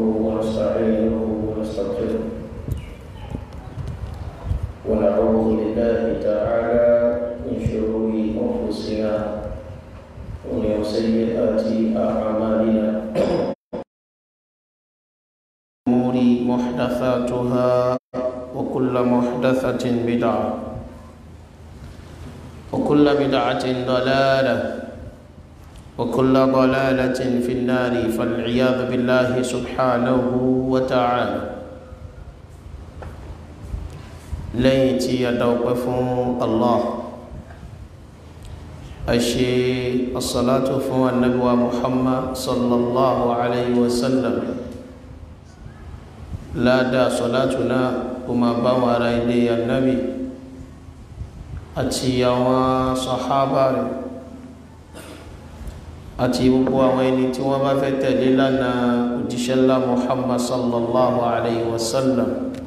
ونستعينه ونستغفره ونعوذ بالله تعالى من شرور أنفسنا ومن سيئات أعمالنا الأمور محدثاتها وكل محدثة بدعة وكل بدعة ضلالة وكل ضلالة في النار فالعياذ بالله سبحانه وتعالى ليتي يدوقف الله أشي الصلاة فهو النبي محمد صلى الله عليه وسلم لا دا صلاتنا وما باوى رايدي النبي àti àwọn sàhábà rẹ̀ àti gbogbo àwọn ẹni tí wọ́n bá fẹ́ tẹ̀lé lánàá òjíṣẹ́ ńlá muhammad sallallahu alayhi wa sallam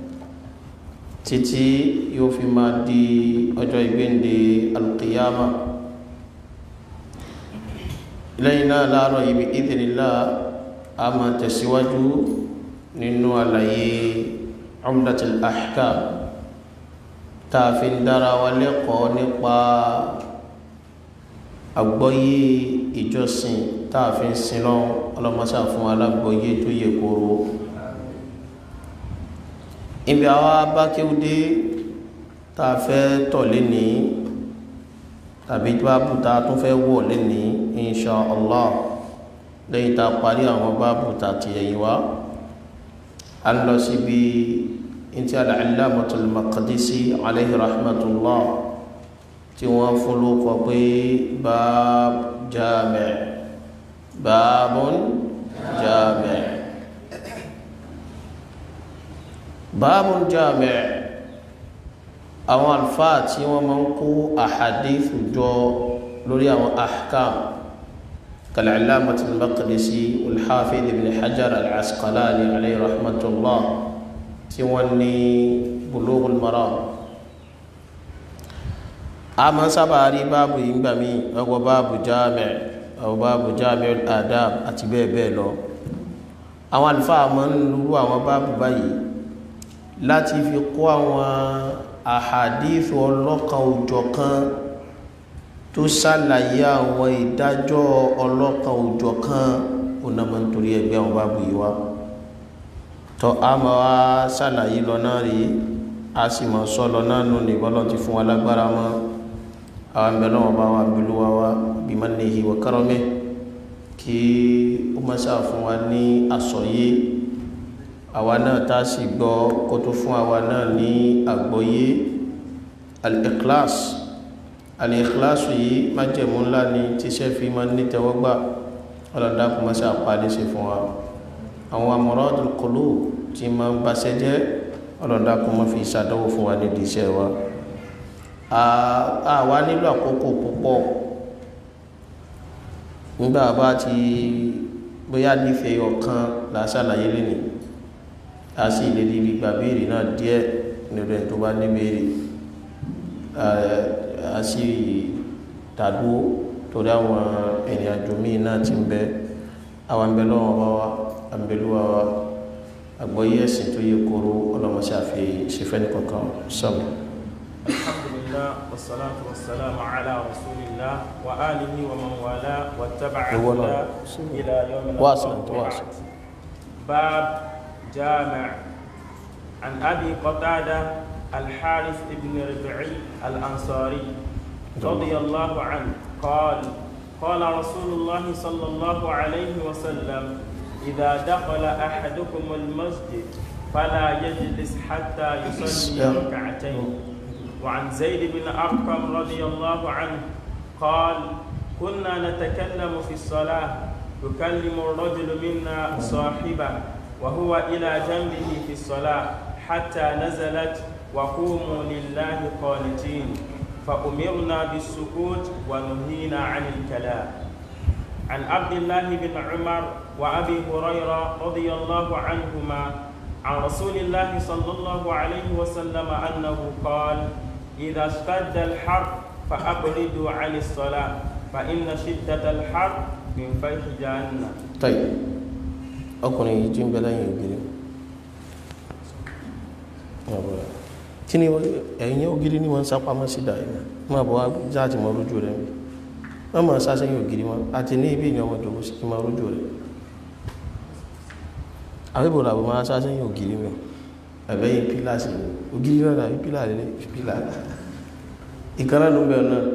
títí yóò fi máa di ọjọ́ ìgbéǹde alqiyama lẹ́yìn náà láàárọ̀ ibi idhnillah a máa tẹ̀síwájú nínú àlàyé umdatul ahkam tá a fi ń dára wa lẹ́kọ̀ọ́ nípa àgbọ́yé ìjọsìn tá a fi ń sin lọ ọlọ́mọṣà fún alágbọ́yé tó yẹ kóró ibi àwa bákéwúdé tá a fẹ́ tọ̀ lénìí tàbí báàbù tá a tún fẹ́ wọ̀ lénìí insha allah lẹ́yìn tá a parí àwọn báàbù tá a ti ẹ̀yìn wá a ń lọ síbi inti al-allamatul maqdisi alayhi rahmatullah tí wọ́n fún ló kọ pé báb jami' bábun jami' bábun jami' àwọn alfáà tí wọ́n máa ń kó àhàdífù jọ lórí àwọn ahkam kal-allamatul maqdisi al-hafiz ibn hajar al-asqalani alayhi rahmatullah tí wọ́n ní Bulughul Maram a máa ń sábà rí báàbù yìí gbà mí ọgbọ báàbù Jami' ọgbọ báàbù Jami'ul Adab àti bẹ́ẹ̀ bẹ́ẹ̀ lọ àwọn àlùfáà máa ń lúrú àwọn báàbù báyìí láti fi kó àwọn àhàdíìsì ọlọ́kan òjọ̀kan tó ṣàlàyé àwọn ìdájọ́ ọlọ́kan òjọ̀kan ó náà máa ń torí ẹgbẹ́ àwọn báàbù yìí wá tọ́ a ma wá ṣàlàyé lọ náà rí a sì mọ̀ sọ lọ náà nù ní bọ́lọ̀ ti fún wa lágbára mọ́ àwọn ìbẹ̀lẹ̀ wọn bá wà bílú wa wá bí mannihi wa karamihi kí ó má ṣáà fún wa ní àsọyé àwa náà tá a sì gbọ́ kó tó fún àwa náà ní àgbọ́yé al-ikhlas al-ikhlas yìí májẹ̀mú ńlá ni tíṣẹ́ fi máa ní tẹ́wọ́gbà ọlọ́dà kó má ṣáà pa á lè ṣe fún wa àwọn amradul qulub tí ma ń baṣẹ́ jẹ́ ọlọ́dà kó má fi ṣàdánwò fún wa nídìí iṣẹ́ wa àwa nílò àkókò púpọ̀ nígbà bá ti bóyá nífẹ̀ẹ́ ọ̀kan làásàlàyé lẹ́nìí a sì lè rí gbà béèrè náà díẹ̀ nínú ẹ̀ tó bá ní béèrè a sì dàdúró torí àwọn ìrìn àjò míì náà ti ń bẹ àwọn ìbẹ̀ lọ́wọ́ bá wa àbẹ̀lúwa wa àgbọ́yé ẹ̀sìn tó yẹ kóró ọlọ́mọṣẹ́ àfi ṣẹfẹ́ ní kankan sọ́mù. alhamdulillah wassalatu wassalamu ala rasulillah wa alihi wa man wala wa taba'a huda ila yawmil واصل انت واصل باب جامع عن ابي قتاده الحارث بن ربعي الانصاري رضي الله عنه قال قال رسول الله صلى الله عليه وسلم إذا دخل أحدكم المسجد فلا يجلس حتى يصلي ركعتين وعن زيد بن أرقم رضي الله عنه قال كنا نتكلم في الصلاة يكلم الرجل منا صاحبه وهو إلى جنبه في الصلاة حتى نزلت وقوموا لله قانتين فأمرنا بالسكوت ونهينا عن الكلام عن عبد الله بن عمر وأبي هريرة رضي الله عنهما عن رسول الله صلى الله عليه وسلم أنه قال إذا اشتد الحر فأبردوا عن الصلاة فإن شدة الحر من فيح جهنم طيب ọkùnrin yìí tí ń bẹ lẹ́yìn ògiri kí ni ẹ̀yìn ògiri ni wọ́n ń sápamọ́ sí dáa yìí máa bọ̀ wá jáàtì mọ́ lójú rẹ̀ wọ́n máa sá sẹ́yìn ògiri wọn àti ní ibi ìyàn ọmọ ìjọba sí máa lójú rẹ̀ àwébò làbò máa sá sẹ́yìn ògiri mi ẹ̀bẹ́yìn pílà sí ògiri náà dàbí pílà lélẹ̀ pílà ìkànnà ló ń bẹ̀rẹ̀ náà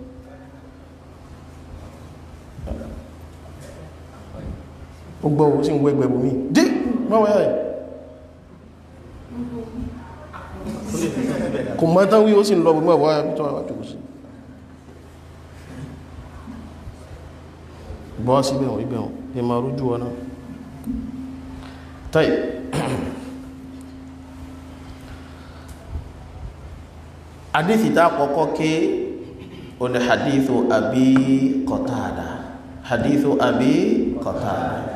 ó gbọ́ owó sí ń wẹ́gbẹ̀ bùmí dé wọ́n wẹ́ rẹ̀ kò mọ́ tán wí ó sì ń lọ bùmí ọ̀wọ́ ayá tó wà tó sí bọ́ sí bẹ̀rún ibẹ̀rún ní ma rújú wọn náà táì hadithita kọ́kọ́ ké o ni hadithu abi Qatada hadithu abi Qatada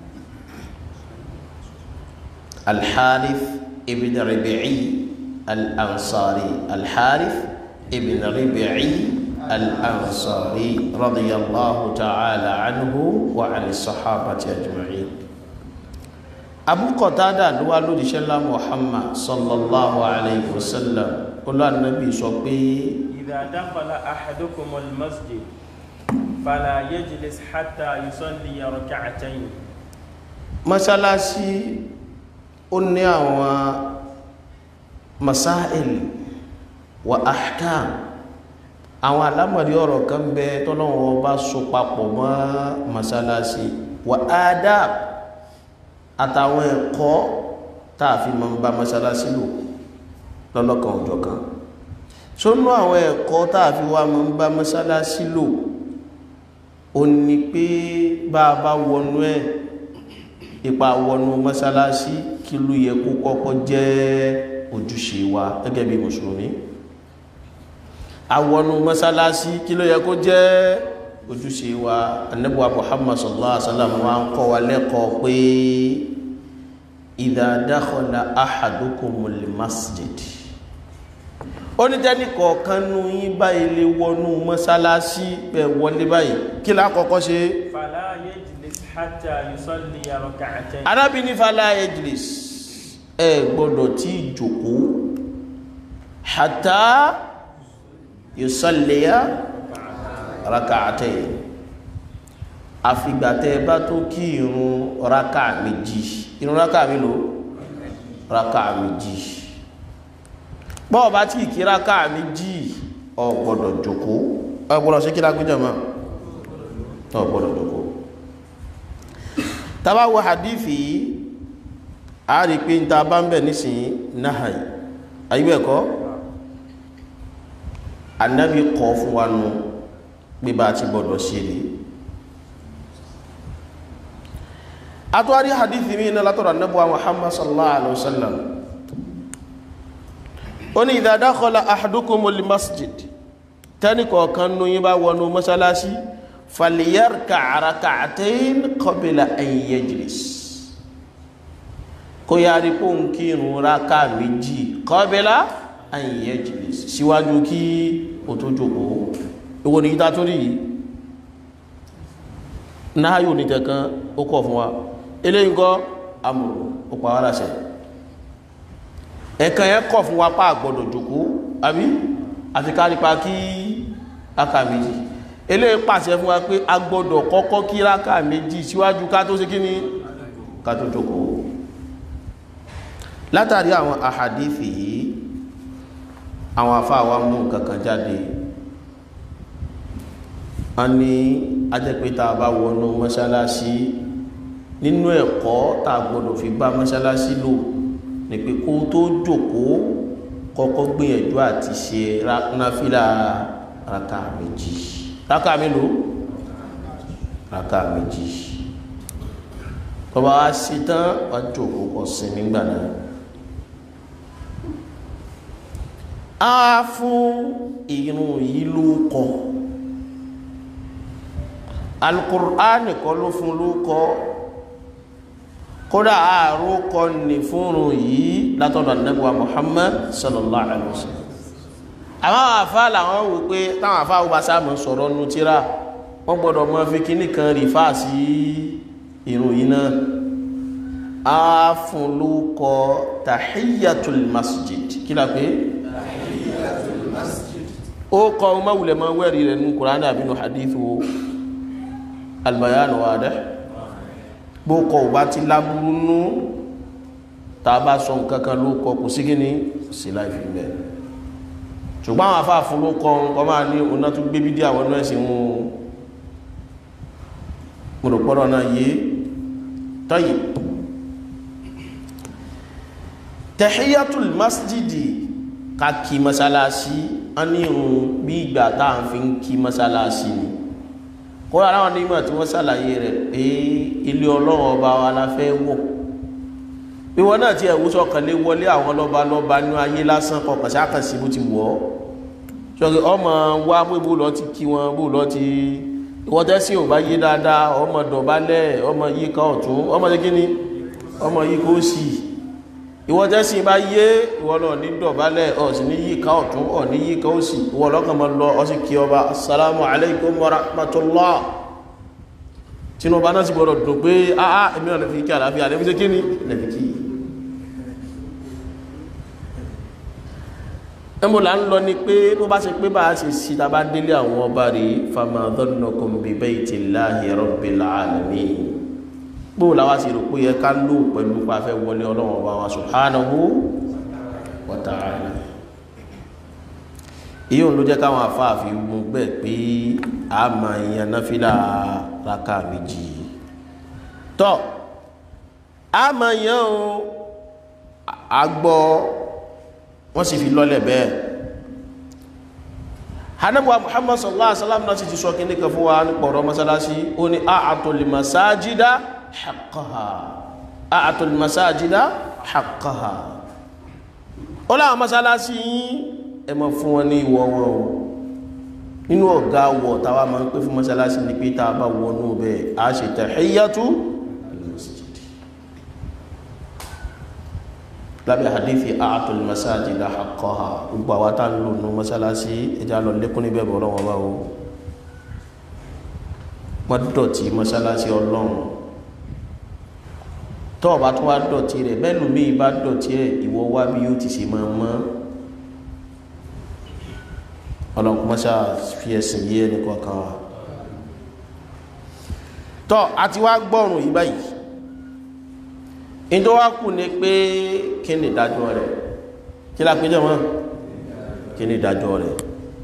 الحارث ابن ربيعي الأنصاري الحارث ابن ربيعي الأنصاري رضي الله تعالى عنه وعن الصحابة أجمعين أبو قتادة دوالو دي شلا محمد صلى الله عليه وسلم قال النبي صبي إذا دخل أحدكم المسجد فلا يجلس حتى يصلي ركعتين mọ́sálásí ó ní àwọn masáìl wa ahkam àwọn alámọ̀rí ọ̀rọ̀ kan bẹ tọ́lọ́wọ́ bá so papọ̀ mọ́ mọ́sálásí wa adab àtàwọn ẹ̀kọ́ tààfi mọ́ bá mọ́sálásí lò lọ́lọ́kan òjọ̀ kan sónú àwọn ẹ̀kọ́ tààfi wá mọ́ bá mọ́sálásí lò ó ní pé bá a bá wọnú ẹ̀ ipa wọnú mọ́sálásí kí ló yẹ kó kọ́kọ́ jẹ́ ojúṣe wa gẹ́gẹ́ bí mùsùlùmí awọnú mọ́sálásí kí ló yẹ kó jẹ́ ojúṣe wa annabuwa muhammad sallallahu alaihi wasallam wa ń kọ́ wa lẹ́kọ̀ọ́ pé idha dakhala ahadukumul masjid ó ní jẹ́ni kọ̀ọ̀kan nú yín báyìí lè wọnú mọ́sálásí bẹ̀ wọlé báyìí kí lákọ̀ọ́kọ́ ṣe فلا يجلس حتى يصلي ركعتين arábìnrin fala ejlis ẹ gbọ́dọ̀ tí ìjòkó hatta yusalliya raka'atayn àfìgbàtẹ́ bá tó kí irun raka méjì irun raka mélòó raka méjì bọ́ọ̀ bá tí kí raka méjì ò gbọ́dọ̀ jòkó ò gbọ́dọ̀ sí kí lágbéjọ mọ́ ò gbọ́dọ̀ jòkó tàbá wo hadithi yìí a rí pé ń ta bá ń bẹ̀ nísìnyí náà ayíbẹ̀kọ́ anábì kọ́ fún wa nù pé bá ti gbọ́dọ̀ ṣe rí atúwárí hadithi mi náà látọ̀rọ̀ anábùwa muhammad sallallahu alaihi wasallam ó ní idha dakhala ahadukumul masjid tẹ́nì kọ̀ọ̀kan nù yín bá wọnú mọ́sálásí falyarka rak'atayn qabla an yajlis kó yára kó ń kírun rákà méjì qabla an yajlis síwájú kí o tó jókòó ìwò ní ìta tó rí yìí náà yóò ní kankan ó kọ̀ fún wa eléyìí kọ́ amòrò ó pa wá láṣẹ ẹ̀kan yẹn kọ̀ fún wa pa àgbọ̀dọ̀ jókòó àbí àti ká nípa kí rákà méjì eléyìí pàṣẹ fún wa pé a gbọ́dọ̀ kọ́kọ́ kí rákà méjì síwájú ká tó ṣe kí ni ká tó jókòó látàrí àwọn àhàdífì yìí àwọn afáwa mú kankan jáde a ní ajẹ́pẹ́ta bá wọnú mọ́ṣálásí nínú ẹ̀kọ́ tá a gbọ́dọ̀ fi bá mọ́ṣálásí lò ní pé kó tó jókòó kọ́kọ́ gbìyànjú àti ṣe náfìlà rákà méjì rákà mélòó rákà méjì tọba wá sí tán wá jókòó kọ sinmi gbà náà á fún irun yìí ló kọ alukur'an kọ́ ló fún ló kọ kódà àárò kọ ní fúnrun yìí látọ̀dọ̀ anábíwá Muhammad sallallahu alaihi wa sallam àwọn àfá làwọn wò pé táwọn àfá wọ́n bá sáàmù sọ̀rọ̀ nù tíra wọ́n gbọ́dọ̀ mọ́ fi kíní kan rí fáà sí ìrun yìí náà a fún lókọ tahiyyatul masjid kí la pé ó kọ mawulẹ̀ ma wẹ́rí rẹ̀ ní kùránì àbínú hadithu albayanu wadih bó kọ ò bá ti lábúrú nú ta bá sọ nǹkankan ló kọ kò sí gíní sí láìfí mẹ́ ṣùgbọ́n àwọn afá fún ló kọ nǹkan máa ní ọ̀nà tó gbé bídí àwọn ọ̀nà ẹ̀sìn mú mọ̀rọ̀pọ̀rọ̀ náà yé tọ́yì tahiyatul masjidi ká kí masalasi a ní irun bí ìgbà tá à ń fi ń kí masalasi ni kóra àwọn onímọ̀ tí wọ́n ṣàlàyé rẹ̀ pé ilé ọlọ́run ọba wa la fẹ́ wọ̀ bí wọn náà ti ẹ̀wú sọ̀kànlé wọlé àwọn lọ́ba lọ́ba ní ayé lásán kọkàn sí àkànṣe bó ti wọ̀ ọ́ sọ̀rọ̀ ọmọ wa bó bó lọ ti kí wọn bó lọ ti ìwọ́n tẹ́sí ò bá yé dáadáa ọmọ dọ̀bálẹ̀ ọmọ yìí ká ọ̀tún ọmọ ṣe kíni ọmọ yìí kó sì ìwọ́n tẹ́sí bá yé ìwọ́n lọ ní dọ̀bálẹ̀ ọ̀sìn ní yìí ká ọ̀tún ọ̀ ní yìí ká ó sì ìwọ́n lọ́kàn mọ́ lọ ọ sì kí ọba assalamu alaikum wa rahmatullah tinubu náà sì gbọdọ̀ dùn pé áá èmi náà lè fi kí àlàáfíà lè fi ṣe kíni lè fi kí ẹmọ là ń lọ ni pé bó bá ṣe pé bá a ṣe sí ta bá délé àwọn ọba rí fama dhannukum bi baytillahi rabbil alamin bó làwa sì rò pé yẹ ká lò pẹ̀lú pa fẹ́ wọlé ọlọ́run ọba wa subhanahu wa ta'ala èyí òun ló jẹ́ káwọn afáàfin mú bẹ́ẹ̀ pé a máa yan náfìlà raka méjì tọ́ a máa yan o agbọ́ wọ́n sì fi lọ́lẹ̀ bẹ́ẹ̀ hanabuwa muhammad sallallahu alaihi wasallam náà sì ti sọ kí ní kan fún wa ní pọ̀rọ̀ masalasi ó ní a'atul masajida haqqaha a'atul masajida haqqaha ó láwọn masalasi yìí ẹ máa fún wọn ní ìwọ̀ wọn o nínú ọ̀gá wọ̀ táwa máa ń pè fún masalasi ní pé tá a bá wọnú bẹ́ẹ̀ a ṣe tahiyyatu lábẹ́ hadithi a'atul masajida haqqaha gbogbo àwọn tá ń lò ní masalasi ẹjá lọ lékún níbẹ̀ bọ̀ lọ́wọ́ bá o wọ́n dọ̀tí masalasi ọlọ́run tọ́ ọba tó wá dọ̀tí rẹ̀ bẹ́ẹ̀ ló bí ibá dọ̀tí ẹ̀ ìwọ wá bí yóò ti ṣe máa mọ́ ọlọ́run mọ́sá fi ẹ̀sìn yé ẹnì kọ̀ọ̀kan wa tọ́ àti wá gbọ́rùn yìí báyìí ìjọ wá kù ní pé kí ni ìdájọ́ rẹ̀ kí la péjọ wọn kí ni ìdájọ́ rẹ̀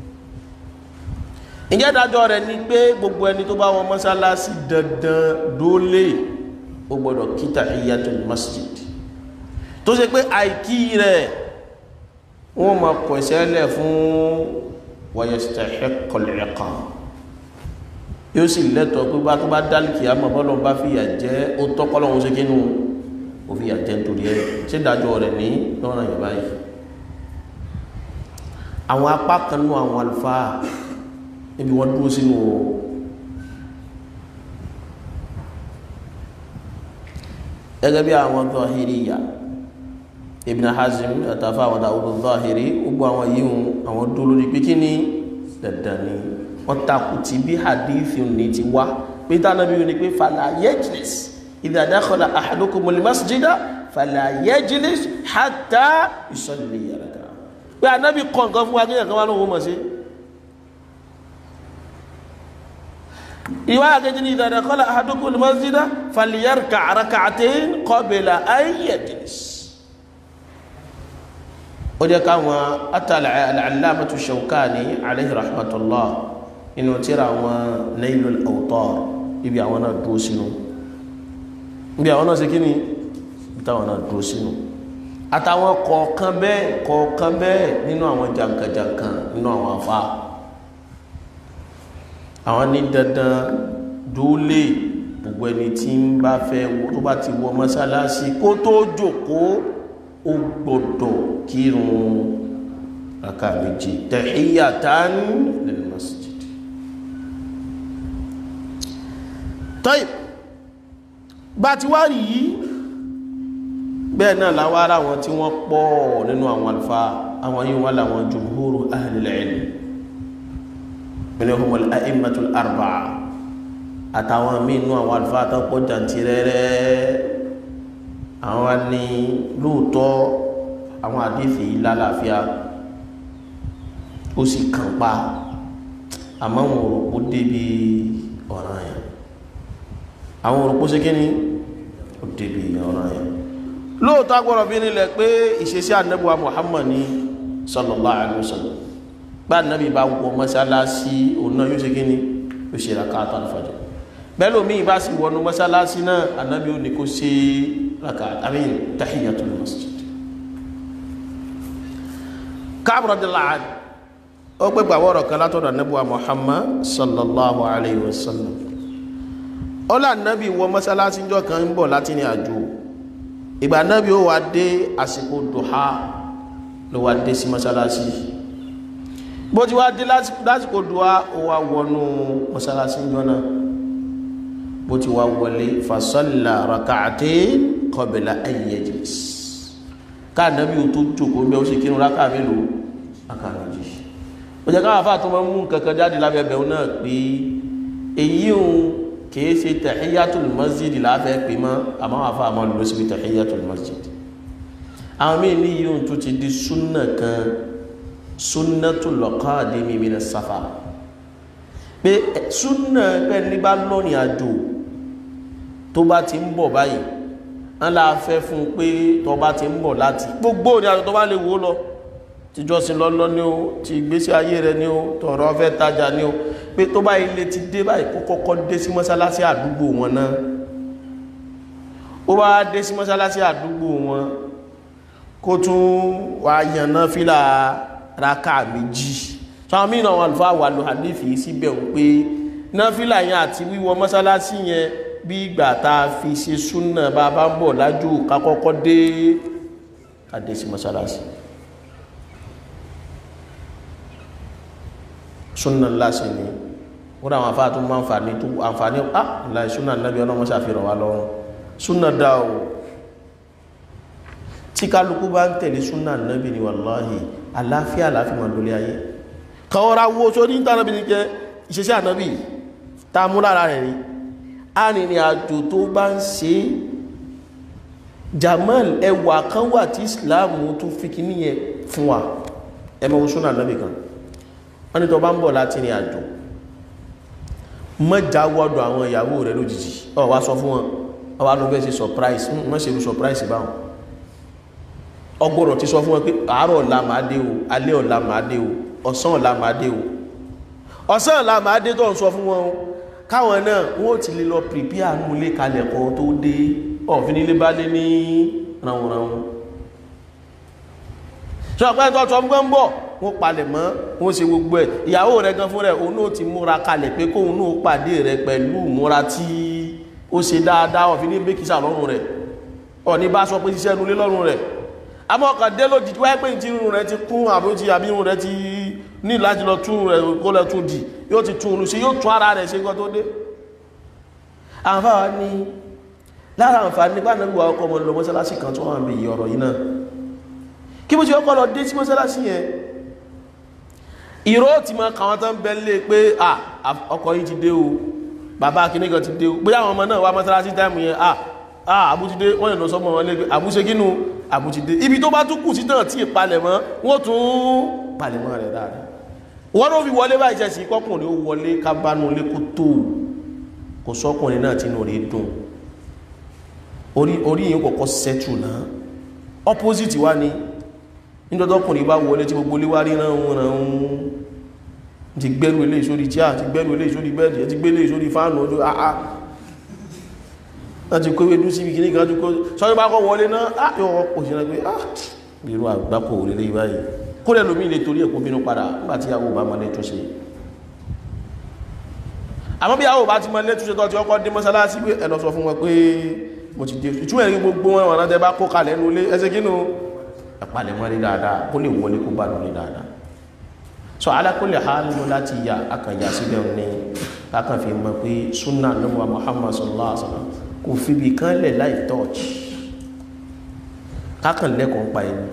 ìjẹ́ ìdájọ́ rẹ̀ ni pé gbogbo ẹni tó bá wọ mọ́sálásí dandan dólé ó gbọ́dọ̀ kí tahiyatul masjid tó ṣe pé àìkí rẹ̀ wọ́n máa kọ̀ ìṣẹ́lẹ̀ fún wa yastahiqqul iqab yóò sì lẹ́tọ̀ọ́ pé bá tó bá dálìkì àmọ́ bọ́lọ́ bá fìyà jẹ́ ó tọ́kọ́lọ́hún ṣe kínú ó fi àjẹ́ nítorí ẹ̀ ṣé dájọ́ rẹ̀ ní lọ́rọ̀ yẹn báyìí àwọn apá kan nú àwọn àlùfáà níbi wọ́n dúró sínú o gẹ́gẹ́ bí àwọn Zahiriyya Ibn Hazm àtàfà àwọn Dawud Zahiri gbogbo àwọn yìí àwọn dúró lórí pé kí ni dandan ni wọ́n takù tí bí hadithi ní ti wá pé tánàbí ní pé fala yajlis idha dakhala ahadukumul masjida fala yajlis hatta yusalli raka pé anábì kọ̀ nǹkan fún wa kí nǹkan wá lóhun mọ̀ sí ìwá àkejì ní idha dakhala ahadukumul masjida falyarka rak'atayn qabla an yajlis ó jẹ́ káwọn atàlẹ̀ al-allamatu Shawkani alayhi rahmatullah inú tíra àwọn Nailul Awtar ibi àwọn náà dúró sínú ibi àwọn náà ṣe kí ni ibi táwọn náà dúró sínú àtàwọn kọ̀ọ̀kan bẹ́ẹ̀ kọ̀ọ̀kan bẹ́ẹ̀ nínú àwọn jankan-jankan nínú àwọn afá àwọn ní dandan dúólè gbogbo ẹni tí ń bá fẹ́ tó bá ti wọ mọ́sálásí kó tó jókòó ó gbọ́dọ̀ kírun raka méjì tahiyatan lil masjid tọ́yì bá ti wá rí yìí bẹ́ẹ̀ náà láwá ara wọn tí wọ́n pọ̀ nínú àwọn alfa àwọn yìí wọ́n láwọn jumhuru ahlil ilm minhum al-a'immatul arba'a àtàwọn mínú àwọn alfa tó pọ̀ jàntìrẹrẹ àwọn wa ní lóòótọ́ àwọn àdéfì lálàáfíà ó sì kàn pa àmọ́ àwọn òròpó débi ọ̀ràn yẹn àwọn òròpó ṣe kí ni ó débi ọ̀ràn yẹn lóòótọ́ agbọ́dọ̀ fi nílẹ̀ pé ìṣesí ànábùwà Muhammad ní sallallahu alaihi wasallam bá ànábì bá wọ mọ́sálásí òun náà yóò ṣe kí ni yóò ṣe rakata al-fajr bẹ́ẹ̀ lómi bá sì wọnú mọ́sálásí náà ànábì ó ní kó ṣe rakata àmì tahiyatul masjid Ka'b radiyallahu anhu ó pé gbàwọ́rọ̀ kan látọ̀dọ̀ ànábùwà Muhammad sallallahu alaihi wasallam ó lá ànábì wọ mọ́sálásí jọ kan ń bọ̀ láti ní àjò ìgbà náàbí ó wà dé àsìkò dùhá ló wà dé sí mọ́sálásí bó ti wá dé lásìkò dùhá ó wà wọnú mọ́sálásí jọ́nà bó ti wá wọlé fasọ́lá raka'ate qabla an yajlis káà náàbí ó tó jókòó bẹ́ ó sì kírun rákà mélòó rákà méjì ó jẹ́ káwà fáà tó máa mú kankan jáde lábẹ́bẹ̀ náà pé èyí òun kìí ṣe tahiyatul masjid láfẹ́ pè mọ́ àmọ́ àfa àmọ́ lọ síbi tahiyatul masjid àwọn míì ní yíò tó ti di súnà kan sunnatul qadimi minas safar pé súnà pẹ́ nígbà lọ́rìn àjò tó bá ti ń bọ̀ báyìí wọ́n la fẹ́ fún pé tó bá ti ń bọ̀ láti gbogbo ní àjò tó bá lè wó lọ tíjọ́sìn lọ́lọ́ ní o ti ìgbésí ayé rẹ ní o tọ̀rọ fẹ́ tajà ní o pé tó bá ilé ti dé báyìí kó kọ́kọ́ dé sí mọ́sálásí àdúgbò wọn náà ó bá dé sí mọ́sálásí àdúgbò wọn kó tún wà yànnà fílà raka méjì sáwọn mìíràn wọn àlùfáà wà lò hadithi síbẹ̀ ń pé náfílà yẹn àti wíwọ mọ́sálásí yẹn bí ìgbà tá a fi ṣe súnà bá a bá ń bọ̀ lájú ká kọ́kọ́ dé ká dé sí mọ́sálásí súnà ńlá sí ni wọ́n àwọn afá tó máa ń fàní tó àǹfààní á láì súnà nábí ọlọ́mọ ṣàfihàn wa lọ́rùn súnà dá o tí kálukú bá ń tẹ̀lé súnà nábí ni wàláhì àláfíà láfi máa lólé ayé kàwọ́ra wo tó ní tànábí ní jẹ́ ìṣẹ́ṣẹ́ ànábì tá a mú lára rẹ̀ rí arìnrìn àjò tó bá ń ṣe jamal ẹwà kan wà tí islam tó fi kí níyẹn fún wa ẹ mọ̀ súnà nábì kan wọ́n ní tó bá ń bọ̀ láti ní àjò mọ́já wọ́dọ̀ àwọn ìyàwó rẹ̀ lójijì ọ wá sọ fún wọn ọ wá ló bẹ́ẹ̀ ṣe surprise mọ́ ṣe lú surprise báwọn ọgbọ́dọ̀ ti sọ fún wọn pé àárọ̀ ọ̀la máa dé o alẹ́ ọ̀la máa dé o ọ̀sán ọ̀la máa dé o ọ̀sán ọ̀la máa dé tó ń sọ fún wọn o káwọn náà wọ́n ti lè lọ prepare nù ilé kalẹ̀ kan tó dé ọ̀fin ilé bá lé ní ránwọ̀ránwọ̀ sọ pé tó sọ fún wọn bọ̀ wọ́n palẹ̀ mọ́ wọ́n ṣe gbogbo ẹ̀ ìyàwó rẹ̀ gan fún rẹ̀ òun náà ti múra kalẹ̀ pé kóun náà pàdé rẹ̀ pẹ̀lú múra tí ó ṣe dáadáa ọ̀fin ní bẹ́kísà lọ́rùn rẹ̀ ọ̀ní bá sọ pé ṣiṣẹ́ nulé lọ́rùn rẹ̀ àmọ́ ọkàn dé lójijì wáyé pé tí irun rẹ̀ ti kún àbójì àbí irun rẹ̀ ti ní láti lọ tún rẹ̀ kó lọ tún dì yóò ti tún un ṣe yóò tún ara rẹ̀ ṣe nǹkan tó dé àǹfààní ni lára àǹfààní nípa nígbà ọkọ̀ ọmọ lọ mọ́sálásí kan tó wà ń bè yí ọ̀rọ̀ yìí náà kí bó ṣe ọkọ̀ lọ dé sí mọ́sálásí yẹn ìró ti mọ kàwọn tán bẹ lé pé ọkọ̀ yìí ti dé o bàbá akínníkan ti dé o bóyá àwọn ọmọ náà wá mọ́sálásí táìmù yẹn àbútídé wọ́n yẹn lọ sọ́mọ wọn lé pé àbúṣe kínú àbútídé ibi tó bá tún kù sí náà tí ìpalẹ̀ mọ́ wọ́n tún palẹ̀ mọ́ rẹ̀ dáadáa wọ́n ló fi wọlé báyìí jẹ́sí kọkùnrin ó wọlé kábánú lé kó tó kò sọ́kùnrin náà tí inú rí dùn orí yìí kọ̀kọ́ sẹ́tù náà opposite wá ní nígbàtọ́kùnrin bá wọlé tí gbogbo léwá rí náà wọn náà ti gbẹ́rù ilé ìsórí tí a ti gbẹ́rù ilé ìsórí bẹ́ẹ̀dì ti gbé ilé ìsórí fáànù ojú àá láti kó ewédú síbi kìíní kan jùkọ́ sọ́yọ́ bá kọ́ wọlé náà á yọ ọkọ̀ sí ẹgbẹ́ á bírú àgbákò orílẹ̀ ìbáyìí kó lẹ́ lómi ilé torí ẹ̀kọ́ bínú padà nígbàtí àwọn òbá máa lẹ́tọ́ sí àmọ́ bí àwọn òbá ti máa lẹ́tọ́ sí tọ́ ti ọkọ̀ dé mọ́sálásí pé ẹ̀lọ́ sọ fún wọn pé mo ti dé ìtumọ̀ ẹ̀rí gbogbo wọn wọn tẹ́ bá kó kalẹ̀ nú ilé ẹsẹ̀ kínú ẹ̀pàlẹ̀ wọn rí dáadáa kó lè wọlé kó bá nù rí dáadáa so alákòlè ha nínú láti yà akànyà síbẹ̀ ní kákan fi mọ̀ pé sunna lọ́wọ́ Muhammad sallallahu alaihi wa sallam kò fi bí kan lẹ̀ láì tọ́ọ̀chì kákan lẹ́kọ̀ọ́ pa ẹni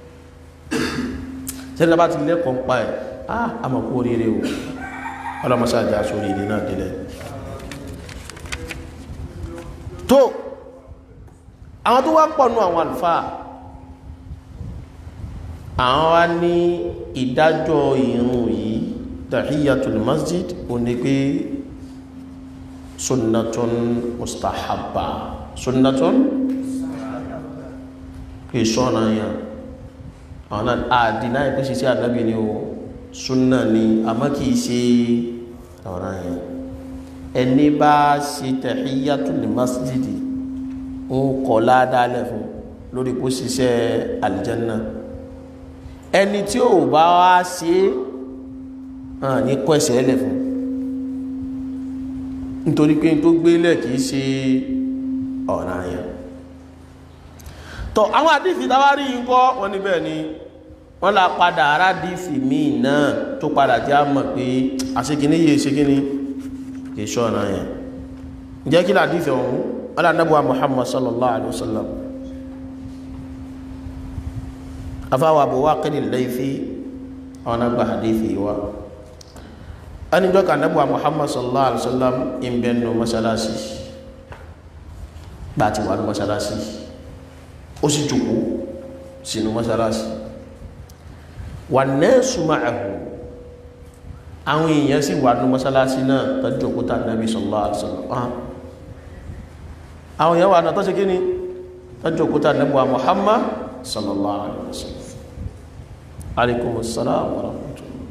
tẹ́lẹ̀ bá ti lẹ́kọ̀ọ́ pa ẹ̀ á àmọ̀ kú oríire o ọlọ́mọsáàjá sórí ìdí náà délẹ̀ tó àwọn tó wá pọ̀ nú àwọn àlùfáà àwọn wá ní ìdájọ́ ìrun yìí tahiyatul masjid ó ní pé sunnatun mustahabba sunnatun kì í sọ́nà yẹn àwọn náà àdínà ìpèsè sí ànábì ni o sunna ni àmọ́ kì í ṣe ọ̀ràn yẹn ẹni bá ṣe tahiyatul masjid ń kọ́ ládàálẹ̀ fún lórí kó ṣiṣẹ́ aljanna ẹni tí ò bá wá ṣe hàn ní kọ́ ẹsẹ̀ ẹlẹ̀ fún nítorí pé tó gbélẹ̀ kìí ṣe ọ̀ràn àyàn tọ́ àwọn àdífì tàwárí ń kọ́ wọn níbẹ̀ ni wọ́n la padà ará dífì míì náà tó padà jẹ́ àmọ̀ pé àṣekíní yìí ṣekíní kìí ṣọ́ ọ̀ràn àyàn ǹjẹ́ kí làdífì ọ̀hún wọ́n lànàbọ̀ Muhammad sallallahu alaihi wasallam afáwà Abu Waqid al-Laythi àwọn agbá hadithi wa ẹni jọ ka nabuwa Muhammad sallallahu alaihi wasallam in bẹ nù masalasi bá ti wà ní masalasi ó sì jùkú sínú masalasi wà nẹ́ẹ̀sù ma'ahu àwọn èèyàn sì wà ní masalasi náà tó jùkú ta nabi sallallahu alaihi wasallam àwọn èèyàn wà náà tó ṣe kí ni tó jùkú ta nabuwa Muhammad sallallahu alaihi wasallam alaikum assalam wa rahmatullah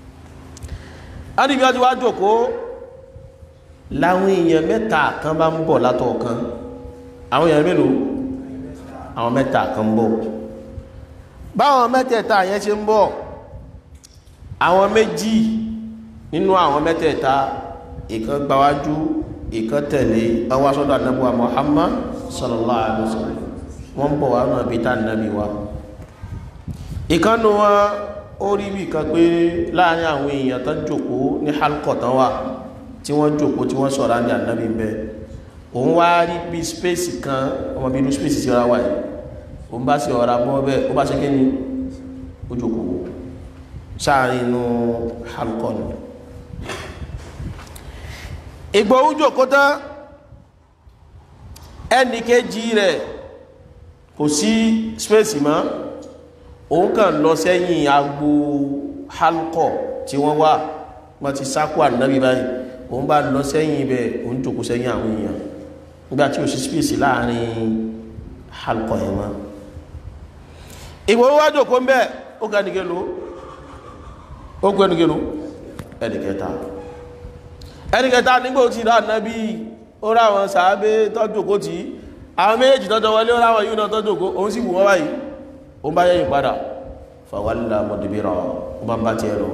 anibi ọjọ́ wá jòkó láwọn èèyàn mẹ́ta kan bá ń bọ̀ látọ̀ kan àwọn èèyàn mélòó àwọn mẹ́ta kan ń bọ̀ báwọn mẹ́tẹ̀ẹ̀ta yẹn ṣe ń bọ̀ àwọn méjì nínú àwọn mẹ́tẹ̀ẹ̀ta ìkan gbáwájú ìkan tẹ̀lé ọwá sọ́dọ̀ anábúwa Muhammad sallallahu alaihi wasallam wọ́n bọ̀ wá náà bí tá nàbí wa ìkànnù wọn ó rí bí kan pé láàrin àwọn èèyàn tán jòkó ní halkọ̀ tán wà tí wọ́n jòkó tí wọ́n sọ̀rọ̀ ní ànábì ń bẹ òun wá rí bí spéèsì kan ọmọ bí inú spéèsì sí ọ̀rá wà yìí òun bá sí ọ̀rá bọ́ bẹ́ẹ̀ ó bá ṣe kí ni ó jòkó sáàrin inú halkọ̀ ni ìgbò ó jòkó tán ẹnì kejì rẹ̀ kò sí spéèsì mọ́ òun kàn lọ sẹ́yìn agbo halkọ̀ tí wọ́n wà wọ́n ti sákò ànábì báyìí òun bá lọ sẹ́yìn ibẹ̀ òun jòkó sẹ́yìn àwọn èèyàn nígbà tí ò sí spéèsì láàrin halkọ̀ yẹn mọ́ ìwò wá jòkó ń bẹ́ ó ga nìkelu ó gbé nìkelu ẹnìkẹta ẹnìkẹta nígbà ó ti rà ànábì ó rà àwọn sàábé tọ́jú òkó tí àwọn méjì tọ́jọ́ wọlé ó ráwọn yíò náà tọ́jú òkó òun sì wù wọ́n báyìí ó bá yẹ́yìn padà fàwálà mọ̀dìbìrà ó bá ń bá ti ẹ̀rọ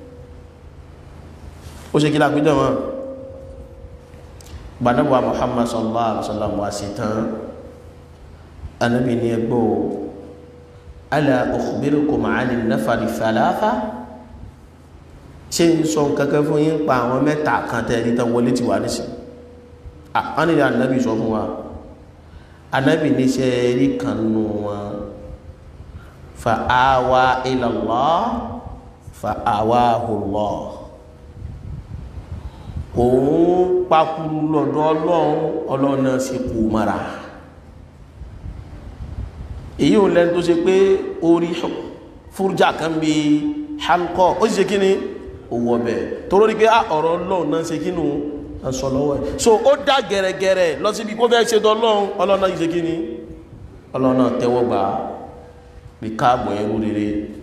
ó ṣe kí lápídọ̀ wọn gbàdọ́gbà Muhammad sallallahu alaihi wasallam wá sí tán anábì ní ẹgbọ́ ala ukhbirukum ani nafari thalatha ṣe ń sọ kankan fún yín pa àwọn mẹ́ta kan tẹ́ẹ̀rí tán wọlé ti wà nísìn àwọn ènìyàn anábì sọ fún wa anábì ní ṣe rí kan nù wọn fa'awa ilallah fa'awahu Allah òun pakuru lọ́dọ̀ ọlọ́run ọlọ́run náà sì kú mara èyí ò lẹ́nu tó ṣe pé orí fúrújà kan bí halkọ́ ó sì ṣe kí ni owó ọbẹ̀ tó lórí pé ọ̀rọ̀ ọlọ́run náà ṣe kí nù sọ lọ́wọ́ ẹ̀ so ó dá gẹ̀rẹ̀gẹ̀rẹ̀ lọ síbi kó fẹ́ ṣe tọ́lọ́run ọlọ́run náà ṣe kí ni ọlọ́run náà tẹ́wọ́ gbà á bí káàbọ̀ ẹrú rere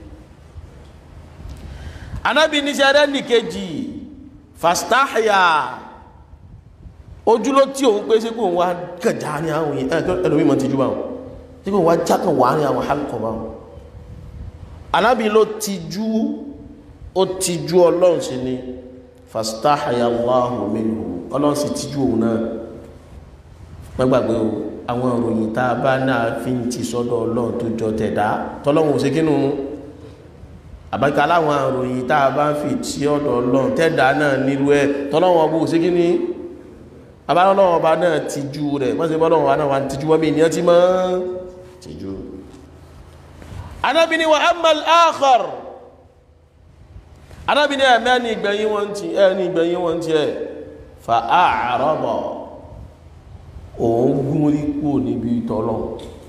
anábi níṣẹ́ rẹ̀ nìkejì fastahya ojú ló tí òun pé sí kò wá kẹjà ní àwọn ẹlòmí mọ̀ ti jú báwọn tí kò wá jákàn wà ní àwọn halkọ̀ báwọn anábi ló ti jú ó ti jú ọlọ́run sí ni fastahya Allahu minhu ọlọ́run sì ti jú òun náà mẹ́gbàgbé o àwọn ìròyìn tá a bá náà fi ń ti sọ́dọ̀ ọlọ́run tó jọ tẹ̀dá tọ́lọ́run ò ṣe kínú àbájá láwọn ìròyìn tá a bá ń fi tí ọ̀dọ̀ ọlọ́run tẹ̀dá náà nílùú ẹ̀ tọ́lọ́run ọba ò ṣe kíní abálọ́run ọba náà ti ju rẹ̀ wọ́n ṣe bọ́lọ́run ọba náà wà ti ju wọ́n mi ènìyàn ti mọ́ ti ju. anábìíní wa amal akhar anábìíní ẹ̀mẹ́ ní ìgbẹ̀yìn wọn ti ẹ̀ ní ìgbẹ̀yìn wọn ti ẹ̀ fa a'rada òun gúnrí kúrò níbi tọ́lọ̀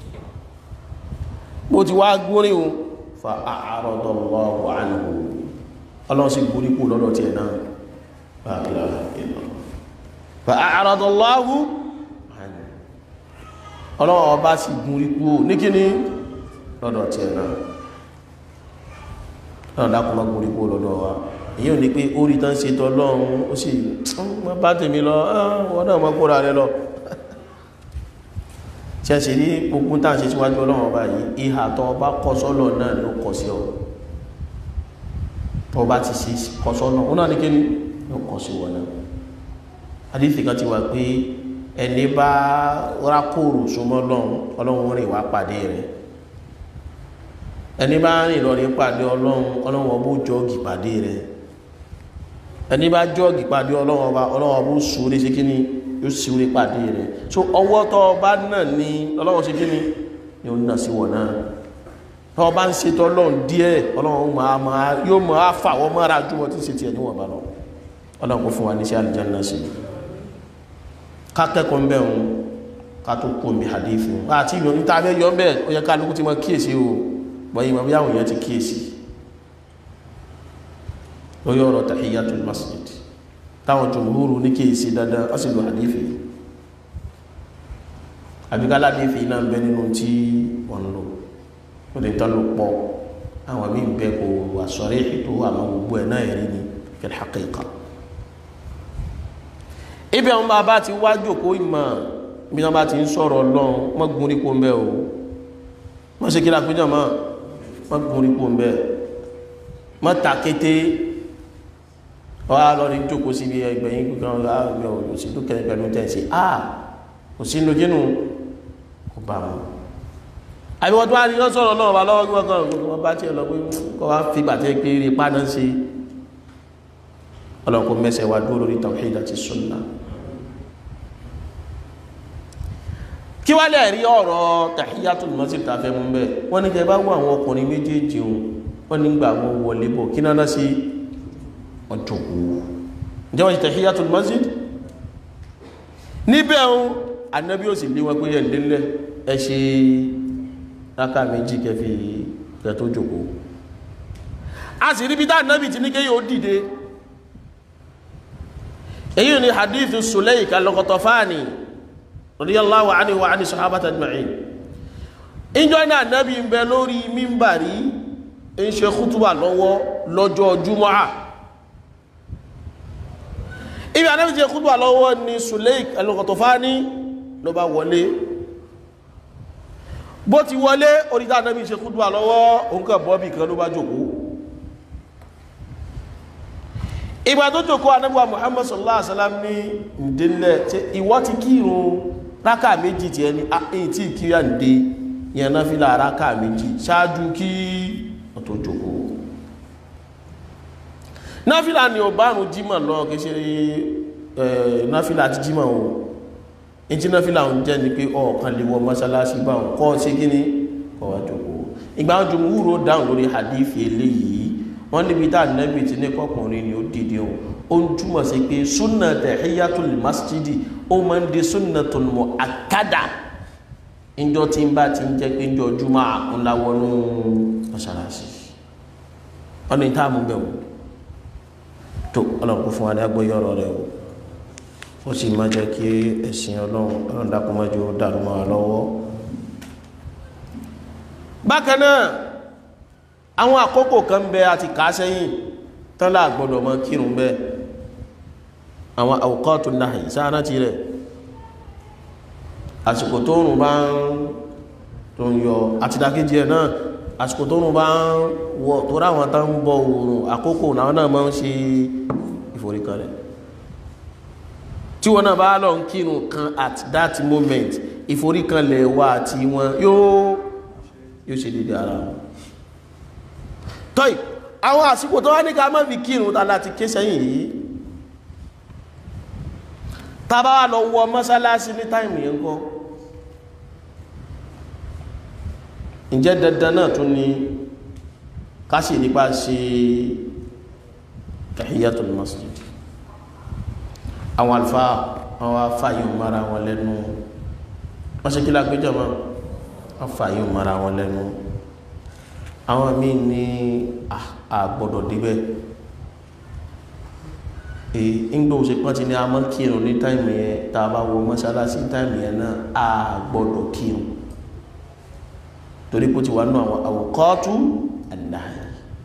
bó ti wá gúnrí o fa a'radallahu anhu ọlọ́run sì gúnrí kúrò lọ́dọ̀ tiẹ̀ náà la ilaha illallah fa a'radallahu anhu ọlọ́run ọba sì gúnrí kúrò ní kíní lọ́dọ̀ tiẹ̀ náà náà dákùnmá gúnrí kúrò lọ́dọ̀ wa èyí ò ní pé ó rí tán ṣe tọ́lọ́run ó sì mọ́ bá tèmi lọ wọ́n náà mọ́ kóra rẹ lọ tí a ṣe rí gbogbo tá à ń ṣe síwájú ọlọ́run ọba yìí ìhà tó ọba kọ sọ́lọ̀ náà ló kọ sí ọ tó ọba ti ṣe kọ sọ́nà ó náà ní kí ni ló kọ sí wọn náà adífi kan ti wà pé ẹni bá rákòrò súnmọ́ ọlọ́run ọlọ́run rìn wá pàdé rẹ̀ ẹni bá rìn lọ rí pàdé ọlọ́run ọlọ́run ọbó jọ́ọ̀gì pàdé rẹ̀ ẹni bá jọ́ọ̀gì pàdé ọlọ́run ọba ọlọ́run ọbó sùúrù sí kí ni yóò sì orí pàdé rẹ̀ so ọwọ́ tọ́ ọba náà ní ọlọ́run ṣe kíni ni ó nà sí wọ̀ náà tọ́ ọba ń ṣe tọ́lọ́run díẹ̀ ọlọ́run máa máa yóò máa fà wọ́n mọ́ra ju wọ́n ti ṣe tiẹ̀ níwọ̀n bá lọ ọlọ́run kò fún wa ní sí àlùjánnà sí ká kẹ́kọ̀ọ́ mbẹ́ òun ká tó kó mi hadith òun àti ìyọ̀ níta abẹ́ yọ bẹ́ẹ̀ ó yẹ ká lókù tí mo kíyèsí o bọ́yìn mo bí àwọn èèyàn ti kíyèsí lórí ọ̀rọ̀ tahiyatul masjid táwọn jùmúhúrù ní kí èsì dandan ó sì lò àdífì àbíkálá àdífì náà bẹ nínú tí wọ́n lò ó lè tán lò pọ̀ àwọn mí bẹ kò wà sọ̀rí ètò àmọ́ gbogbo ẹ̀ náà rí ní fil haqiqa ibi àwọn bàbá ti wá jòkó ìmọ̀ bí wọ́n bá ti ń sọ̀rọ̀ lọ́n wọ́n gun rí kó ń bẹ́ o wọ́n ṣe kí lápéjọ mọ́ wọ́n gun rí kó ń bẹ́ wọ́n ta kété wọ́n á lọ rí jókòó sí ibi ẹgbẹ̀yìn kankan láàrin òsì tó kẹrẹ pẹ̀lú tẹ́sí à kò sí inú kínú kò bá wọn àbí wọ́n tó wá rí lọ sọ̀rọ̀ náà wà lọ́wọ́ gbọ́n kan wọ́n bá tiẹ̀ lọ pé kọ́ wá fi gbàtẹ́ pé rí pánà sí ọlọ́kọ̀ mẹ́sẹ̀ wá dúró lórí tawhid àti sunnah kí wá lè rí ọ̀rọ̀ tahiyatul masjid ta fẹ́ mú bẹ́ẹ̀ wọ́n ní kẹ́ bá wọ àwọn ọkùnrin méjèèjì wọ́n nígbà wọn wọlé bọ̀ kí náà sí ọjọ́kú jẹ́wọ́n ṣe tahiyatul masjid níbẹ̀ ohun anábí ò sì lé wọn pé ẹ̀lẹ́lẹ́ ẹ ṣe rákà méjì kẹfì kẹ tó jòkó a sì rí bí tá anábì ti ní kéyìí ó dìde èyí ni hadithu Sulayk al-Ghatafani radiyallahu anhu wa ani sahabata ajma'in ìjọ ní anábì ń bẹ lórí mímbàrí ń ṣe kútùbà lọ́wọ́ lọ́jọ́ jumu'a ibi anábi jẹ́ kúrò lọ́wọ́ ni Sulayk al-Ghatafani ló bá wọlé bó ti wọlé oríta anábi ṣe kúrò lọ́wọ́ òǹkà bọ́bì kan ló bá jòkó ìgbà tó jòkó anábi wa Muhammad sallallahu alaihi wasallam ní ìdílẹ̀ tí ìwọ ti kírun rákà méjì tí ẹni àyìn tí kí yà ń dé yẹn náà fi là rákà méjì ṣáájú kí ọ tó jòkó náfílà ni ò bárùn jímọ̀ lọ kìí ṣe náfílà àti jímọ̀ o ìjí náfílà ń jẹ́ ni pé ọ̀kan lè wọ mọ́sálásí bá wọn kọ́ sí kíní kọ́ wá jókòó ìgbà wọn jù wúrò dáhùn lórí hadithi eléyìí wọ́n níbi tá nẹ́bì tí ní kọkùnrin ni ó dìde o ó ń túmọ̀ sí pé súnà tahiyatul masjidi ó máa ń di sunnatul muakkada ìjọ tí ń bá ti ń jẹ́ pé ìjọ júmọ́ àkúnláwọnú mọ́sálásí wọ́n ní táàmù bẹ̀rù tó ọlọ́pọ̀ fún adágbó yọ́rọ̀ rẹ̀ o ó sì má jẹ́ kí ẹ̀sìn ọlọ́run ọlọ́run dákúnmọ́jú dàrú máa lọ́wọ́ bákan náà àwọn àkókò kan bẹ àti kà á sẹ́yìn tán láà gbọ́dọ̀ mọ́ kírun bẹ́ẹ̀ àwọn awqatu nahi sáárá ti rẹ̀ àsìkò tó rùn bá ń tó ń yọ àtìdákéjì ẹ̀ náà àsìkò tó rùn bá ń wọ tó ráwọn tán ń bọ òòrùn àkókò náà náà máa ń ṣe ìforíkanlẹ̀ tí wọn náà bá lọ ń kírun kan at that moment ìforíkanlẹ̀ wa àti wọn yóò yóò ṣe dédé ara wọn tọ́ì àwọn àsìkò tó wá ní ká má fi kírun tá láti ké sẹ́yìn yìí tá bá wà lọ wọ mọ́sálásí ní táìmù yẹn kọ́ ǹjẹ́ dandan náà tún ní káṣì nípa ṣe tahiyatul masjid àwọn alfa àwọn afáyọ̀ mara wọn lẹ́nu wọ́n ṣe kí lágbéjọ́ mọ́ wọ́n fà yíò mara wọn lẹ́nu àwọn míì ní àgbọ̀dọ̀ débẹ̀ èyí ńgbò ṣe pọ́n ti ní a mọ́ kírun ní táìmù yẹn tá a bá wo mọ́ṣáláṣí táìmù yẹn náà àgbọ̀dọ̀ kírun torí kó ti wà nínú àwọn àwòkọ́tù àdáyé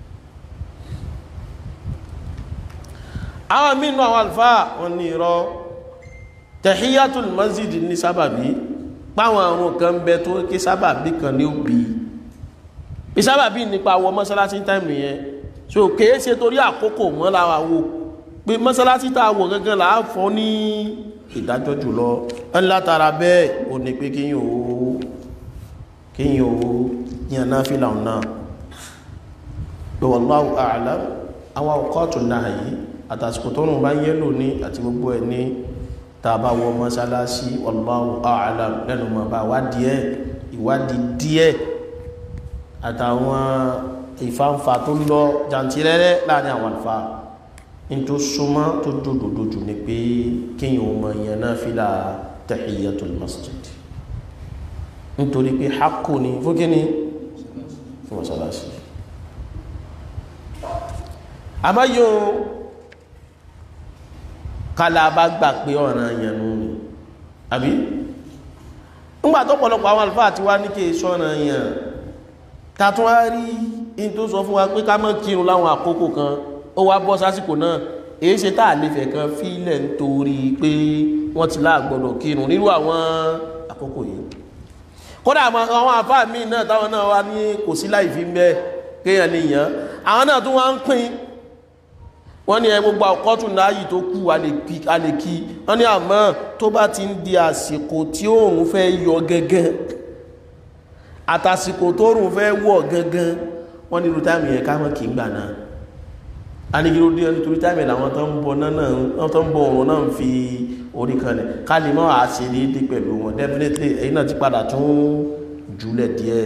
àwọn míì nínú àwọn àlùfáà wọn ní irọ́ tahiyatul masjid ní sábàbí páwọn àrùn kan bẹ tó kí sábàbí kan ní òbí bí sábàbí nípa wọ mọ́sálásí táìmù yẹn so kèé ṣe torí àkókò mọ́ láwa wo pé mọ́sálásí tá a wọ̀ gangan là á fọ́ ní ìdájọ́ jùlọ ẹni látara bẹ́ẹ̀ ò ní pé kíyàn ó kíyàn ó yàn náà fìlà náà pé wallahu a'lam àwọn ọkọ̀ọ̀tù náà yìí àtàsìkò tó rùn bá ń yẹ́lò ní àti gbogbo ẹ̀ ní tàbá wọ mọ́sálásí wallahu a'lam lẹ́nu mọ̀ bá wádìí ẹ̀ ìwádìí díẹ̀ àtàwọn ìfàǹfà tó lọ jàǹtìrẹ́rẹ́ láàrin àwọn àlùfáà ní tó súnmọ́ tó dòdòdòjù ní pé kíyàn ọmọ èèyàn náà fílà tahiyatul masjid nítorí pé hákò ní fún kíní fún mọ́sálásí àmọ́ yóò kálá bá gbà pé ọ̀ràn èèyàn nù ní àbí ńgbà tó pọ̀lọpọ̀ àwọn àlùfáà ti wá ní kí èso ọ̀ràn èèyàn tàtún wá rí in tó sọ fún wa pé ká má kírun láwọn àkókò kan ó wá bọ́ sásìkò náà èyí ṣe tá àlefẹ̀ kan fílẹ̀ nítorí pé wọ́n ti láàgbọ́dọ̀ kírun nírú àwọn àkókò yìí kódà àwọn àfáà míì náà táwọn náà wá ní kò sí láì fi mẹ́ kéèyàn lè yàn àwọn náà tún wá ń pín wọ́n ní ẹ gbogbo àkọ́tún láàyè tó kù a lè kí wọ́n ní àmọ́ tó bá ti ń di àsìkò tí òun fẹ́ yọ gẹ́gẹ́ àtàsìkò tó rùn fẹ́ wọ̀ gangan wọ́n ní irú táìmù yẹn ká mọ́ kí gbà náà a ní kíró dé nítorí táìmù làwọn tó ń bọ̀ náà tó ń bọ̀ òun náà ń fi orí kan lẹ̀ ká lè mọ́ àṣẹ déédé pẹ̀lú wọn definitely èyí náà ti padà tún jùlẹ̀ díẹ̀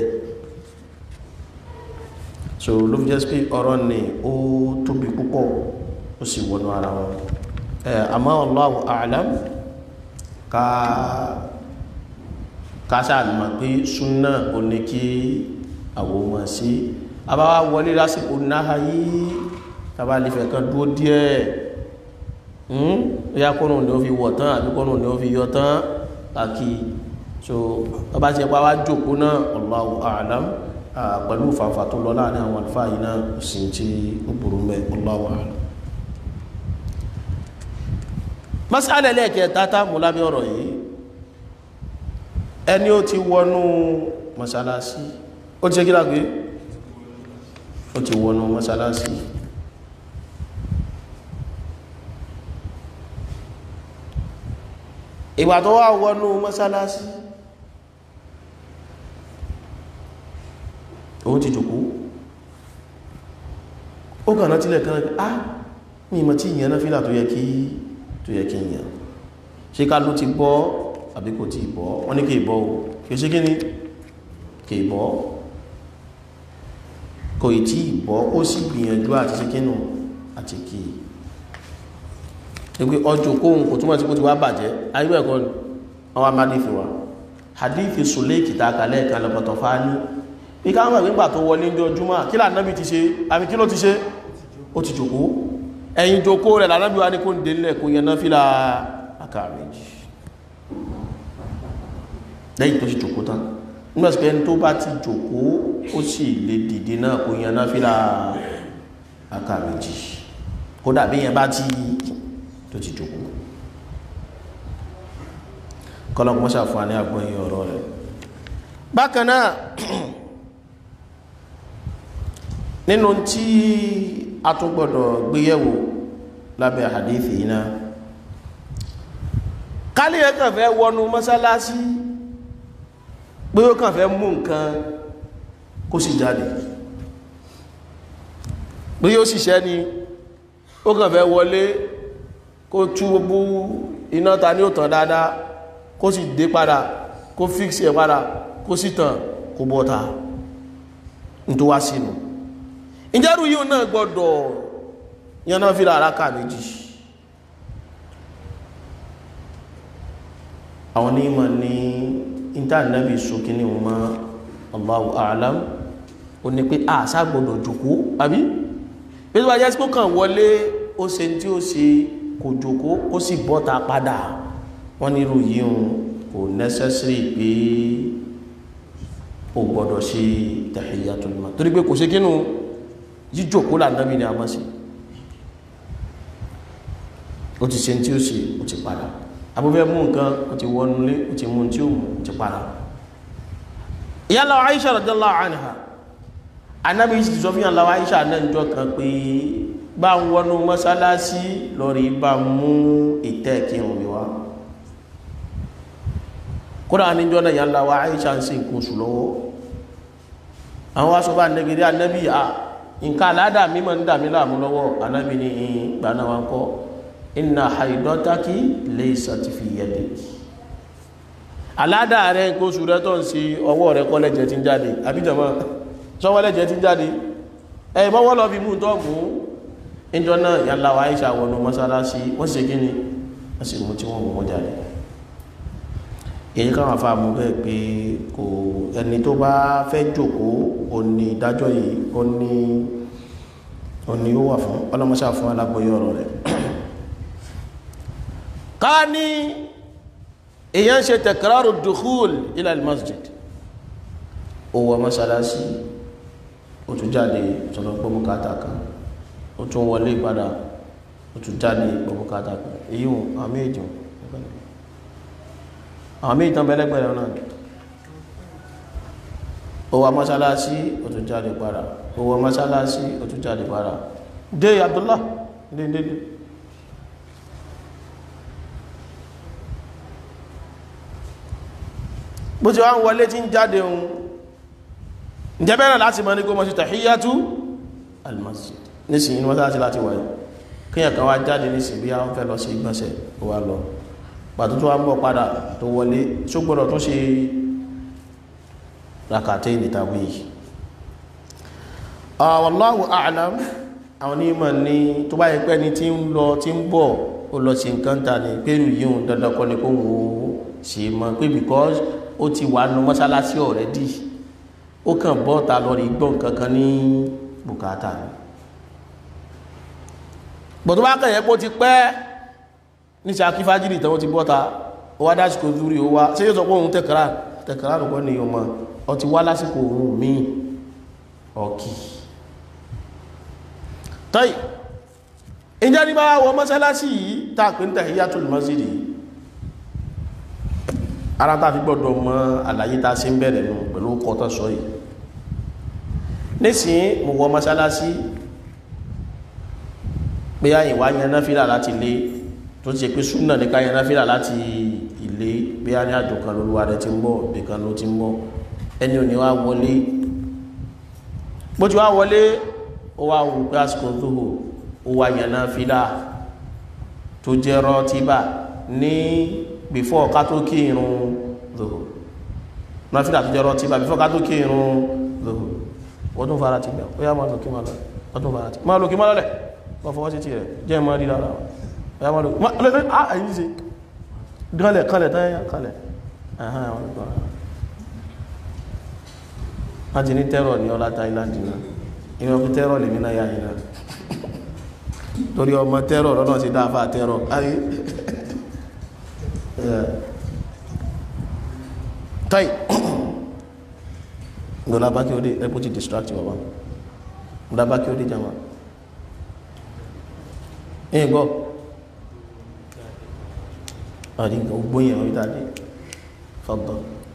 so ló fi jẹ́ pé ọ̀rọ̀ ni ó tóbi púpọ̀ ó sì wọnú ara wọn àmọ́ Allahu a'lam ká kásá mọ̀ pé súnà ò ní kí àwọn ọmọ sí abáwá wọlé lásìkò náà yìí tàbálìfẹ̀ kan dúó díẹ̀ ya kọ́nà ní ó fi wọ̀ tán àbí kọ́nà ní ó fi yọ tán kàkí so ọba ti ẹpa wá jòkó náà Allahu a'lam pẹ̀lú fàfà tó lọ láàrin àwọn àlùfáà yìí náà sì ń tí ó burú mẹ́ Allahu a'lam mas'ala lẹ́ẹ̀kẹta tá mú lábẹ́ ọ̀rọ̀ yìí ẹni ó ti wọnú mọ́sálásí ó ti ṣe kílá gbé ó ti wọnú mọ́sálásí ìgbà tó wá wọnú mọ́sálásí òun ti jòkó ó kàn náà tílẹ̀ kan ah mi mọ̀ tí ìyẹn náà fílà tó yẹ kí tó yẹ kí ìyẹn ṣe ká ló ti bọ́ àbí kò tí ìbọ́ wọ́n ní kí ìbọ́ o kí o ṣe kí ní kí ìbọ́ kò ì tí ìbọ́ ó sì gbìyànjú àti ṣe kínú àti kí ẹgbẹ́ ọjọ́ kóhun kò túnmọ̀ sí kó ti wá bàjẹ́ ayébẹ̀ ẹ̀kọ́ ni wọ́n wá hadithi wa hadithi Sulaiki ta kalẹ̀ kan lọ́pọ̀tọ̀ fáání bí ká mọ̀ nígbà tó wọlé ní ọjúmọ́ kí lànàbí ti ṣe àmì kí ló ti ṣe ó ti jòkó ẹ̀yìn jòkó rẹ̀ lànàbí wa ní kó ń délẹ̀ kó yẹn náà fílà àkàrẹ̀jì lẹ́yìn tó sì jòkó tán nígbàtí pé ẹni tó bá ti jòkó ó sì lè dìde náà kó yan náfílà àkà méjì kó dàbí yẹn bá ti tó ti jòkó kọlọpọ̀ sàfún ní agbóyin ọ̀rọ̀ rẹ̀ bákan náà nínú tí a tún gbọdọ̀ gbéyẹ̀wò lábẹ́ hadith yìí náà kálí ẹ̀ kàn fẹ́ wọnú mọ́sálásí pé ó kàn fẹ́ mú nǹkan kó sì jáde pé yóò sì ṣẹ́ ni ó kàn fẹ́ wọlé kó tú gbogbo iná ta ní òtàn dáadáa kó sì dé padà kó fíksì ẹ̀ padà kó sì tàn kó bọ́ta ní tó wá sínú ìjẹ́rù yíò náà gbọ́dọ̀ yaná fíra àrákà méjì àwọn onímọ̀ ní níta nàbì sókè ní wọn mọ́ Allahu a'lam ó ní pé àṣà gbọdọ̀ jòkó àbí bí wọ́n jẹ́ sí kó kàn wọlé ó ṣe tí ó ṣe kò jòkó ó sì bọ́ta padà wọ́n nírú yìí kò necessary pé ó gbọdọ̀ ṣe tahiyyatul masjid torí pé kò ṣe kínú jíjòkó lànàbì ni a mọ́ sí ó ti ṣe tí ó ṣe ó ti padà abúfẹ́ mú nǹkan ó ti wọnúlé ó ti mú tí ó mú ó ti padà ìyálà Aisha radiyallahu anha anábi ti sọ fíyàn láwá Aisha náà jọ kan pé bá ń wọnú mọ́sálásí lọ́rí bá mú ìtẹ́ kírun mi wá kódà níjọ́ náà yàlá wa Aisha ń ṣe nǹkan oṣù lọ́wọ́ àwọn wá sọ bá nẹ́gẹ̀rí anábi à nǹkan aládà mímọ̀ ń dà mí láàmú lọ́wọ́ anábi ní ìgbà náà wá ń kọ́ inna haidotaki laysat fi yadik aládà rẹ̀ nǹkan oṣù rẹ̀ tó ń ṣe ọwọ́ rẹ̀ kọ́ lẹ́jẹ̀ tí ń jáde àbíjọmọ́ sọ́wọ́ lẹ́jẹ̀ tí ń jáde ẹ̀ mọ́wọ́ lọ fi mú tọ́ mú ìjọ náà yàlá wa Aisha wọnú mọ́sálásí wọ́n sì kí ni wọ́n sì mú tí wọ́n mú jáde èyí káwọn afá mú bẹ́ẹ̀ pé kò ẹni tó bá fẹ́ jókòó ó ní ìdájọ́ yìí ó ní ó ní ó wà fún ọlọ́mọṣà fún alágbóyè ọ̀rọ̀ rẹ̀ ká ní èyàn ṣe tẹ̀kìrárù dukhul ila al-masjid ó wọ mọ́sálásí ó tún jáde tọ́lọ gbọ́mùkátà kan ó tún wọlé padà ó tún jáde gbọ́mùkátà kan èyí hùn àmì ìjọ àmì ìtàn bẹ́lẹ́gbẹ̀rẹ̀ náà ó wọ mọ́sálásí ó tún jáde padà ó wọ mọ́sálásí ó tún jáde padà dé Abdullah dé dé dé bó ti wá ń wọlé tí ń jáde ohun ǹjẹ́ bẹ́rẹ̀ láti mọ́ ní kó mọ́ sí tàhíyàtú almasjid nísìnyí ní wọ́n láti láti wáyé kíyàn kan wá jáde nísìnyí bí àwọn fẹ́ lọ sí ìgbọ̀nsẹ̀ tó wá lọ pàtó tó wá ń bọ̀ padà tó wọlé tó gbọ́dọ̀ tó ṣe rakàtẹ́ ìnìtàwí wallahu a'lam àwọn onímọ̀ ní tó bá yẹ pé ní tí ń lọ tí ń bọ̀ ó lọ sí nǹkan ta ní pẹ̀lú yíò dandan kọ́ ni kó wò ó sì mọ̀ pé because ó ti wà nù mọ́sálásí already ó kàn bọ́ ta lọ rí gbọ́n kankan ní bùkátà ni gbọ́dọ̀ bá kàn yẹ pé ó ti pẹ́ ní sàkí fájìrì tán ó ti bọ́ ta ó wá dásìkò zúrí ó wá ṣé yóò sọ pé òun tẹ̀kàrà tẹ̀kàrà rẹ̀ kọ́ ni yóò mọ̀ ọ ti wá lásìkò òun míì ọ̀kì tọ́yì ìjẹ́ ní bá wọ mọ́sálásí yìí tàà pé ń tahiyatul masjid yìí ara tá fi gbọ́dọ̀ mọ̀ àlàyé tá sí ń bẹ̀rẹ̀ nù pẹ̀lú kọtọ̀ sọ yìí nísìn mo wọ mọ́sálásí pé àyìnwá yẹn náfílà láti ilé tó ti ṣe pé súnà ní ká yẹn náfílà láti ilé bí a ní àjò kan lóluwa rẹ ti ń bọ̀ nìkan ló ti ń bọ̀ ẹni ò ní wá wọlé bó ti wá wọlé ó wá wù pé àsìkò zuhur ó wá yẹn náfílà tó jẹ́ rọ́tíbà ní before ká tó kí irun zuhur náfílà tó jẹ́ rọ́tíbà before ká tó kí irun zuhur wọ́n tún fara ti gbà ó yá máa lòkí máa lọ́lẹ̀ wọ́n tún fara ti máa lòkí máa lọ́lẹ̀ wọ́n fọwọ́ sí ti rẹ̀ jẹ́ máa rí lára ó yá máa lòkí máa lọ́lẹ̀ ah èyí ṣe gánlẹ̀ kánlẹ̀ tán yá kánlẹ̀ ẹ̀hán àwọn ìgbà wọ́n ti ní tẹ́rọ̀ ní ọlá táìláńdì náà ìwọ̀n fi tẹ́rọ̀ lèmi náà yá yìí náà torí ọmọ tẹ́rọ̀ lọ́nà ti dáfà tẹ́rọ̀ ayé táì ndola baki ode epo ti distract baba ndola baki ode jama eh go ari go gboyin o itade fadda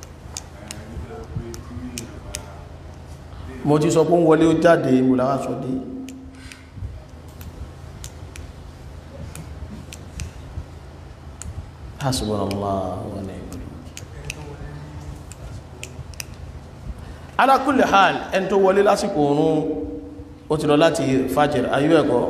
mo ti sọ pé ń wọlé ó jáde mo láwá sọ dé hasbunallahu wa ni'mal ala kulli hal ẹni tó wọlé lásìkò oorun ó ti lọ láti fajr ayú ẹ̀kọ́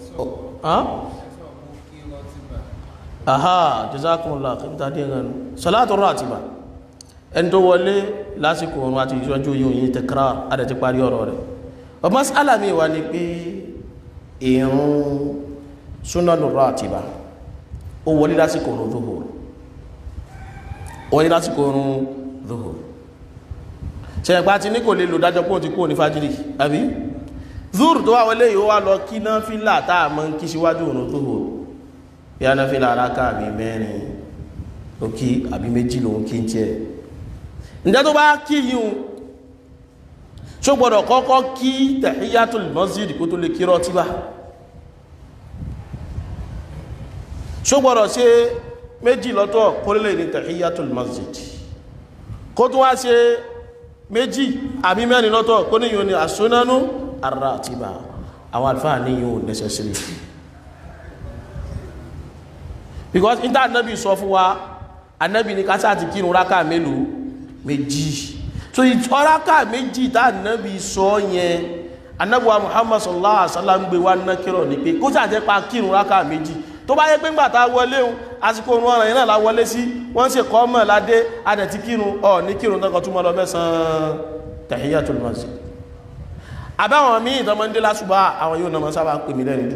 aha jazakumullah kìíta dé ẹ̀gànú salatu ratiba ẹni tó wọlé lásìkò oorun àti ìṣọ́jú yíò yìí takrar adẹ̀ ti parí ọ̀rọ̀ rẹ̀ ọ mas'ala mi wà ní pé ìrun sunanu ratiba ó wọlé lásìkò oorun zuhur ó wọlé lásìkò oorun zuhur ṣẹ̀pá ti ní kò lè lò dájọ́ pé ó ti kúrò ní fájírì àbí zuhur tó wà wọlé yìí ó wá lọ kí náfìlà tá a mọ̀ ń kí síwájú òun zuhur bí a náfìlà aráka àbí mẹ́rin ó kí àbí méjì lòun kí ń tiẹ̀ ǹjẹ́ tó bá kí yìí ṣó gbọ́dọ̀ kọ́kọ́ kí tahiyatul masjid kó tó lè kí rọ́tíbà ṣó gbọ́dọ̀ ṣe méjì lọ́tọ̀ kólélẹ̀ ní tahiyatul masjid kó tó wá ṣe méjì àbí mẹ́rin lọ́tọ̀ kó ní yóò ní àsúnánú arratiba àwọn alfáà ní yóò necessary because inter anabi sọ fún wa anabi ní kásá ti kírun rákà mélòó méjì so ìtọ́ráká méjì tá ànábì sọ yẹn anábùwà muhammad sallallahu alaihi wasallam gbé wá ná kírọ̀ ní pé kó sàjẹ́ pa kírun ráká méjì tó bá yẹ pé ńgbà tá a wọlé o àsìkò òun ọ̀ràn yẹn náà la wọlé sí wọ́n ṣe kọ́ mọ̀ ládé adẹ̀ ti kírun ọ̀ ní kírun tó kọ́ túmọ̀ lọ mẹ́sàn-án tahiyatul masjid àbáwọn míì tó máa ń dé lásùbà àwọn yóò náà máa sábà pè mí lẹ́nu jù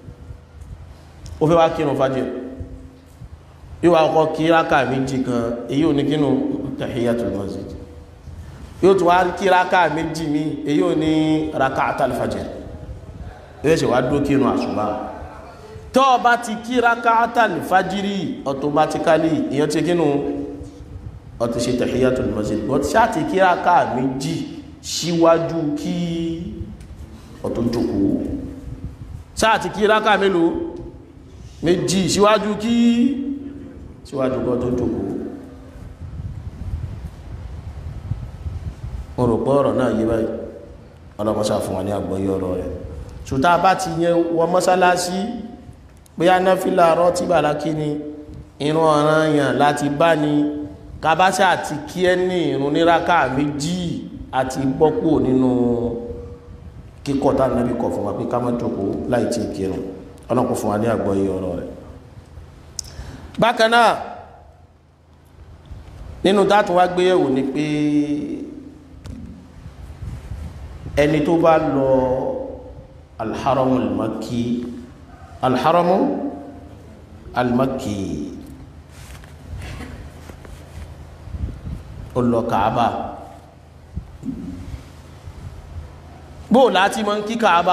ó fẹ́ wá kírun fájì yóò wá kọ́ kí ráká méjì kan èyí ò ní kírun tahiyatul masjid yóò tún wá kí raka méjì mi èyí ò ní raka atalifajẹ yóò ṣe wá dúró kírun àṣùbà tó o bá ti kí raka atalifajiri automatically ìyẹn ti kínú ó ti ṣe tahiyatul masjid but ṣáà ti kí raka méjì síwájú kí ó tó jókòó ṣáà ti kí raka mélòó méjì síwájú kí síwájú kí ó tó jókòó mo rò pé ọ̀rọ̀ náà yé báyìí ọlọ́mọṣà fún wa ní àgbọ́yé ọ̀rọ̀ rẹ̀ ṣùtá bá ti yẹn wọ mọ́sálásí bóyá náfìlà rọ́tí bàlákí ni irun ọ̀ràn yàn láti bá ní kábáṣà àti kí ẹ ní irun níraka méjì àti bọ́pò nínú kíkọ̀ tá nàbí kọ̀ fún wa pé ká má jókòó láì tí kírun ọlọ́pọ̀ fún wa ní àgbọ́yé ọ̀rọ̀ rẹ̀ bákan náà nínú dátù wá gbéyẹ̀wò ni pé ẹni tó bá lọ alharamu almaki alharamu almaki ó lọ kàába bó láti mọ́ kí kàába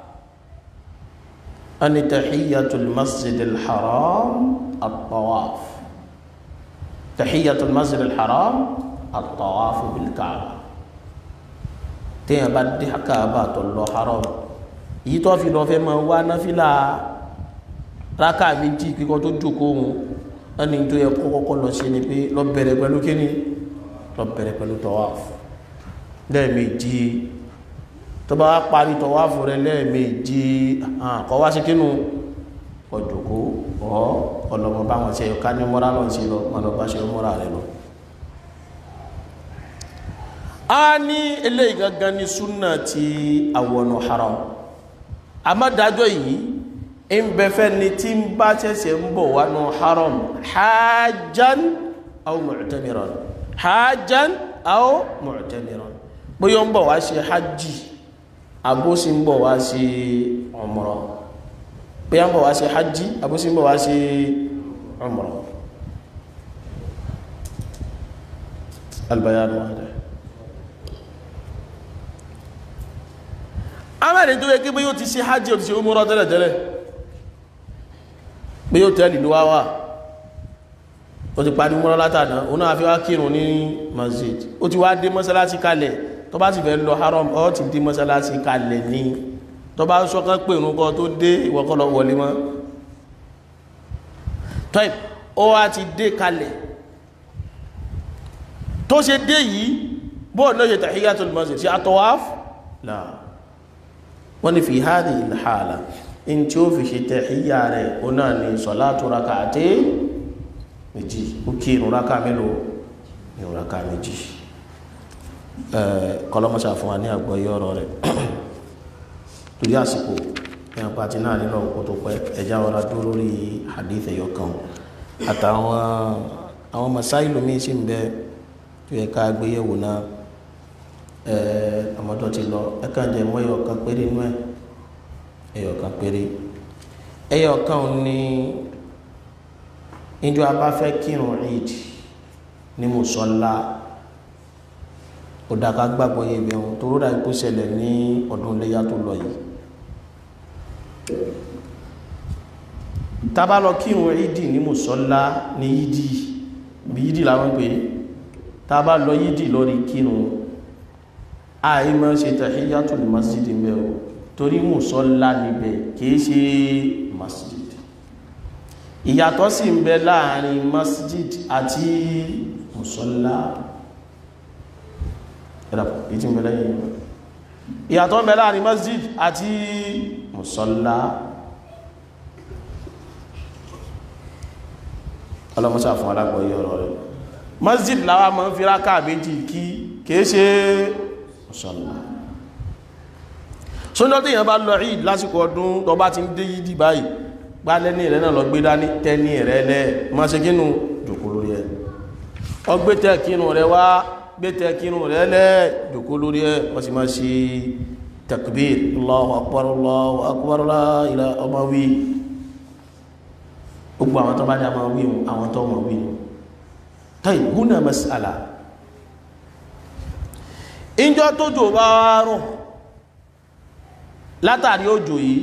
ani tahiyyatul masjid alharam at-tawaf tahiyyatul masjid alharam at-tawaf bil kaaba téèyàn bá dé káàbà tó lọ haram yìí tó fi lọ fẹ́ máa wá náfìlà rákà méjì kíkọ́ tó jókòó òun ẹni tó yẹ kó kọ́kọ́ lọ sí ni pé lọ bẹ̀rẹ̀ pẹ̀lú kíni lọ bẹ̀rẹ̀ pẹ̀lú tawaf lẹ́ẹ̀mejì tó bá parí tawaf rẹ lẹ́ẹ̀mejì kọ́ wá sí kínú kọ́ jókòó ọ́ ọlọ́mọ báwọn ṣe ká ní mọ́ra lọ́n sí lọ mọ́ lọ bá ṣe mọ́ra rẹ lọ a ní eléyìí gangan ní súnà tí àwọnù haram àmọ́dájọ́ yìí ń bẹ̀fẹ́ ni tí ń bá ṣẹ̀ṣẹ̀ ń bọ̀ wánú haram hajjan aw mu'tamiran hajjan aw mu'tamiran bóyá ń bọ̀ wá ṣe hajji àbóṣí ń bọ̀ wá ṣe umrah bóyá ń bọ̀ wá ṣe hajji àbóṣí ń bọ̀ wá ṣe umrah albayan wahda amẹ́rin tó yẹ kí bí yóò ti ṣe hajji ò ti ṣe umura tẹ́lẹ̀tẹ́lẹ̀ bí yóò tẹ́lì ló wá wà ó ti parí umura látàdá ó náà fi wá kírun ní masjid ó ti wá dé mọ́sálásí kalẹ̀ tó bá sì fẹ́ lọ haram ó ti dé mọ́sálásí kalẹ̀ ní tó bá sọ́kàn pé ìrun kan tó dé ìwọ́kọ́lọ́ wọlé mọ́ tọ́ì ó wá ti dé kalẹ̀ tó ṣe dé yìí bóò náà ṣe tahiyatul masjid ṣe atawaf láà wọ́n ní fi hádì ìlhàlà in tí ó fi ṣe tẹ̀híyà rẹ̀ ó náà ní sọ̀látù raka àti méjì ó kí ìrun raka mélòó ìrun raka méjì kọlọmọsà fún wa ní àgbọ́yé ọ̀rọ̀ rẹ̀ torí àsìkò ní apáti náà nínú ọkọ̀ tó pẹ́ ẹjá ọ̀rá dúró lórí hadith ẹ̀yọ kan àtàwọn àwọn masáìlú míì sì ń bẹ tó yẹ ká gbéyẹ̀wò náà ọmọdé ti lọ ẹkàn jẹ mọ ẹyọ kan péré nú ẹ ẹyọ kan péré ẹyọ kan ní ìjọ abáfẹ́ kírun eid ní mùsọ́lá ó dá ká gbàgbọ́ yé ibẹ̀ wọn tó rọ́dà ikú ṣẹlẹ̀ ní ọdún iléyà tó lọ yìí tábà lọ kírun ìdí ní mùsọ́lá ní yídì bí yídì làwọn pè é tábà lọ yídì lórí kírun àìmọ́ ṣe tahiyatul masjid mẹ́ o torí mùsọ́lá níbẹ̀ kìí ṣe masjid ìyàtọ̀ sì ń bẹ láàrin masjid àti mùsọ́lá ẹ̀dàpọ̀ èyí tí ń bẹ lẹ́yìn ìyàtọ̀ ń bẹ láàrin masjid àti mùsọ́lá ọlọ́mọsá fún alágbọ̀nyí ọ̀rọ̀ rẹ̀ masjid láwa máa ń fi rákà méjì kí kìí ṣe mùsọ́lá sójọ́ tí èèyàn bá lọ rí lásìkò ọdún tó bá ti ń dé yídì báyìí gbá lẹ́ní rẹ̀ náà lọ gbé dání tẹ́ní rẹ̀ lẹ́ máa ṣe kínú jòkó lórí ẹ̀ ọgbé tẹ́ kínú rẹ̀ wá gbé tẹ́ kínú rẹ̀ lẹ́ jòkó lórí ẹ̀ wọ́n sì máa ṣe takbir Allahu akbar Allahu akbar la ilaha ọmọ wí gbogbo àwọn tó bá dá máa wí àwọn tó mọ̀ wí tayi húnà mas'ala ìjọ tó jò bá rọ̀ látàrí òjò yìí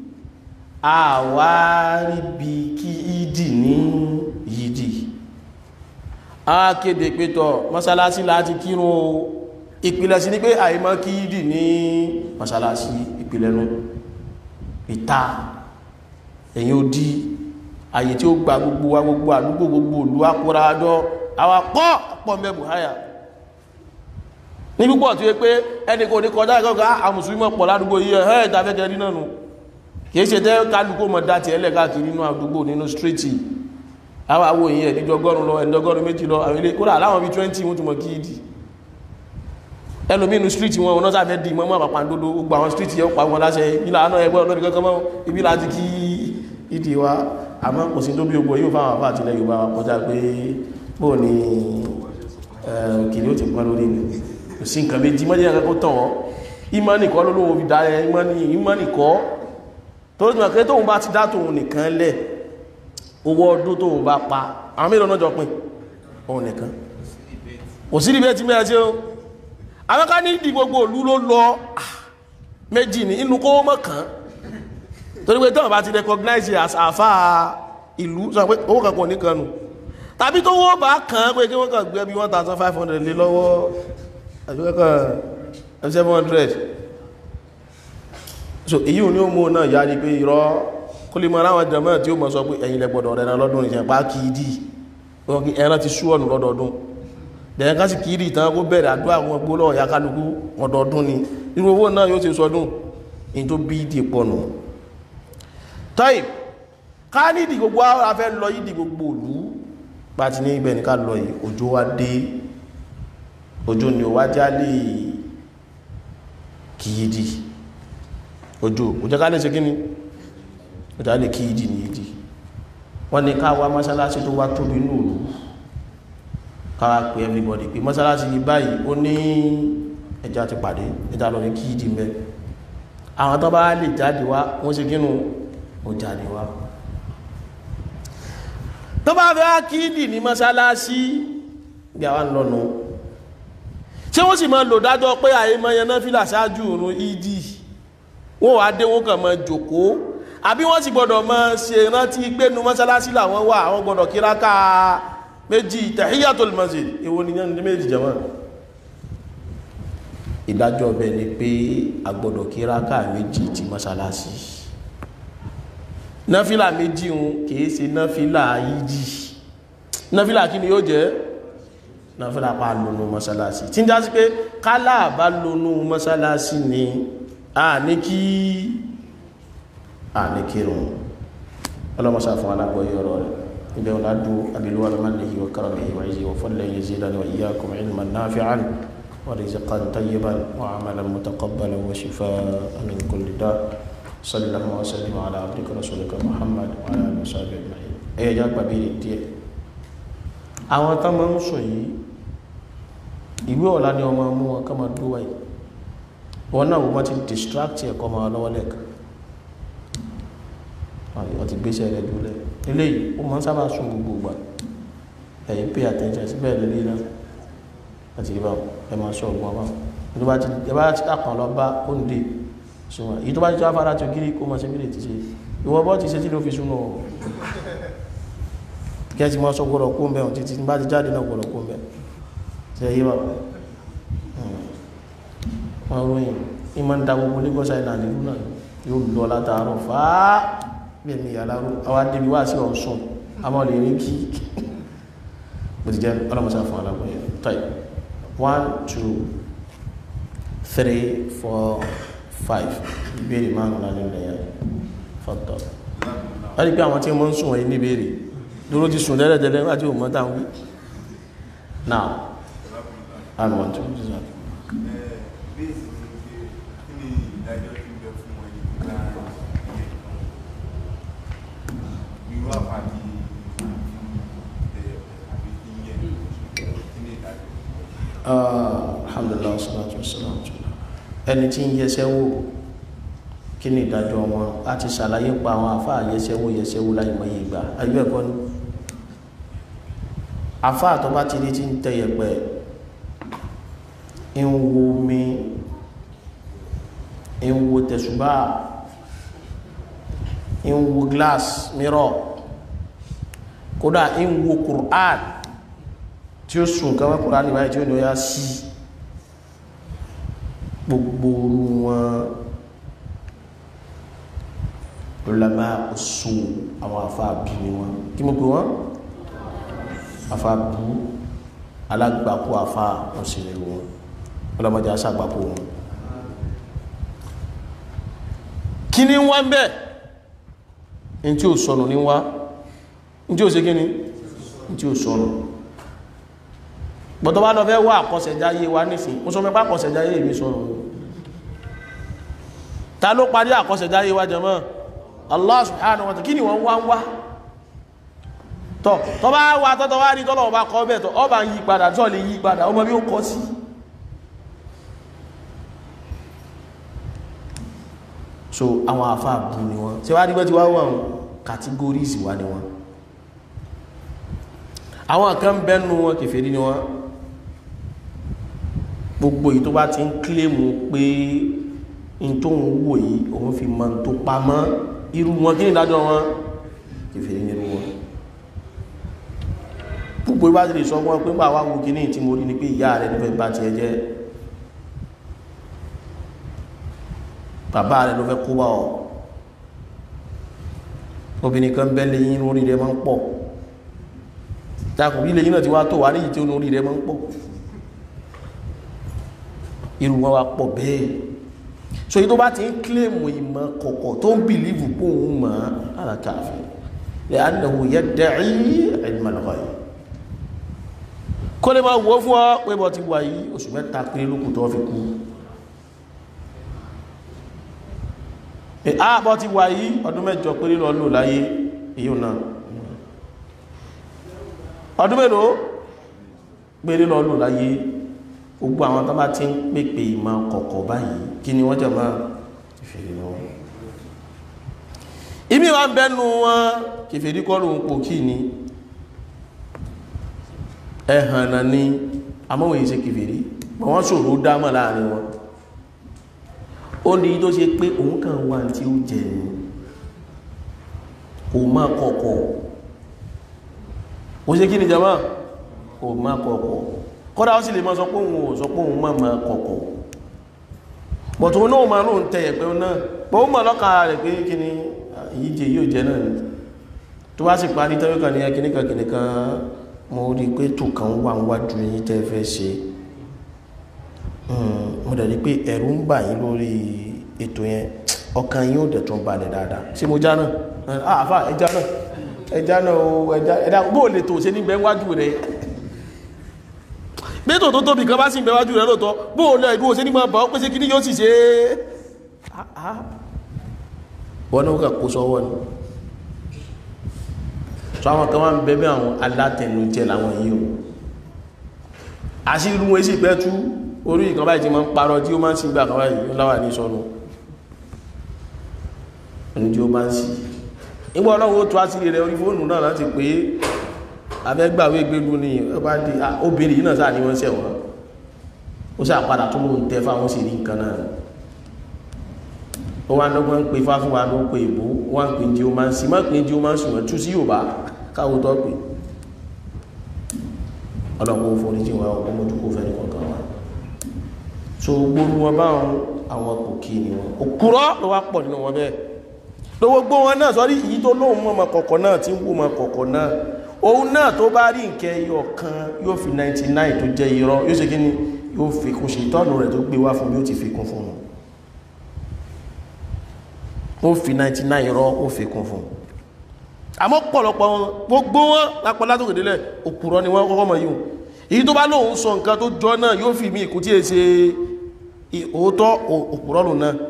àwáríbi kí ìdì ní yìdì a kéde pétọ̀ mọ́sálásí láti kírun o ìpìlẹ̀ sí ní pé àìmọ́ kí ìdì ní mọ́sálásí ìpìlẹ̀ nù ìta ẹ̀yìn ó dí àyè tí ó gba gbogbo wa gbogbo àdúgbò gbogbo òlú akóra àjọ àwọn pọ́ pọ̀ mẹ́bù háyà ní púpọ̀ tí ó pé ẹni kò ní kọjá ìkọ́kọ́ àwọn mùsùlùmí pọ̀ ládùúgbò yìí ẹ̀ ìtafẹ́kẹ́ rí náà nù kìí ṣe tẹ́ kálukú mọ̀ dá ti ẹlẹ́ káàkiri nínú àdúgbò nínú stríìtì àwọn àwọ̀ èyí ẹ̀ níjọgọ́rùn lọ ẹ̀dọ́gọ́rùn méjì lọ àwọn ilé kódà láwọn bí 20 wọ́n tún mọ̀ kí ìdí ẹlòmí inú stríìtì wọn ọ̀nà sáfẹ́ di mọ́mọ́ àpàpàǹdodo gbogbo àwọn stríìtì yẹn pa wọn láṣẹ ìlà àná ẹgbẹ́ ọlọ́dún kankan mọ́ ibi láti kí ìdí wa àmọ́ kò sí tó bí ogbó yóò fáwọn àfà àtìlẹ̀ Yorùbá kọjá pé bóò ni kìnìún ti pọ́n lórí ni kò sí nǹkan méjì mọ́jẹ́ nǹkan kó tàn ọ́ ìmánì kọ́ ló lóun fi dá ẹ ìmánì kọ́ tó ló jùmọ̀ pé tóun bá ti dá tóun nìkan lẹ̀ owó ọdún tóun bá pa àwọn mélòó náà jọ pín òun nìkan kò sí ibẹ̀ tí mẹ́ra ṣe ó àwọn ká ní ìdí gbogbo òlú ló lọ méjì ní inú kó mọ̀ kàn torí pé tóun bá ti recognize as àfà ìlú sọ pé owó kankan nìkan nù tàbí tó wọ́n bá kàn án pé kí wọ́n kàn gbé bí one thousand five hundred lé lọ́wọ́ àbí wọ́n kàn seven hundred so èyí ò ní ó mú náà yá ní pé irọ́ kó lè mọ́ aráwọn jẹmọ́ tí ó mọ́ sọ pé ẹ̀yin lẹ́gbọ̀dọ̀ rẹ̀ lọ́dún ìṣẹ̀ pa kìídì ẹran ti sú ọ̀nù lọ́dọọdún bẹ̀rẹ̀ ká sì kìídì tán kó bẹ̀rẹ̀ àdúrà àwọn gbólọ̀ ọ̀yá kálukú ọdọọdún ni irú owó náà yóò ti sọdún in tó bí ìdí pọ̀nù tọ́ì ká ní ìdí gbogbo afẹ́ lọ ìdí gbogbo òlú pàtí ní ibẹ̀ ní ká lọ yìí òjò wá dé òjò ni ó wá jálè kìídì ojú òjò ká lè ṣe kí ni òjò lè kí ìdí ní ìdí wọ́n ní ká wá mọ́sálásí tó wá tóbi ní òlú káwà pé everybody pé mọ́sálásí yìí báyìí ó ní ẹja ti pàdé ẹja lọ ní kí ìdí mẹ́ àwọn tó bá lè jáde wá wọ́n ṣe kínú ó jáde wá tó bá fẹ́ kí ìdí ní mọ́sálásí bí àwọn lọ́nu ṣé wọ́n sì máa lò dájọ́ pé àyè mọ́ yẹn náà fìlà ṣáájú òrùn ìdí wọ́n wá dé wọ́n kàn mọ́ jòkó àbí wọ́n sì gbọ́dọ̀ mọ́ ṣe rántí pé nu mọ́sálásí làwọn wà àwọn gbọ́dọ̀ kíráká méjì tahiyatul masjid èwo ni yẹn ní méjì jẹ́mọ́ ìdájọ́ ọbẹ̀ ni pé a gbọ́dọ̀ kíráká méjì ti mọ́sálásí náfílà méjì ń kìí ṣe náfílà yíjì náfílà kí ni yóò jẹ́ náfílà pa lónú mọ́sálásí tí ń já sí pé kálà bá lónú mọ́sálásí ni a ní kí a ní kírun ọlọ́mọsá fún alágbọ̀yé ọ̀rọ̀ rẹ̀ ibẹ̀ wọn ládú abiluwa bẹ mannihi wa karamihi wa izi wa fadlihi yazidani wa iyyakum ilman nafi'an wa rizqan tayyiban wa amalan mutaqabbalan wa shifaa'an min kulli da sallallahu wa sallim ala abdika rasulika muhammad wa ala alihi wa sahbihi ajma'in ẹ̀yẹ já gbàgbé rẹ̀ díẹ̀ àwọn tá máa ń sọ yìí ìwé ọ̀la ni ọmọ mú wọn ká máa dúró wáyé wọn náà wọ́n ti distract ẹ̀kọ́ máa lọ́wọ́ lẹ́ẹ̀kan wọ́n ti gbéṣẹ́ rẹ̀ dúlẹ̀ eléyìí ó máa ń sábà sún gbogbo ìgbà ẹ̀yìn pay attention sí bẹ́ẹ̀ lélẹ́yìn náà àti ìbá ẹ máa sọ ọgbọ́n bá tó bá ti ẹ bá ti kàn lọ bá ó ń dè súnmọ́ èyí tó bá ti tó afárá tó gírí kó máa ṣe mílè ti ṣe ìwọ bọ́ ti ṣe tí ló fi súnmọ́ kí ẹ ti máa sọ gbọ́dọ̀ kó ń bẹ̀ títí bá ti jáde náà gbọ́dọ̀ kó ń bẹ̀ ṣe yí wa wọn ròyìn ní máa ń da gbogbo Lagos Island ìlú náà yóò lọ látàárọ̀ fàá bí ẹ̀mí ìyá láró àwọn adébí wá sí Ọ̀ṣun àmọ́ lè rí kí bó ti jẹ́ ọlọ́mọsá fún alágbóyè tọ́yì one two three four five ìbéèrè márùn lálẹ́ ilẹ̀ yẹn fọ́tọ̀ wọ́n rí pé àwọn tí wọ́n ń sùn wọ̀nyí níbéèrè dúró ti sùn tẹ́lẹ̀tẹ́lẹ̀ wájú òmọ́ táwọn wí now I want to do that. alhamdulillah salatu wassalam ẹni tí ń yẹsẹ́ wò kí ni ìdájọ́ wọn a ti ṣàlàyé pa àwọn àfáà yẹsẹ́ wò yẹsẹ́ wò láì mọye ìgbà ayé ẹ̀kọ́ ni àfáà tó bá ti rí tí ń tẹ yẹ̀pẹ̀ ń wo mi ń wo tẹ̀sùbá ń wo glass mirror kódà ń wo Qur'an tí ó sùn kan wọ́n Qur'an níbàáyé tí ó ní ó yá sí gbogbo wọn ulama usu àwọn afáàbí ni wọn kí mo pè wọn afáàbú alágbàkú afá wọn sì lè wọn ọlọmọdé aṣàgbàkú wọn kí ni wọ́n bẹ́ẹ̀ in tí ó sọnù ní wá in tí ó ṣe kíni in tí ó sọnù gbọ́dọ̀ bá lọ fẹ́ wá àkọsẹ̀jáyé wa nísìn ó sọ mẹ́pá àkọsẹ̀jáyé ìbí sọnù ta ló parí àkọsẹ̀jáyé wa jẹ́mọ́ Allah subhanahu wa ta'ala kí ni wọ́n wá ń wá tọ́ tọ́ bá wá tọ́tọ́ wá rí tọ́lọ̀ ọba kọ́ bẹ́ẹ̀ tọ́ ọba ń yí padà tọ́ lè yí padà ọmọ bí ó kọ́ sí so àwọn àfáà bú ni wọ́n tí wá rí bẹ́ ti wá wọ́n categories wá ni wọ́n àwọn kan bẹ́nu wọn kèfèrí ni wọ́n gbogbo yìí tó bá ti ń kílèmù pé in tó ń wò yìí òun fi mọ́ tó pamọ́ irú wọn kí ní ìdájọ́ wọn kèfèrí nínú wọn gbogbo bá ti lè sọ wọn pé bá wá wo kí ní tí mo rí ni pé ìyá rẹ̀ nífẹ̀ẹ́ bá ti ẹjẹ́ bàbá rẹ̀ ló fẹ́ kó bá ọ obìnrin kan bẹ́ lè yín orí rẹ̀ máa ń pọ̀ takùn bí lè yín náà ti wá tó wà níyìí tí ó orí rẹ̀ máa ń pọ̀ irú wọn wá pọ̀ bẹ́ẹ̀ so yìí tó bá ti ń kílèmù ìmọ̀ kọ̀kọ̀ tó ń bìlíìfù póun mọ̀ alákàfẹ́ lè ánàwò yẹ dẹ̀rí ẹ̀dìmọ̀lọ́kọ̀ yìí kó lè máa wọ́ fún ọ pé bọ́ ti wà yìí oṣù mẹ́ta péré lókù tó fi kú ààbọ̀ ti wà yìí ọdún mẹ́jọ péré lọ lò láyé èyí náà ọdún mélòó péré lọ lò láyé gbogbo àwọn tó bá ti ń pèpè ìmọ̀ kọ̀kọ̀ báyìí kí ni wọ́n jẹ́ máa ìfèrè lọ ìmí wa ń bẹ́nu wọn kìfèrí kọ́ lóun pò kí ni ẹ̀hàn náà ni amóhùn ìṣe kìfèrí mọ̀ wọ́n ṣòro dámọ̀ láàrin wọn ó ní tó ṣe pé òun kàn wà tí ó jẹ ní kò má kọ̀kọ̀ ó ṣe kí ni jama kò má kọ̀kọ̀ kọ́dá ó sì lè mọ́ sọ pé òun ò sọ pé òun má má kọ̀kọ̀ bọ̀tún náà ma lóun tẹ̀yẹ̀ pé náà pọ̀ ó mọ̀ lọ́kà rẹ̀ pé kí ni ìyíje yóò jẹ náà ni tó bá sì parí tẹ́wẹ́kà ní ẹkìníkà kìnìkan mo rí pé tò kan wà wájú yín tẹ́ fẹ́ ṣe mo dẹ̀ rí pé ẹ̀rù ń bà yín lórí ètò yẹn ọkàn yín ò dẹ̀ tún balẹ̀ dáadáa ṣé mo já náà àfà ẹja náà ẹja náà o ẹja ẹja bó lè tò ṣe nígbẹ́ wájú rẹ̀ gbẹ́tò tó tóbi kan bá sì ń bẹ wájú rẹ̀ lóòótọ́ bó lè ìbò ṣe ní máa bà ó pé ṣe kí ní yóò sì ṣe é wọ́n náà kà kó sọ́wọ́ ni sọ àwọn kan wá ń bẹ bí àwọn alátẹnujẹ làwọn yìí o àṣírí wọn sì pẹ́ tú orí ìkan báyìí tí ma ń parọ́ tí ó máa ń sí gbà kan báyìí ó láwà ní sọ́nù ẹni tí ó máa ń sí nígbà ọlọ́run ó tó àṣírí rẹ̀ orí fóònù náà láti pé abẹ́gbàwé gbégbú ni ọba di obìnrin yìí náà sáà ní wọ́n sẹ̀wọ̀n ó sì àpadà tó lóun tẹ fáwọn sì rí nǹkan náà ó wá lọ́gbọ́n ń pe fáfún wa ló ń pe ìbò wọ́n ń pe jí o máa ń sí má pe jí o máa ń sùn tú sí Yorùbá káwọ́ tó pè ọlọ́pọ̀ foríjì wa ọkọ̀ mójú kó fẹ́ ní kọ̀ọ̀kan wa so gbogbo wọn báwọn àwọn kò kí ni wọn òkúrọ́ ló wá pọ̀ nínú wọn bẹ́ẹ̀ lówó gbó wọn náà sọ́rí èyí tó lóun mọ́ ọmọ kọ̀ọ̀kan náà tí ń wú ọmọ kọ̀ọ̀kan náà òun náà tó bá rí nkẹ́ ẹyọ kan yóò fi 99 tó jẹ́ irọ́ yóò ṣe kí ni yóò fi kún ṣe ìtọ́nù rẹ̀ tó gbé wá fún yóò ti fi kún fún un ó fi 99 irọ́ ó fi kún fún un àmọ́ pọ̀lọpọ̀ wọn gbogbo wọn lápọ̀ látòkèdélẹ̀ òkúrọ́ ni wọ́n kọ́kọ́ mọ̀ yíò èyí tó bá lóun sọ nǹkan tó jọ náà yóò fi mí ìkú tí è ṣe òótọ́ òkúrọ́ lò náà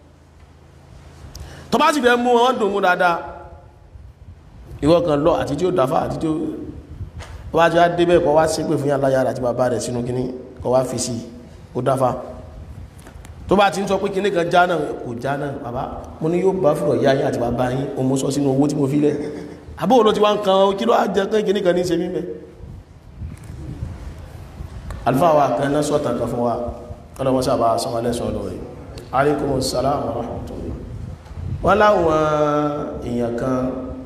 tó bá sì fẹ́ mú wọn dùn mú dáadáa ìwọ kan lọ àti tí ó dáfà àti tí ó wá jẹ́ débẹ̀ kọ́ wá ṣépè fún yàrá yàrá àti bàbá rẹ̀ sínú kíní kọ́ wá fi sí ó dáfà tó bá ti ń sọ pé kíní kan já náà kò já náà bàbá mo ní yóò bá fúrọ̀ yá yín àti bàbá yín o mo sọ sínú owó tí mo fi lẹ̀ àbó ló ti wá ń kan kí ló á jẹ kán kíní kan ní ṣe mímẹ́ alfa wa kan náà sọ́tàn kan fún wa kọ́lọ̀ wọ́n sábà sọmọ lẹ́sọ̀ lórí alaikum salam wa rahmatullah wọ́n láwọn èèyàn kan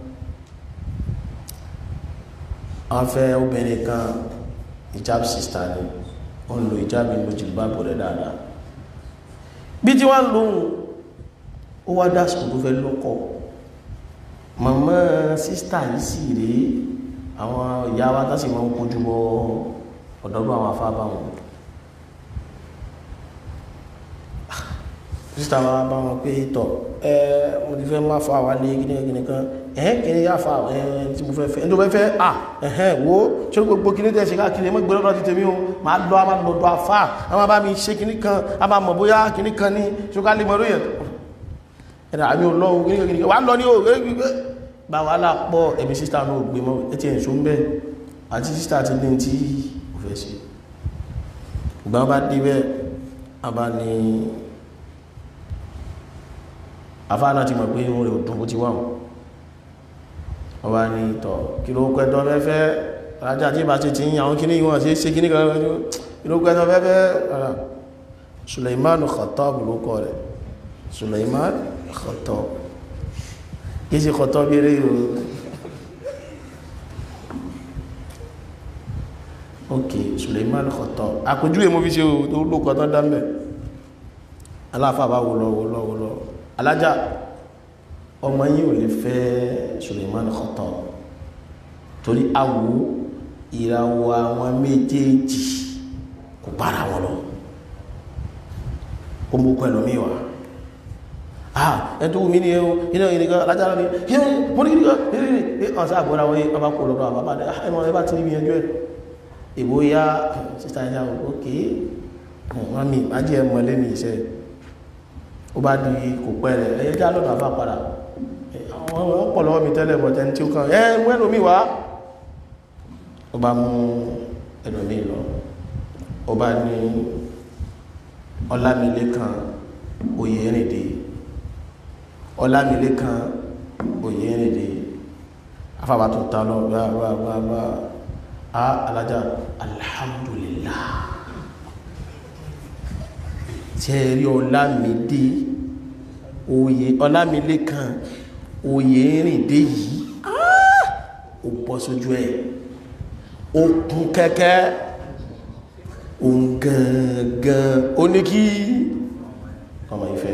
wọ́n fẹ́ obìnrin kan hijab sister ni wọ́n lo hijab ìlú jìlbábù rẹ̀ dáadáa bí tí wọ́n lóhun ó wá dásìkò tó fẹ́ lọ́kọ màmá sísítà yìí sì rí àwọn ìyá wa tá sì máa ń kojú bọ ọ̀dọ́dún àwọn afábá wọn sísítà wa bá wọn pé tọ̀ ẹ mo ti fẹ́ má fa wa lé gíní kan ẹ̀hẹ́ kìíní yá fa ẹ̀ tí mo fẹ́ fẹ́ ẹni tó fẹ́ fẹ́ à ẹ̀hẹ́ wo ṣé gbogbo kìíní tẹ́ ṣe káàkiri ẹmọ́ ìgbẹ́ lọ́dọ̀ ti tèmi o máa lọ a máa lọ́dọ̀ afá a máa bá mi ṣe kìíní kan a máa mọ̀ bóyá kìíní kan ní ṣúgá lè mọ̀rọ̀ yẹn ẹ̀dà àmì ọlọ́run kìíní kan kìíní kan wà á lọ ní o bá wàhálà pọ̀ ẹ̀mí sísítà náà gbé mọ́ ẹ ti ẹ̀ ṣó ń bẹ́ àti sísítà ti ní tí ò fẹ́ ṣe ìgbà bá dé bẹ́ẹ̀ a bá ní afá náà ti mọ̀ pé òun rẹ̀ ò dùn bó ti wà wọn wọ́n wá ní tọ̀ kí ló pẹ́tọ́ fẹ́fẹ́ rájá tí bá ti ti ń àwọn kíní ìwọ̀n sí ṣe kíní kan kí ló pẹ́tọ́ fẹ́fẹ́ ara Suleiman Khattab ló kọ́ rẹ̀ Suleiman Khattab kí sí Khattab bí eré yóò ok Suleiman Khattab àpójú èmò fi ṣe tó ló kọ́ tán dámẹ́ aláfà bá wò lọ wò lọ wò lọ alájá ọmọ yìí ò lè fẹ́ Suleiman Khattab torí awo ìràwọ̀ àwọn méjèèjì kò bára wọn lọ ó mú pẹ̀lú mi wá ah ẹni tó wù mí ní ẹ̀hún iná ìrìnkan alájára ní yíò mọ́ ní ìrìnkan ìrìnkan ọ̀sá àgbọ́ra wọ́n ọba kò lọ́dọ̀ àbábá ẹmọ ẹbá tí níbi ẹjọ́ ẹ̀ ìbò ya sísta ẹ̀yà òkè wọ́n mi májí ẹ mọ̀lé ní iṣẹ́ ó bá di kò pẹ́ rẹ̀ ẹyẹ já lọ́dọ̀ àbá padà wọ́n pọ̀ lọ́wọ́ mi tẹ́lẹ̀ bọ̀tẹ́ tí ó kàn ẹ mú ẹlòmí wá ó bá mú ẹlòmí lọ ó bá ní Ọlámilékan Oyèrìndé Ọlámilékan Oyèrìndé afábà tó ta lọ bá bá bá bá a alájá alhamdulillah tẹ́rí Ọlámidé oyè Ọlámilékan Oyèrìndé yìí ó bọ́ sójú ẹ̀ ó kún kẹ́kẹ́ òun gangan ó ní kí ọmọ ìfẹ́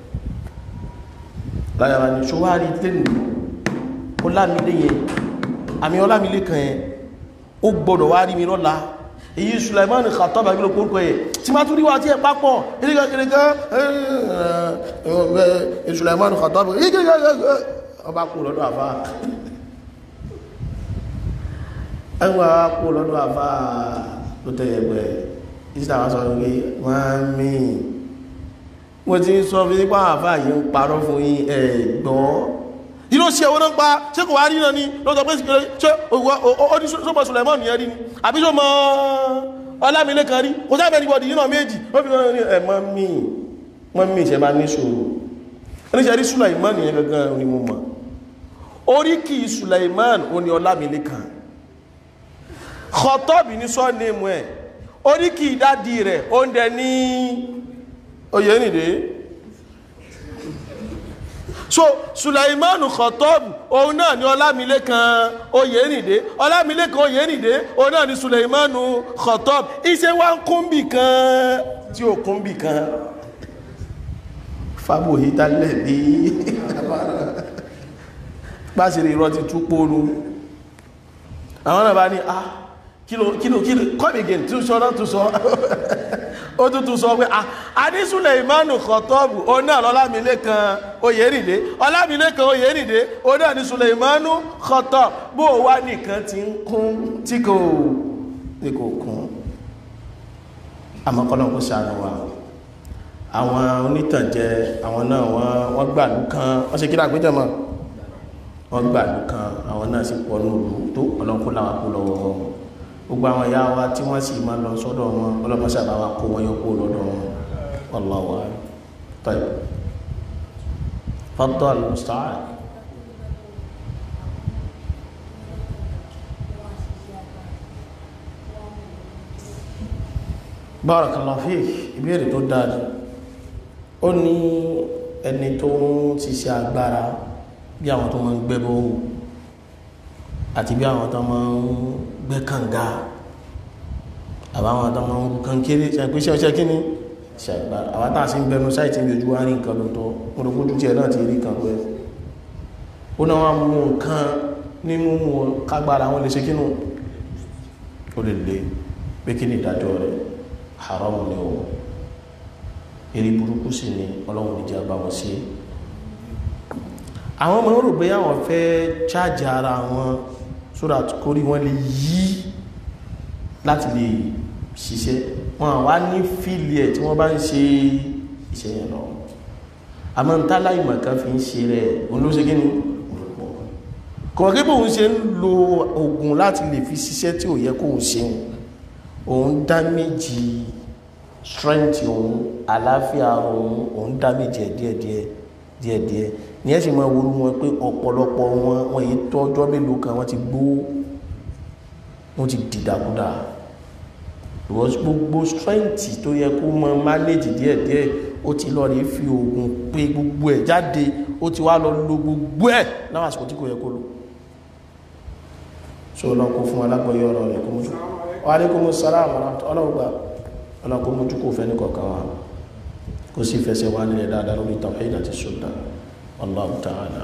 láyàrá ní ṣọwárí tẹ́lù Ọlámidé yẹn àmì Ọlámilékan yẹn ó gbọ́dọ̀ wá rí mi lọ́la èyí Sulaiman Khattab àgbélò kórùkọ yẹ tí má tún rí wá tí ẹ pápọ̀ ìrìnkẹ́kẹ́kẹ́ Sulaiman Khattab ọba kú lọ́dọ̀ àfá ẹgbà kú lọ́dọ̀ àfá tó tẹ́yẹgbẹ̀ ìsìta wá sọ wípé wọ́n mí wọ́n ti ń sọ fi nípa àfá yìí ń parọ́ fún yín ẹ̀gbọ́ yìí ló ṣe owó náà pa ṣé kò wá rí náà ni lọ́tọ̀ pé ṣe ó ní sọ́mọ̀ Sulaiman yẹn rí ni àbí sọ́mọ̀ Ọlámilékan rí kò sábẹ̀ ní bọ̀dì yìí náà méjì ó fi lọ́nà ní ẹ̀mọ́ mí wọ́n mí ìṣẹ́ máa ní ṣòro ẹníṣẹ́ rí Sulaiman yẹn gangan ni mo mọ̀ oríkì Sulaiman ó ní Ọlámilékan Khattab ní sọ́ọ̀nẹ́mù ẹ̀ oríkì ìdádì rẹ̀ oúnjẹ ní oyèrìndé so sulaimanu khọtọ́bù òun náà ni ọlámilékan oyèrìndé ọlámilékan oyèrìndé òun náà ni sulaimanu khọtọ́bù iṣẹ́ wá ń kúnbì kan tí ó kúnbì kan fábòhí tálẹ̀ bí pàṣírí irọ́ ti tú póoru àwọn náà bá ní ah kílò kílò kílò come again tún sọ náà tún sọ ó tún tún sọ pé ah adísúlẹ̀ ìmánu kọ̀tọ́ọ̀bù ó náà lọ́lámilékan oyèrìndé ọlámilékan oyèrìndé ó náà ní súlẹ̀ ìmánu kọ̀tọ́ọ̀bù bó wá nìkan ti ń kún tí kò tí kò kún àmọ́kọ́lọ́ kó ṣàánú wa àwọn onítànjẹ àwọn náà wọ́n gbàlú kan wọ́n ṣe kí láàpéjọ mọ́ wọ́n gbàlú kan àwọn náà sì pọ̀ lóòrù tó ọlọ́kú láwá kó lọ́wọ́ wọn gbogbo àwọn ìyá wa tí wọ́n sì máa lọ sọ́dọ̀ wọn ọlọ́mọṣà bá wa kó wọn yọ kó lọ́dọ̀ wọn wallahu a'lam طيب فضل المستعان barakallahu fik ìbéèrè tó dáadé ó ní ẹni tó ń ṣiṣẹ́ agbára bí àwọn tó máa ń gbẹ́ bóhù àti bí àwọn tó máa ń gbẹ́ kànga àbáwọn tó máa ń gùn kankéré ṣàpèṣẹ́ ọṣẹ́ kí ni ṣe agbára àwọn tá à sí ń bẹnu sáìtì ní ojú wa rí nǹkan lóòótọ́ mo rò kójú tiẹ̀ náà ti rí kan pẹ́ ó náà wá mú nǹkan ní mímú kágbára wọn lè ṣe kínú ó lè lè pé kí ni ìdájọ́ rẹ̀ haram ni o eré burúkú sí ni ọlọ́run ìjà bá wọn sí àwọn ọmọ rò pé àwọn fẹ́ chájì ara wọn so that kórí wọn lè yí láti lè ṣiṣẹ́ wọn wá ní fíìlì ẹ̀ tí wọ́n bá ń ṣe iṣẹ́ yẹn lọ àmọ́ ń tálá ìmọ̀ kan fi ń ṣe rẹ̀ olóṣè kí ni kọ̀ọ̀kẹ́ bóun ṣe ń lo oògùn láti lè fi ṣiṣẹ́ tí ò yẹ kóun ṣeun òun dá méjì strength òun àlàáfíà òun òun dá méjì ẹ̀ díẹ̀díẹ̀ díẹ̀díẹ̀ ní ẹ̀sìn máa worú wọn pé ọ̀pọ̀lọpọ̀ wọn wọn yìí tọ́jọ́ mélòó kan wọ́n ti gbó wọ́n ti dìdàkudà gbogbo strength tó yẹ kó mọ manage díẹ̀díẹ̀ ó ti lọ rí fi oògùn pé gbogbo ẹ̀ jáde ó ti wá lọ lo gbogbo ẹ̀ láwọn àsìkò tí kò yẹ kó lò so lọ kó fún alágbọ̀yé ọ̀rọ̀ rẹ̀ kó mójú wàlékún sàlámù ọlọ́gbà ọlọ́kó mójú kò fẹ́ ní kọ̀ọ̀kan wa kó sì fẹsẹ̀ wá nílẹ̀ dáadáa lórí tawhid àti sunnah Allahu ta'ala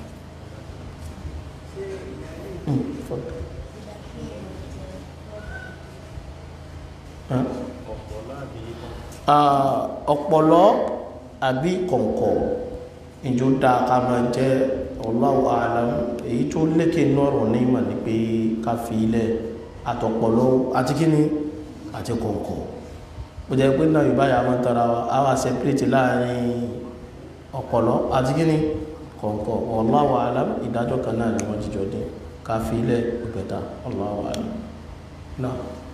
ọ̀pọ̀lọ́ àbí kọ̀ǹkọ̀ ìjó dáa ká máa jẹ́ Allahu a'lam èyí tó lékè nọ́rọ̀ ní ìmọ̀ ní pé ká fi ilẹ̀ àtọ̀pọ̀lọ́ àti kíní àti kọ̀ǹkọ̀ ó jẹ́ pé náà ìbáyà máa tara wa a wá separate láàrin ọ̀pọ̀lọ́ àti kíní kọ̀ǹkọ̀ Allahu a'lam ìdájọ́ kan náà ni wọ́n jíjọ dé ká fi ilẹ̀ ìpẹ̀ta Allahu a'lam náà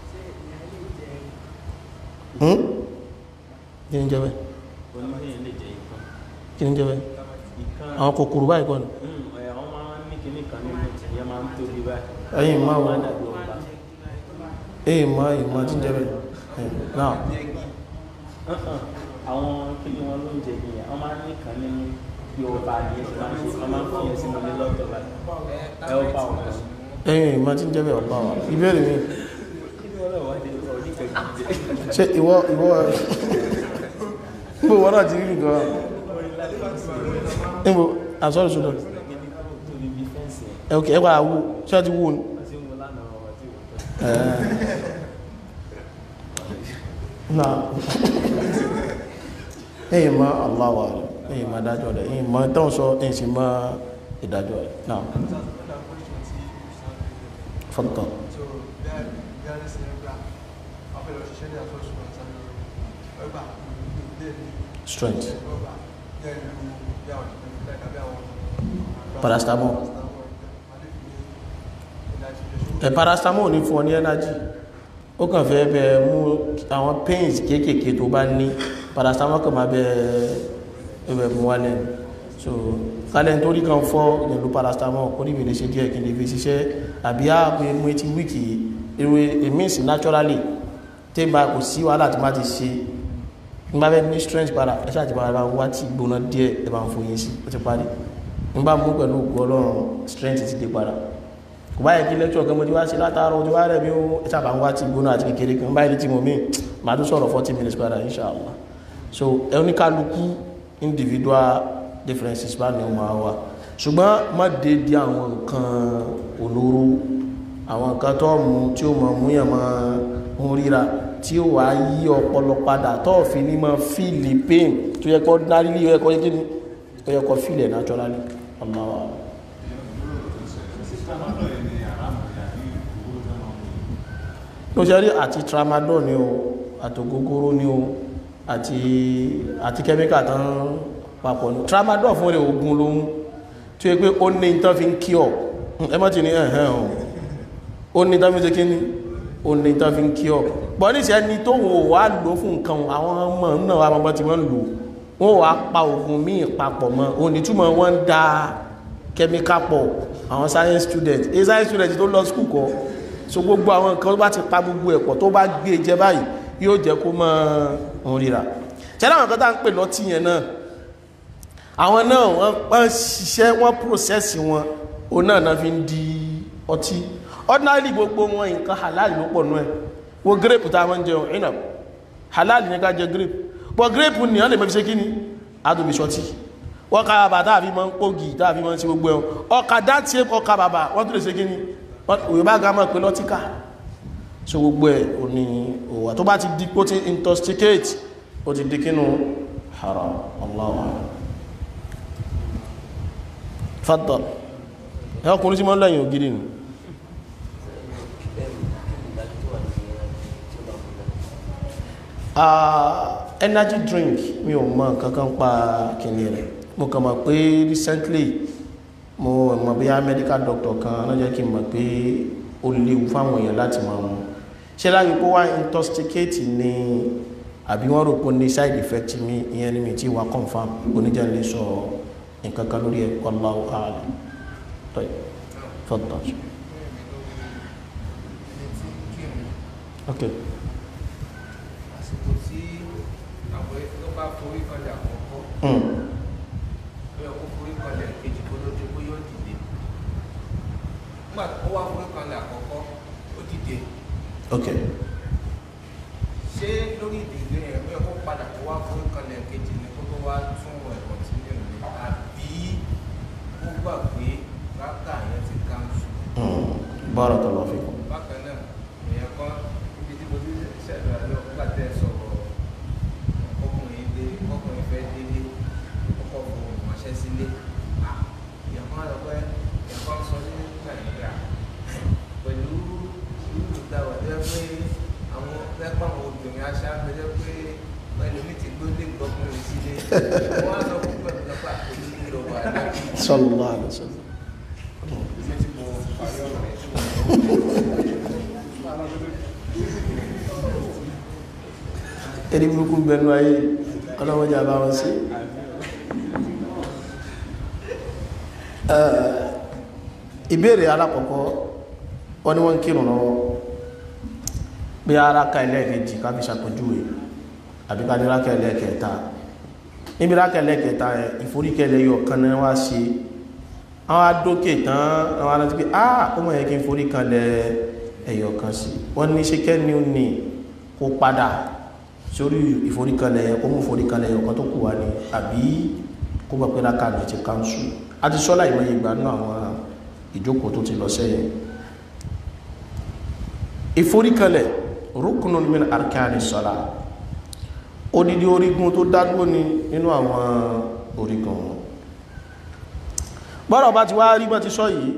kí ni jẹ́ bẹ́ẹ̀ oníyẹn lè jẹ ikán kí ni jẹ́ bẹ́ẹ̀ ikán àwọn kòkòrò báyìí kọ́ ni àwọn máa ń ní kinní kan nínú ìyẹn máa ń tóbi báyìí ẹ̀yìn máa wọ máa dàbí ọba èyí máa èyí máa ti ń jẹ́ bẹ́ẹ̀ náà àwọn kíni wọn ló ń jẹ yìnyín wọn máa ń ní kan nínú bí ọba ni ẹ ti máa ń ṣe wọn máa ń fi yẹn sínú ilé lọ́tọ̀ báyìí ẹ ó bá wọn kan ẹ̀yìn máa ti ń jẹ́ bẹ́ẹ̀ ọ̀pá wa ìbéèrè mi kí ni wọn lọ wá dé ọ̀rọ̀ nípa ìdíje ṣe ìwọ ìwọ níbo wọ́n náà ti rí nǹkan níbo àsọ́rọ̀ ṣùgbọ́n tóbi bí fẹ́ǹsì yẹn ẹ̀kẹ́ ẹ̀wà àwú ṣé ti wú ni wọ́n ti ń wo lánàá ọmọ tí wọ́n náà ẹ̀yìn máa aláwà rẹ̀ ẹ̀yìn máa dájọ́ rẹ̀ ẹ̀yìn máa tán sọ ẹ̀yìn sì máa ìdájọ́ rẹ̀ náà fọ́tọ̀ So there, there is a black. After the session, there was one son. Ọgbà then strength ọgbà then you yà wọ́n like abẹ́ àwọn. Paracetamol. ẹ̀ paracetamol ní fún ọ ní energy ó kàn fẹ́ bẹ mú àwọn pains kéékèèké tó bá ní paracetamol kàn máa bẹ ẹbẹ̀ mú wálẹ̀ ni. so kálẹ̀ nítorí kan fọ́ ìlú paracetamol kó níbi lè ṣe díẹ̀ kí n lè fi ṣiṣẹ́ àbí ààbò mú etí wíìkì irú èmi sí naturally tí bá kò sí wàhálà tí má ti ṣe n bá fẹ́ ní strength padà ẹ ṣáà ti bá bá wá tí gbóná díẹ̀ ẹ bá ń fòye sí ó ti parí n bá mú pẹ̀lú ògùn ọlọ́run strength ti dé padà kò báyìí kí lecture kan mo ti wá sí látàárọ̀ ojú wa rẹ̀ mi ó ẹ ṣáà bá ń wá tí gbóná àti kékeré kan báyìí tí mo mí màá tún sọ̀rọ̀ forty minutes padà inshallah so oníkálukú individual differences bá ní ọmọ wa ṣùgbọ́n má dé di àwọn nǹkan olóró àwọn nǹkan tó mú tí ó mọ̀ mú yàn máa ń ríra tí ó wà yí ọpọlọ padà tó fi ní mọ́ fíìlì pain tó yẹ kọ́ dárílì ó yẹ kọ́ yé ó yẹ kọ́ fíìlì naturally ọlọ́wà ló ṣe rí àti tramadol ni o àtògógóró ni o àti àti kẹ́míkà tán papọ̀ ní tramadol fún rẹ̀ ogun lóhun tí ó yẹ pé ó ní tán fi ń kí ọ ẹ mọ́ ti ní ẹ̀hẹ́ ọ̀ ó ní tán fi ń ṣe kí ni ó ní tán fi ń kí ọ bọ́ níṣẹ́ ni tó wọ́n wá lò fún nǹkan àwọn ọmọ náà wà mọ́ tí wọ́n lò wọ́n wá pa oògùn míì papọ̀ mọ́ onítúmọ̀ wọ́n ń da kẹ́míkà pọ̀ àwọn science student a science student tó lọ school kọ́ so gbogbo àwọn nǹkan tó bá ti pa gbogbo ẹ̀pọ̀ tó bá gbé jẹ báyìí yóò jẹ́ kó mọ́ òun ríra ṣẹlẹ̀ àwọn kan tá ń pè lọ́tí yẹn náà àwọn náà wọ́n ṣiṣẹ́ wọ́n process wọn òun náà náà fi ń di ọtí ordinarily gbogbo wọn nǹkan halal ló pọ̀ nú ẹ̀ wo grape tá a máa ń jẹun inab halal ní ká jẹ grape but grape ni wọ́n lè mọ́ fi ṣe kí ni adùnbí ṣọtí wọ́n ká bàbà tá a fi máa ń pògì tá a fi máa ń ṣe gbogbo ẹ̀ ọkà dáńtí ọkà bàbà wọ́n tún lè ṣe kí ni òyìnbá ga mọ̀ pé lọ́tíkà so gbogbo ẹ̀ ò ní òwà tó bá ti di kó ti intoxicate ó ti di kínú haram Allahu a'lam faddal ẹ ọkùnrin tí mọ́ lẹ́yìn ògiri nù energy drink mi ò mọ̀ kankan pa kìnìún rẹ̀ mo kàn mọ̀ pé recently mo mọ̀ bí i medical doctor kan náà jẹ́ kí n mọ̀ pé ó léwu fáwọn èèyàn láti máa mu ṣé láyé kó wá intoxicate ni àbí wọ́n rò pé ní side effect mi ìyẹn ni mi ti wá confam oníjà lè sọ nǹkan kan lórí ẹ̀ wallahu a'lam tọ́yì fọ́tọ̀ ok àsìkò tí àwọn tó bá forí kanlẹ̀ àkọ́kọ́ mm. bí ọkọ̀ forí kanlẹ̀ kejì kó ló dé bó yóò dìde nígbà tó wá forí kanlẹ̀ àkọ́kọ́ ó dìde ok ṣé lórí ìdílé yẹn bí ọkọ̀ padà kó wá forí kanlẹ̀ kejì ní kó tó wá tún ẹ̀kọ́ tí ní ìlú àbí ó gbà pé rákà yẹn ti kánṣu mm. barakallahu fikum bákan náà èèyàn kan níbi tí mo ti ṣẹ̀dọ̀ àlọ́ nígbà tẹ́ ẹ sọ̀rọ̀ ọkùnrin dé ọkùnrin fẹ́ délé ọkọ̀ fún ìmọ̀ṣẹ́ sílé Ah, èèyàn kan lọ pé èèyàn kan sọ ní nàìjíríà pẹ̀lú ìlú ìdáwà jẹ́ pé àwọn lẹ́pọ̀ àwọn obìnrin aṣá gbẹjẹ́ pé ẹlòmíì ti gbó lé gbọ́kùnrin sílé wọ́n á sọ fún pẹ̀lú lọ́pọ̀ àkójú nílò wà láti sallallahu alaihi wasallam ibi tí mo parí ọ̀rọ̀ rẹ̀ tí mo sọ. ẹni burúkú bẹnu ayé ọlọ́wọ́jà bá wọn sí ìbéèrè alákọ̀ọ́kọ́ wọ́n ní wọ́n ń kírun lọ́wọ́ bí ara ka ẹlẹ́ẹ̀kejì ká fi ṣàpèjúwe àbí ká ní rákà ẹlẹ́ẹ̀kẹta níbi rákà ẹlẹ́ẹ̀kẹta ẹ̀ ìforíkẹlẹ̀ yọ kan náà wá sí àwọn adókè tán àwọn aláti pé ah ó mọ̀ yẹ kí n forí kanlẹ̀ ẹ̀yọ̀ kan sí wọ́n ní ṣe kẹ́ni ó ní kó padà sórí ìforíkanlẹ̀ yẹn kó mú ìforíkanlẹ̀ yẹn kan tó kù wá ní àbí kó gbà pé rákà ní ti kánṣu a ti sọ́lá ìmọ̀ ìgbà náà àwọn ìjókòó tó ti lọ sẹ́yìn ìforíkanlẹ̀ rukunun min arkani sọ́lá odidi orígun tó dádúró ní nínú àwọn orígun wọn bọ́rọ̀ bá ti wá rí bọ́ ti sọ yìí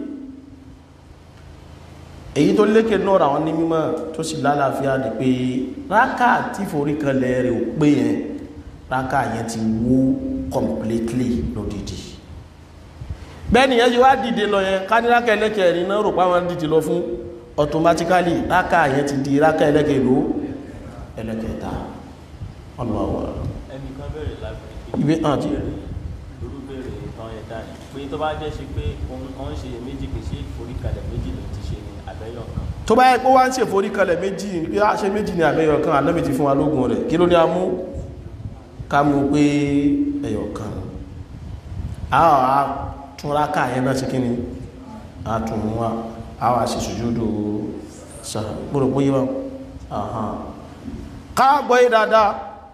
èyí tó lékè náà àwọn ní mímọ̀ tó sì lálàáfíà ní pé rákà tí forí kanlẹ̀ rẹ̀ ò pé yẹn rákà yẹn ti wó completely lódìdí bẹ́ẹ̀ni yẹn ti wá dìde lọ yẹn ká ní rákà ẹlẹ́kẹ̀ ẹ̀rin náà rò pá wọn dìde lọ fún automatically rákà yẹn ti di rákà ẹlẹ́kẹ̀ ló ẹlẹ́kẹta ọlọ́wọ́ ẹnìkan bẹ̀rẹ̀ lábẹ́ ìwé hàn tí irú béèrè tán yẹn dání pé tó bá jẹ́ ṣe pé òun ń ṣe méjì pé ṣé ìforíkalẹ̀ méjì ló ti ṣe ní àbẹ́yọ̀ kan tó bá yẹ pé wá ń ṣe forí kalẹ̀ méjì pé a ṣe méjì ní àbẹ́yọ̀ kan ànábì ti fún wa lógun rẹ̀ kí ló ní a mú ká mú pé ẹyọ̀ kan a wà tún rákà yẹn náà sí kíni a tún mú wa a wà sí sùjúdù sáà gbọ́dọ̀ pé yíwá ká gbọ́ yí dáadáa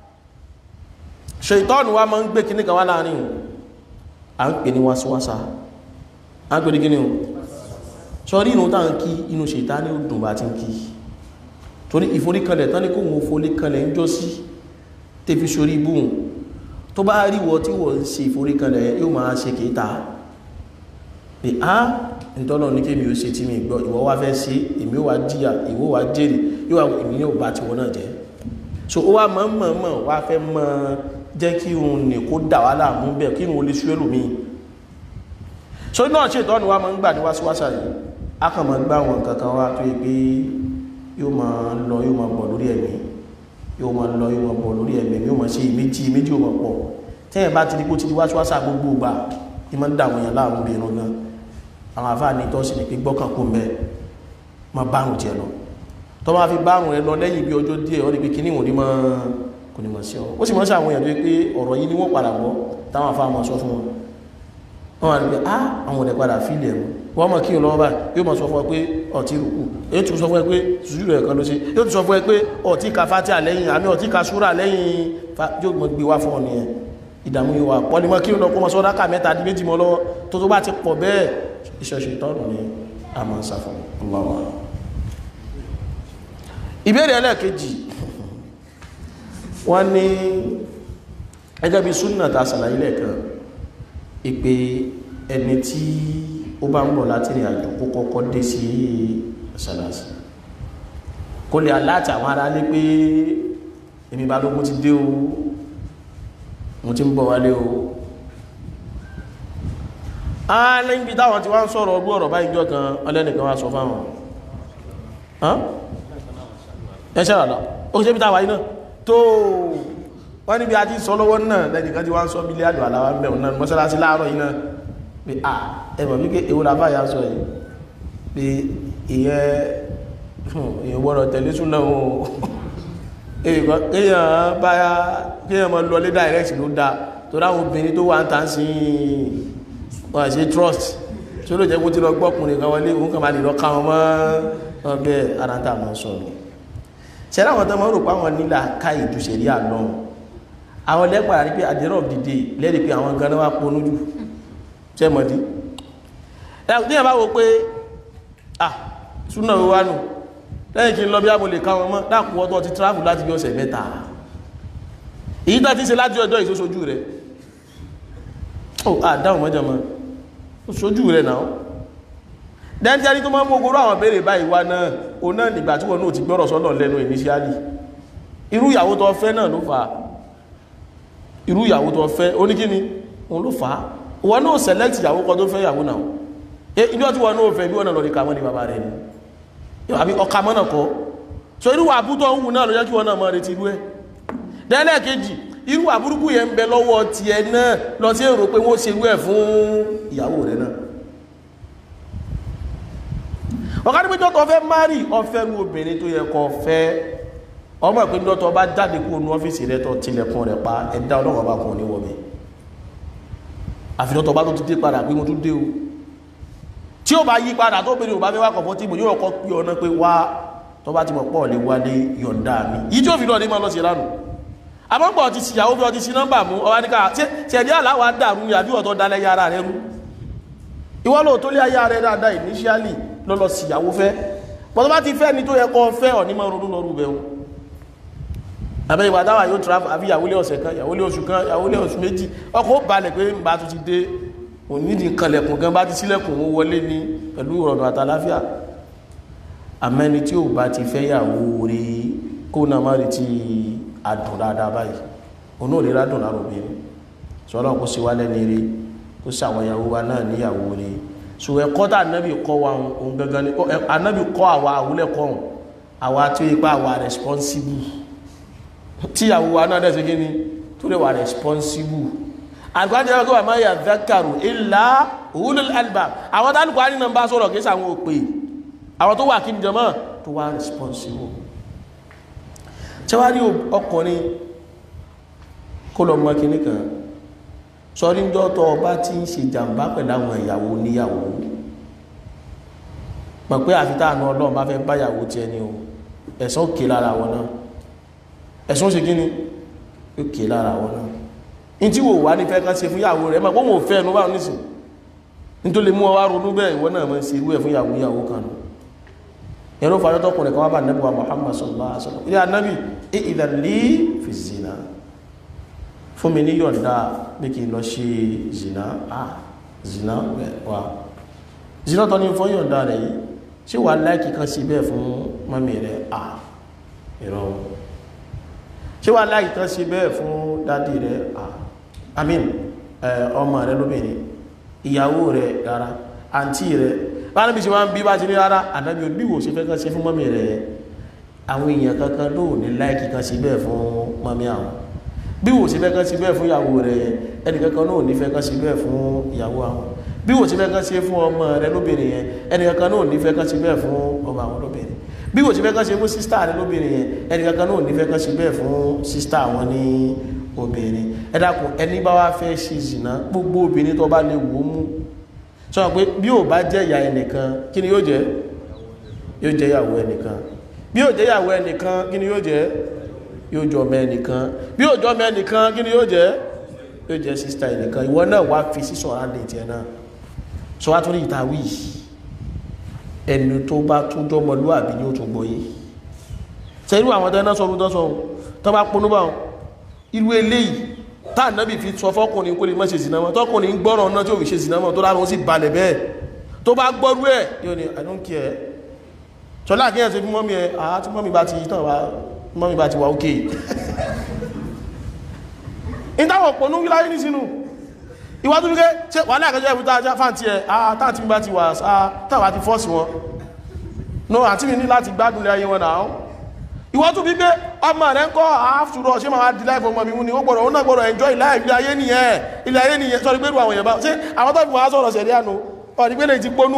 ṣètọ́nù wa máa ń gbé kíní kan wá láàrin o à ń pè ní wáṣíwáṣá à ń pè ní kíní o sọrí inú táà ń kí inú ṣètá ní ó dùn bá ti ń kí torí ìforíkanlẹ̀ tán ní kó wọn foríkanlẹ̀ ń jọ sí tẹ́fi sórí ibùn tó bá rí wọ tí wọ́n ń ṣe ìforíkanlẹ̀ yóò máa ṣe kìíta pé á ìtọ́nà ní kí mi ò ṣe tí mi gbọ́ ìwọ wá fẹ́ ṣe èmi ó wá jíyà ìwọ wá jèrè yóò wá èmi ní ò bá tiwọn náà jẹ́ so ó wá mọ̀ mọ̀ mọ̀ wá fẹ́ mọ̀ jẹ́ kí òun ní kó dà wá láàmú bẹ́ẹ̀ kí òun lè ṣú ẹlòmíì so náà ṣètọ́nù wa máa ń gbà ní wáṣíwáṣà yìí a kàn máa gbá àwọn nǹkan kan wá tó yẹ pé yóò máa lọ yóò máa bọ̀ lórí ẹ̀mí yóò máa lọ yóò máa bọ̀ lórí ẹ̀mí yóò máa ṣe méjì méjì yóò máa pọ̀ tẹ́yìn bá ti di kó ti di wáṣíwáṣà gbogbo gbà ní máa ń dà àwọn èèyàn láàmú bí irun gan àwọn àfáà ní tọ́sí ni pé gbọ́kàn kó mbẹ́ máa bárùn tiẹ̀ lọ tó máa fi bárùn rẹ lọ lẹ́yìn bí ọjọ́ díẹ̀ ọ́ ní pé kíní wọ́n ní máa kò ní máa sí ọ ó sì máa ń ṣe àwọn èèyàn tó yẹ pé ọ̀rọ̀ yìí ni wọ́n padà gbọ́ táwọn àfáà máa sọ fún wọn wọ́n wà ní pé ah àwọn ọ̀dẹ̀ padà fílẹ̀ ẹ̀rù wọ́n mọ̀ kí lọ́wọ́ báyìí yóò mọ̀ sọ fún ẹ pé ọ̀tí rùkú yóò tún sọ fún ẹ pé sùúrù ẹ̀kan ló ṣe yóò tún sọ fún ẹ pé ọ̀tí ka fátí àlẹ́yìn àmì ọ̀tí ka súrà lẹ́yìn yóò mọ̀ gbé wá fún ọ nìyẹn ìdààmú yóò wà pọ́ ni mọ́ kí lọ́ kó mọ́ sọ́dá kà mẹ́ta di méjì mọ́ lọ́wọ́ tó tó bá ti pọ̀ bẹ́ẹ̀ ìṣẹ̀ṣẹ̀ ìtọ́nù ni a máa ń sá fún ọlọ́wọ́ ìbéèrè ẹlẹ́ẹ̀kejì wọ́n ní ẹgẹ́ bí súnà ta sàlàyé lẹ́ẹ̀kan ìpè ẹni tí ó bá ń bọ̀ láti rìn àjò kó kọ́kọ́ dé sí ṣàlàsì kó lè aláàtì àwọn ará lé pé èmi balógun ti dé o mo ti ń bọ̀ wálé o a lẹ́yìn bí táwọn ti wá ń sọ̀rọ̀ ọdún ọ̀rọ̀ báyìí jọ kan ọlẹ́nìkan wá sọ fáwọn ẹ ṣe ràdà ó ṣe bí táwà iná tó wọ́n níbi a ti sọ lọ́wọ́ náà lẹ́nìkan ti wá ń sọ bílíàdù aláwọ̀ mẹ́rin náà mọ́sálásí láàárọ̀ yìí náà pé à ẹmọ̀ wípé èwo la báyà sọ yìí pé ìyẹn èyàn gbọ́dọ̀ tẹ̀lé súnà o èyàn báyà kéèyàn mọ́ lọ lé direct ló dá tó ráwọn obìnrin tó wà ń tàn sí wọ́n ṣe trust tí ó lè jẹ́ kó tí lọ gbọ́kùnrin kan wọlé òun kàn máa lè lọ káwọn mọ́ ọgbẹ́ aráńtà mọ́ sọ̀rọ̀ ṣẹlẹ̀ àwọn tó mọ́ rò pé àwọn nílà ká ìdúṣẹ̀rí àná àwọn lẹ́pàá rí pé at the end of the day lẹ́rìí pé àwọn ganan wá ponú jù ṣe mọ̀dí ní ẹ̀bá wo pé ah súnà wíwá nù lẹ́yìn kí n lọ bí ábò lè káwọn mọ́ dákùn ọdọ́ ti travel láti bí ọ̀sẹ̀ mẹ́ta èyí tó ti ṣe láti ọjọ́ ìṣóṣojú rẹ̀ ó àdáhùn mọ́jọ mọ́ ó ṣojú rẹ̀ náà dẹ́ntẹ́rí tó máa mú ogoro àwọn béèrè báyìí wá náà o náà nígbà tí wọn náà ti gbọ́rọ̀ sọ́nà lẹ́nu initially irú ìyàwó tó fẹ́ náà ló fà á irú ìyàwó tó fẹ́ oníkíni òun ló fà á wọn náà select ìyàwó kan tó fẹ́ ìyàwó náà e ibi ọtí wọn náà fẹ́ bí wọn náà lọ rí kàmọ́ ní bàbá rẹ̀ ni àbí ọkà mọ́ náà kọ́ so irú àbútọ́ ń wù náà ló jẹ́ kí wọn náà mọ́ retí irú ẹ̀ dẹ́lẹ̀ kejì irú àbúrúkú yẹn ń bẹ lọ́wọ́ tiẹ̀ náà lọ sí èrò pé wọ́n ṣe irú ẹ̀ fún ìyàwó rẹ̀ náà ọ̀ká níbi jọ́tọ̀ fẹ́ márì ọfẹ́ ní obìnrin tó yẹ kó fẹ́ ọmọ ìpín jọ́tọ̀ bá jáde kó nu ọ́fíìsì rẹ̀ tọ́ tilẹ̀kùn rẹ̀ pa ẹ̀dá ọlọ́wọ́ bá kùn ní wọ́bẹ̀ àfihàn tó bá tó ti dé padà pé mo tún dé o tí ó bá yí padà tó bèrè ò bá fẹ́ wá kọ̀fọ́ tí mo yóò kọ́ pí ọ̀nà pé wá tó bá ti mọ̀ pọ̀ lè wá lé yọ̀ǹda mi yìí tí ó fi lọ́ọ̀ ní máa lọ sí lánàá àmọ́gbọ̀n ti ṣìyàwó bí ọ ti sí nọ́mbà mú ọwá níka tí ẹ̀dí àláwà dàrú ní àbí ọ̀tọ̀ dalẹ̀ yára rẹ̀ rú ìwọ́n lò tó lé ayá rẹ̀ dáadáa initially lọ́lọ́ síyàwó fẹ́ bọ́n tó bá ti fẹ́ ni tó yẹ kọ́ fẹ́ ọ̀ ní máa ronú lọ́rù bẹ̀rù àbẹ́ ìwà dáwà yóò travel àbí ìyàwó lé ọ̀sẹ̀ kan ìyàwó lé oṣù kan ìyàwó lé oṣù méjì ọkọ̀ ó balẹ̀ pé ń bá tún ti dé onídìí kanlẹ̀kùn gan bá ti sílẹ̀kùn ó wọlé ní pẹ̀lú ìrọ̀nà àtàláfíà àmẹ́ni tí ò bá ti fẹ́ yàwó rí kó náà má rí ti adùn dáadáa báyìí òun ò lè rádùn lára obìnrin sọ́lọ́ kó sí wálẹ̀ ní rí kó sí àwọn ìyàwó wa náà níyàwó rí so ẹ̀kọ́ tá ànábì kọ́ wa ohun gangan ni ànábì kọ́ àwa àwúlẹ̀kọ́ ọ̀hún àwa tí ó yẹ pé àwa responsible tí ìyàwó wa náà dẹ̀ sí kí ni tó lè wà responsible àlùkùránì jẹ́ kó wà máa yà dhakaru illa ulul albab àwọn tálùkùránì náà bá sọ̀rọ̀ kìí sàwọn òpè àwọn tó wà kí ni jọmọ́ tó wà responsible tẹwárí ọkùnrin kó lọ mọ́ kíní kan sọrí ńjọ́ tó ọba tí ń ṣe jàǹbá pẹ̀lú àwọn ìyàwó níyàwó mọ̀ pé àfitá àna ọlọ́run bá fẹ́ báyàwó tiẹ̀ ni o ẹ̀sán òkè lára wọn náà ẹ̀sán ó ṣe kí ni òkè lára wọn náà in tí wò wá ní fẹ́ kán ṣe fún ìyàwó rẹ̀ mọ̀ pé wọn ò fẹ́ ẹnu báwọn nísìn nítorí mú ọ wá ronú bẹ́ẹ̀ ìwọ náà máa ń ṣe irú ẹ̀ fún ìyàwó ìyàwó kan nù ẹ̀rọ fàyọ́tọ́kùnrin kan wá bá nẹ́bùwà Muhammad sallallahu alaihi wasallam ilé anábì ìdàlí fi zina fún mi ní yọ̀ǹda bí kí n lọ ṣe zina ah zina wà zina tọ́ ní fún yọ̀ǹda rẹ̀ yìí ṣé wà láìkì kan sí bẹ́ẹ̀ fún mọ́mí rẹ̀ ah ìrọ̀ ṣé wà láìkì kan sí bẹ́ẹ̀ fún dádì rẹ̀ ah amin ọmọ rẹ̀ lóbìnrin ìyàwó rẹ̀ rárá àǹtí rẹ̀ bára bí ṣe wá ń bí bá ti ní rárá àdábí oníwò ṣe fẹ́ kan ṣe fún mọ́mí rẹ̀ àwọn èèyàn kankan ló ní láìkì kan sí bẹ́ẹ̀ fún mọ́mí àwọn bí wò ṣe fẹ́ kan sí bẹ́ẹ̀ fún ìyàwó rẹ̀ ẹnì kankan náà ní fẹ́ kan sí bẹ́ẹ̀ fún ìyàwó àwọn bí wò ṣe fẹ́ kan ṣe fún ọmọ rẹ̀ lóbìnrin yẹn ẹnì kankan náà ní fẹ́ kan sí bẹ́ẹ̀ fún ọmọ àwọn lóbìnrin bí wò ṣe fẹ́ kan ṣe fún sísítà rẹ̀ lóbìnrin yẹn ẹnì kankan náà ní fẹ́ kan sí bẹ́ẹ̀ fún sísítà àwọn ní obìnrin ẹ dákun ẹni bá wá fẹ́ ṣe zìnà gbogbo obìnrin tó bá lè wò ó mú sọ pé bí ò bá jẹ́ ìyá ẹnìkan kí ni yóò jẹ́ yóò jẹ́ ìyàwó ẹnìkan bí ò jẹ́ ìyàwó ẹnìkan kí ni yóò jẹ́ yóò jọ ọmọ ẹnìkan bí ò jọ ọmọ ẹnìkan kí ni yóò jẹ́ yóò jẹ́ sísítà ẹnìkan ìwọ náà wá fi sí sọ̀rọ̀ àlè tiẹ̀ náà sọ wá tó ní ìtawí ẹni tó bá tún jọmọlúwàbí ni ó tún gbọ́ yìí sẹ́yìn àwọn tẹ́ náà sọ ọdún tó sọ tó bá ponú bá wọn irú eléyìí táà náà bí fi sọ fọ́kùnrin kó lè mọ́ ṣe zìnàmọ́ tọ́kùnrin gbọ́rọ̀ náà tí ò fi ṣe zìnàmọ́ tó láàrín ó sì balẹ̀ bẹ́ẹ̀ tó bá gbọ́rú ẹ̀ yóò ní i don't care ṣọlá àkíyàn sí fún mọ́mí ẹ̀ àá tí mọ́mí bá ti tàn wá mọ́mí bá ti wà ókè ìtàwọn pọ̀nú wíláyé ní sínú ìwájú wíké ṣe wà láàkẹjọ́ ẹ̀bùtà ajá fáǹtì ẹ̀ àá táà tí mi bá ti wà táwà ti fọ́ọ̀sì wọn no àti mi ní láti gbádùn lé ayé wọn náà ìwọ́n tún bí pé ọmọ rẹ̀ ń kọ́ àáfùrọ̀ ṣe máa di láìfọ́ ọmọ mi mú ni ó gbọ́dọ̀ ó náà gbọ́dọ̀ enjoy ilé ayé nìyẹn ilé ayé nìyẹn sọ́rí pẹ́lú àwọn èèyàn bá ṣe àwọn tó fi wọ́n á sọ̀rọ̀ sẹ̀rí àánú ọ̀rí pé lè ti ponú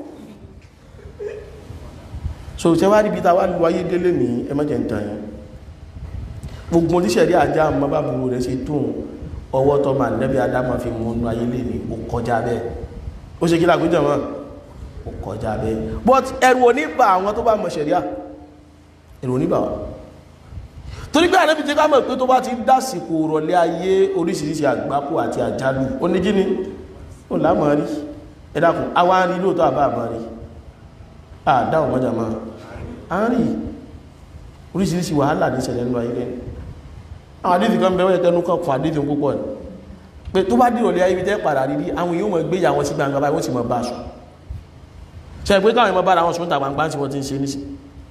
so ṣe wá níbi tàwà lu ayé délé ní ẹmọ́jẹ̀ ń tàn gbogbo oníṣẹ̀rí àjá àmọ́ bá burú rẹ̀ ṣe tóun ọwọ́ tó máa nẹ́bí adámọ̀ fi mú inú ayé lè ní ó kọjá bẹ́ẹ̀ ó ṣe kí làgbéjọ wọn ó kọjá bẹ́ẹ̀ but ẹrù oníbà àwọn tó bá mọ̀ ṣẹ̀ríà èrò oníbà wà torí pé àrẹ́bí tí ká mọ̀ pé tó bá ti ń dásìkò rọ̀lẹ́ ayé oríṣiríṣi àgbákò àti àjálù onígíní ó lámọ̀ rí ẹ dákun àwa ń rí lóòótọ́ àbá àmọ́ rí àdáhùn mọ́jà máa a ń rí oríṣiríṣi wàhálà ní ìṣẹ̀lẹ̀ nínú ayé lẹ́nu àwọn àdíjì kan bẹ̀rẹ̀ tẹnu kan fún àdíjì púpọ̀ ní pé tó bá dì rọ̀lẹ́ ayé tẹ́ padà rí àwọn yóò mọ̀ gbé ìyá wọn sí gbangba báyìí wọ́n sì mọ̀ bá aṣọ ṣe pé káwọn ìmọ̀ bára wọn sùn tàwọn gbá tí wọ́n ti ń ṣe níṣẹ́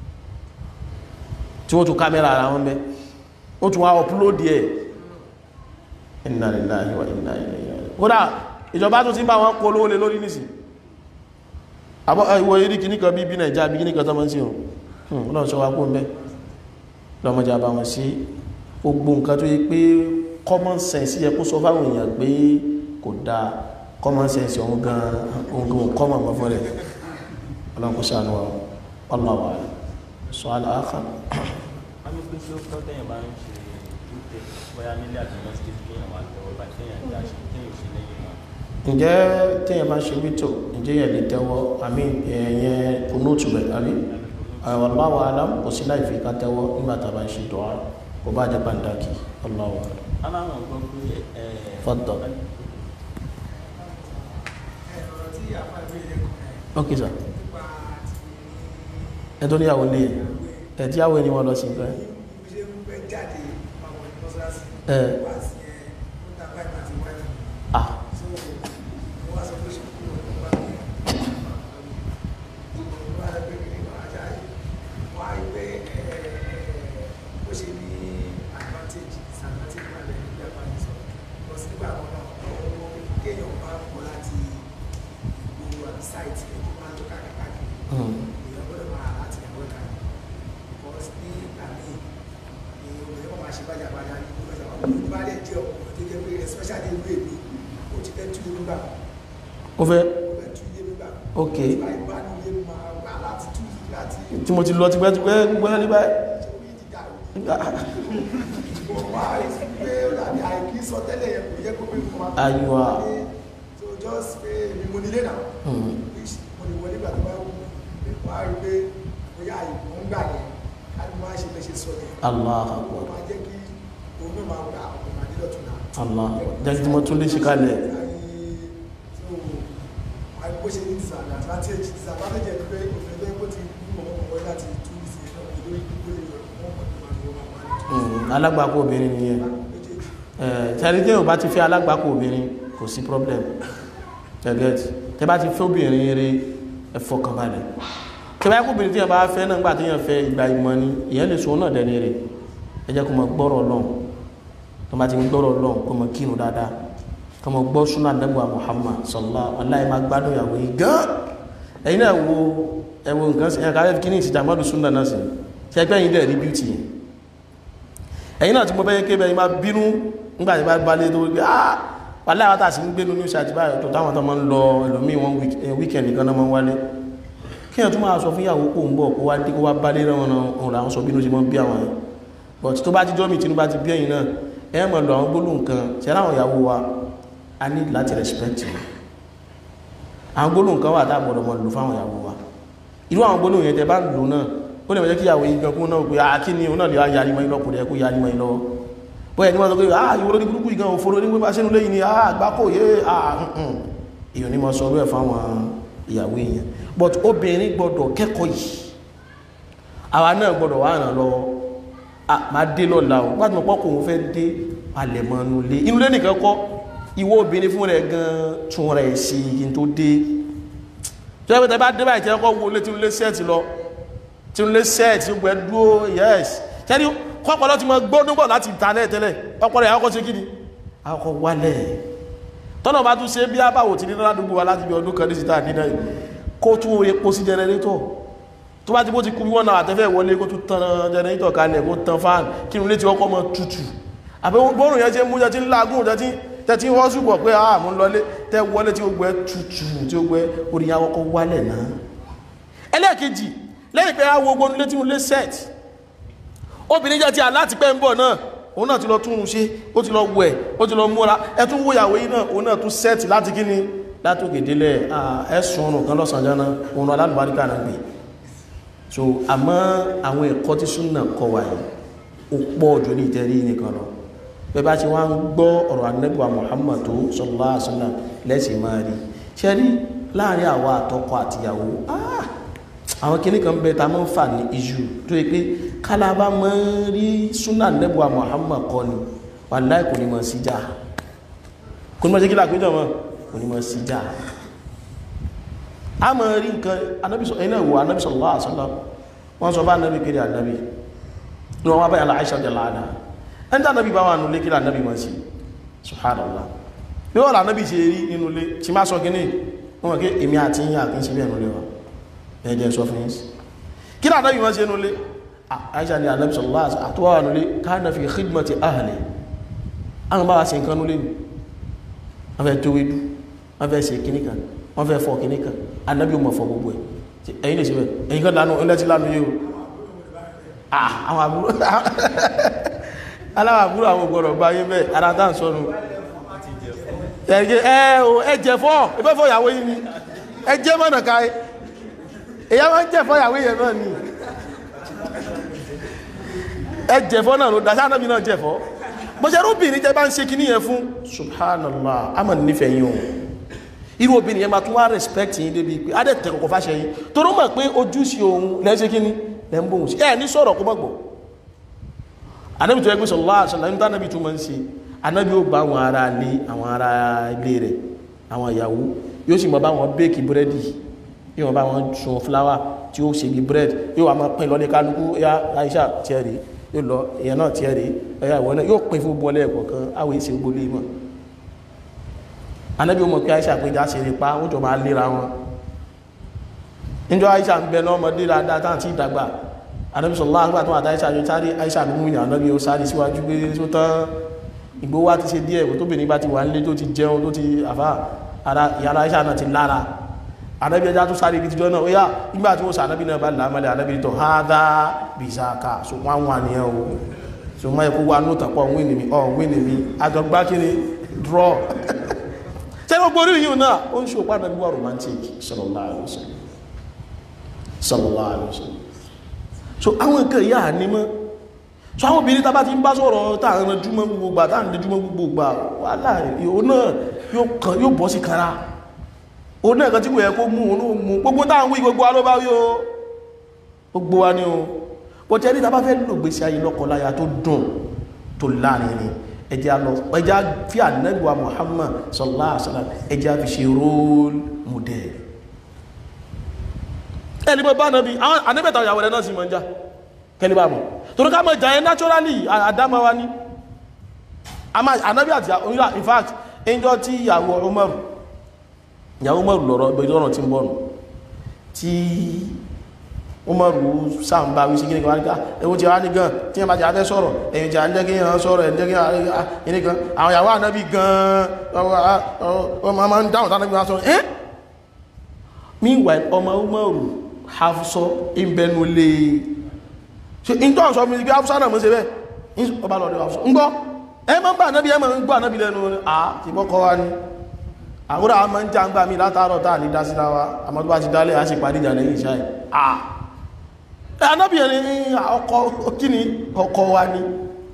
tí wọ́n tún kámẹ́rà ara wọn bẹ́ ó tún wá ọpúlódì ẹ̀ inna lillahi wa inna ilayhi raji'un kódà ìjọba tó ti bá wọn kó lówó lé lórí nìsí àbọ̀ ìwọ̀ eré kìíní kan bí bí nàìjá bí kìíní kan tó mọ́ sí ohun lọ́n sọ wá kó ń bẹ́ lọ́mọjà bá wọn sí gbogbo nǹkan tó yẹ pé common sense yẹ kó sọ fáwọn èèyàn pé kò dáa common sense ohun gan ohun gan common mọ́ fún rẹ̀ ọlọ́run kò ṣàánú wa ọlọ́wà sọ aláàkà wọ́n ní pé tí ó tọ́ tẹ́yìn bá ń ṣe ìdúté bóyá nílé àti mọ́síkì kéèyàn wà lọ́wọ́ bá téèyàn dá ṣe téèyàn ṣe lẹ́yìn náà. ǹjẹ́ téèyàn bá ṣe wítò ǹjẹ́ yẹn lè tẹ́wọ́ àmì ẹ̀yẹn kùnúùtù rẹ̀ àbí wallahu alam kò sí láì fi ká tẹ́wọ́ nígbà tá a bá ń ṣe dùá kò bá jẹ́ pàǹdàkì wallahu alam. aláwọn gbọ́ pé ẹ Fọ́tọ̀. ẹ̀rọ tí àpá ìbéèrè kan ok sir nípa ẹ tó níyàwó lé ẹ tí yàwó ẹni wọn lọ sí nǹkan ẹ. ti bí ṣe ń gbé jáde papọ̀ ní mọ́sálásí ẹ wá sí ẹ ó ta báyìí àti wáìfù ah so mo wá sọ pé ṣe kúrò nípa mi mo wá sọ pé kí ni wọ́n á jáde wọ́n á rí pé ẹ ó ṣe ní advantage disadvantage wà lẹ́yìn ìgbà bá mi sọ lọ sí nígbà kan náà ọwọ́ kéèyàn bá pọ̀ láti ìgboro àbí sáìtì ẹ̀ tó máa ń tó káàkiri káàkiri hmm. èèyàn gbọ́dọ̀ máa láti ẹ̀wọ́ ìta because ní ìgbà míì ni obìnrin kan máa ṣe bájàbájà ní gbogbo ìjọba ní bá lè jẹ́ ọkùnrin tó jẹ́ pé especially ìlú èmi ó ti fẹ́ tú ilé nígbà ó fẹ́ ó fẹ́ tú ilé nígbà ok ìgbà ìbánilé máa wá láti tú láti tí mo ti lọ tipẹ́tipẹ́ gbẹ́ ní báyìí orí ti dàrú mo wá pé ó dàbí àìkí sọ tẹ́lẹ̀ yẹn kò yẹ kó pé mo máa Aywa. so just pé èmi mo nílé náà Hmm. which mo lè wọlé gbà tó bá wù mí wá rí pé bóyá ìmọ̀ ń gbà yẹn ká ní máa ṣe bẹ́ ṣe sọ yẹn Allah ó akbar máa jẹ́ kí òun náà máa gbà ọ̀pọ̀ máa nílò tún náà Allah jẹ́ kí mo tún lè ṣe kalẹ̀ bó ṣe ní disadvantage disadvantage ẹ̀ pé òfin tó yẹ kó ti mú ọmọ ọmọ láti tú ìsìn náà ìlú ìdúgbò lè yọ ọmọ ọmọ tó máa ní ọmọ máa ní Hmm, alágbàkó obìnrin nìyẹn méjèèjì tẹ́rí tí yóò bá ti fẹ́ alágbàkó obìnrin kò sí problem ẹgẹ́t tẹ́ bá ti fẹ́ obìnrin eré ẹ̀fọ́ kan balẹ̀ tẹ́ bá kó obìnrin tí yẹn bá fẹ́ náà gbà tí yẹn fẹ́ ìgbà ìmọ̀ ni ìyẹn lè sọ náà dẹni rẹ̀ ẹ jẹ́ kó mọ gbọ́rọ̀ lọ́n tó bá ti ń gbọ́rọ̀ lọ́n kó mọ kírun dáadáa kó mọ gbọ́ súnà dẹ́gbà Muhammad sallallahu aláì máa gbádùn ìyàwó yìí gan ẹ̀yin náà wo ẹ̀wọ̀ nǹkan sí ẹ̀ka ẹ̀fí kíní ìsìjà mọ́dún súnà náà sí ṣe ẹgbẹ́ yìí dẹ̀ rí bíútì yẹn ẹ̀yin náà tí mo bẹ́yẹ kébẹ̀ yìí máa bínú nígbà tí bá balẹ̀ tó wípé ah wàlẹ́ àwọn tàṣí ń gbé nínú ìṣẹ́ àti báyọ̀ tó táwọn tó máa ń lọ ẹlòmíì wọn wíkẹ̀ndì nìkan náà máa ń wálé kí ẹ̀ tún máa sọ fún ìyàwó kó ń bọ̀ kó wá dé kó wá balẹ̀ rẹ̀ wọn ọ̀rọ̀ àwọn sọ bínú sí mọ́ bí àwọn yẹn but tó bá ti jọ́ mi tí bá ti bí ẹ̀yin náà ẹ̀ mọ̀ lọ àwọn gbólóhùn kan ṣe láwọn ìyàwó wa a ní láti respect wọn àwọn gbólóhùn kan wà tá a gbọ́dọ̀ mọ̀ lò fáwọn ìyàwó wa irú àwọn gbólóhùn yẹn tẹ bá lò náà ó lè mọ̀ jẹ́ kí ìyàwó yìí gan kún náà pé ah kí ni òun náà lè wá yarí mọ́ ilọ́pọ̀ rẹ̀ kó yarí mọ́ ilọ́wọ́ bóyá ní wọ́n sọ pé ah ìwòrò ní burúkú ìgan òfòrò ní pípa sínú lẹ́yìn ni ah àgbákò yé ah nǹkan èèyàn ní mọ́ sọ rẹ̀ fáwọn ìyàwó èèyàn but obìnrin gbọ́dọ̀ kẹ́kọ̀ọ́ yìí àwa náà gbọ́dọ̀ wà ràn lọ ah máa dé lọ́la o gbádùn mọ́ pọ́kùn òun fẹ́ dé palẹ̀mọ́ inú ilé inú ilé nìkan kọ́ ìwọ obìnrin fún rẹ̀ gan tún rẹ̀ sí kí n tó dé tí wọ́n bá dé báyìí tí wọ́n kọ́ wo létí ilé sẹ́ẹ̀tì lọ tí ilé sẹ́ẹ̀tì gbẹ dúró yes ṣẹ́ni kọ́pọ̀lọ́ ti mọ gbónúgbọ̀ láti ìtàlẹ̀ tẹ́lẹ̀ ọpọlọ ìyàwó ṣe kí ni àkọ́kọ́ wálẹ̀ tọ́nà bá tún ṣe bí àbáwò ti nílá dúgbò wa láti bí ọdún kan ní síta nínú yìí kó tún epo sí jẹnẹrétọ̀ tó bá ti bó ti kú wọ́n náà àtẹ́fẹ́ wọlé kó tún tan jẹnẹrétọ̀ kalẹ̀ kó tan fan kí inú ilé ti ọkọ̀ mọ tutù àbẹ́ bọ́ọ̀rùn yẹn ṣe mú jẹ tí ń lágùn jẹ tí tẹ́tí wọ́n ṣùgbọ́ pé àà mú lọlé tẹ́ wọlé tí ó gbẹ tutù tí ó gbẹ orí yà ọkọ̀ wálẹ̀ náà ẹlẹ́ẹ̀kejì lẹ́yìn pé àwọn ogun ilé tí mo lé set obìnrin jẹ́ ti aláti pẹ́ ń bọ̀ náà òun náà ti lọ tún un ṣe ó ti lọ wẹ̀ ó ti lọ múra ẹtún wó ìyàwó yìí náà òun náà tún set láti kí ni látòkè délẹ̀ ẹ̀sùn ọ̀rùn kan lọ́sàn jẹ́ náà òun alálùbáríkà náà gbé so àmọ́ àwọn ẹ̀kọ́ tí súnà kọ wà yìí ó pọ̀ jù ní ìtẹ́rí nìkan lọ bẹ́ẹ̀ bá ti wá ń gbọ́ ọ̀rọ̀ anẹ́bùwà Muhammad tó sallallahu alaihi wasallam lẹ́sìn máa rí ṣe rí láàrin àwa àtọkọ àtìyàwó ah àwọn kìíní kan bẹ ta máa ń fà ní iṣu tó yẹ pé kálábà máa ń rí súnà nẹ́bùà Muhammad kọ ni wàláì kò ní mọ̀ sí jà kò ní mọ̀ sí kí làpéjọ mọ̀ kò ní mọ̀ sí jà a máa rí nǹkan anábìsọ̀ ẹ̀yìn náà wò anábìsọ̀ sallallahu alaihi wasallam wọ́n sọ bá anábì kiri anábì ní wọ́n wá báyà láìsà jẹ́ láàdá ẹni tí anábì bá wà nulé kí anábì mọ̀ sí subhanallah bí wọ́n anábì ṣe rí nínú ilé tí má sọ kí ní wọ́n kí èmi àti yín àkíńṣe bí ẹ̀nu lé wa ẹjẹ́ sọ fún yín kí ní àdábì wọ́n ṣe nulé àìṣà ni àdábì sallallahu alaihi wasallam àtúwà nulé kana fi khidmati ahli àwọn bá wa ṣe nǹkan nulé wọ́n fẹ́ tó wédú wọ́n fẹ́ ṣe kíní kan wọ́n fẹ́ fọ́ kíní kan àdábì mọ̀ fọ́ gbogbo ẹ̀ ẹ̀yin lè ṣe bẹ́ẹ̀ ẹ̀yin kan lánú ẹlẹ́tí lánú yìí o àwọn àbúrò aláwọ̀ àbúrò àwọn ògbọ̀rọ̀ gba yín bẹ́ẹ̀ ara tá à ń sọnù ẹ̀jẹ̀ fọ́ ẹ̀fẹ́ fọ́ ìyàwó yìí ni ẹ̀jẹ̀ mọ̀nà káyé èyá wọ́n jẹ́fọ́ ìyàwó yẹn náà ni ẹ jẹ́fọ́ náà ló dáṣá náà bí náà jẹ́fọ́ bó ṣe rúbìnrin jẹ́ bá ń ṣe kí níyẹn fún subhanallah a mọ̀ nífẹ̀ẹ́ yín o irú obìnrin yẹn máa tún wá respect yín débi pé á dẹ̀ tẹ̀ kọ̀kọ̀ fáṣẹ yín tó rọ́ mọ̀ pé ojúṣe òun lẹ́ ṣe kí ni lẹ́ ń bóhùn sí ẹ̀ ní sọ̀rọ̀ kó mọ̀gbọ̀ anábì tó ẹgbẹ́ sallallahu alaihi wasallam níta anábì tó máa ń ṣe anábì ó bá àwọn ará ilé àwọn ará ilé rẹ̀ àwọn ìyàwó yóò sì mọ bá wọn bẹ́ẹ̀kì búrẹ́dì yóò wọ́n bá wọn sun fúláwà tí ó ṣe bí bread yóò wà máa pín lọ ní kálukú ya Aisha tiẹ̀ rí yóò lọ èèyàn náà tiẹ̀ rí ẹ̀yà ìwọ náà yóò pín fún bọ́ọ̀lẹ́ ẹ̀kọ́ kan àwọn èsì gbólé mọ̀ anábì ọmọ pé Aisha péjá ṣe rí pa ó jọ máa léra wọn níjọ Aisha ń bẹ náà ọmọdé dáadáa táà tí ìdàgbà anábì sọ̀rọ̀ láàgbà tó àtà Aisha yóò sáré Aisha ló mú ìyàn anábì ó sáré síwájú pé tó tán ìgbó wá ti ṣe díẹ̀ kó tóbìnrin bá ti wà nílé tó ti jẹun tó ti àfá ara ìyára iṣẹ́ náà ti lára anábí ẹjá tó sáré ibi tíjọ́ náà ó yá nígbà tí ó sà anábí náà bá lámàlẹ̀ anábí tó hádá bìsáka so wọ́n wà ní ẹ̀ o so mọ́ ẹkú wa nóòtà pọ̀ wíìnì mi ọ̀ wíìnì mi àjọgbá kí ni draw ṣé gbogbo orí yìí náà ó ń ṣòpá náà wà romantic sallallahu alaihi wasallam sallallahu alaihi wasallam so àwọn nǹkan ìyá ànímọ́ so àwọn obìnrin tàbá ti ń bá sọ̀rọ̀ táàrin rẹjúmọ́ gbogbo gbà táàrin rẹjúmọ́ gbogbo gbà wàhálà ìhò náà yóò bọ́ sí kára o náà kan tí kò yẹ kó mú òun mú gbogbo táàrin wí gbogbo alóbá wí o gbogbo wa ní o bọ́ tẹ́ ní tàbá fẹ́ lò gbèsè ayé lọ́kọláya tó dùn tó láàrin ni ẹjá lọ ẹjá fi ànẹ́gbà Muhammad sallallahu alaihi wasallam ẹjá fi ṣe role model ẹni bọ́ bá náà bí àwọn anẹ́bẹ̀ta ìyàwó rẹ̀ náà sì mọ́ ń já kẹlẹ́bà mọ̀ torí ká mọ̀ jàyẹ naturally àdámawa ní anábí àti òyìnbá in fact ẹjọ́ tí ìyàwó Umaru ìyàwó Umaru lọ́rọ̀ ìbẹ̀jọ́ ọ̀nà tí ń bọ̀nù tí Umaru sáàmbá wí sí kí ní kan wáníká ewu ti wá ní gan tí wọ́n bá ti afẹ́ sọ̀rọ̀ ẹ̀yìn tí a ń jẹ́ kí yàn sọ̀rọ̀ ẹ̀ ń jẹ́ kí yàn gan àwọn ìyàwó ànábì gan ọmọ máa ń dáhùn tánábì wá sọ̀rọ̀ ẹ́ meanwhile ọmọ Umaru Hafsọ ìbẹnulé ṣe ìjọ ọ̀sọ́ mi bí Hafsọ náà mọ́ sí bẹ́ ọba lọ́dẹ̀ Hafsọ ń gbọ́ ẹ mọ́ gbà náà bí ẹ mọ́ ń gbọ́ náà bí lẹ́nu à ti bọ́kọ́ wá ní àwúrà a máa ń já ń gbà mí látàárọ̀ táà ní dásílá wa àmọ́ tó bá ti dálé a sì parí ìjà lẹ́yìn ìṣá ẹ̀ à anábì ẹni ọkọ kíni ọkọ wa ni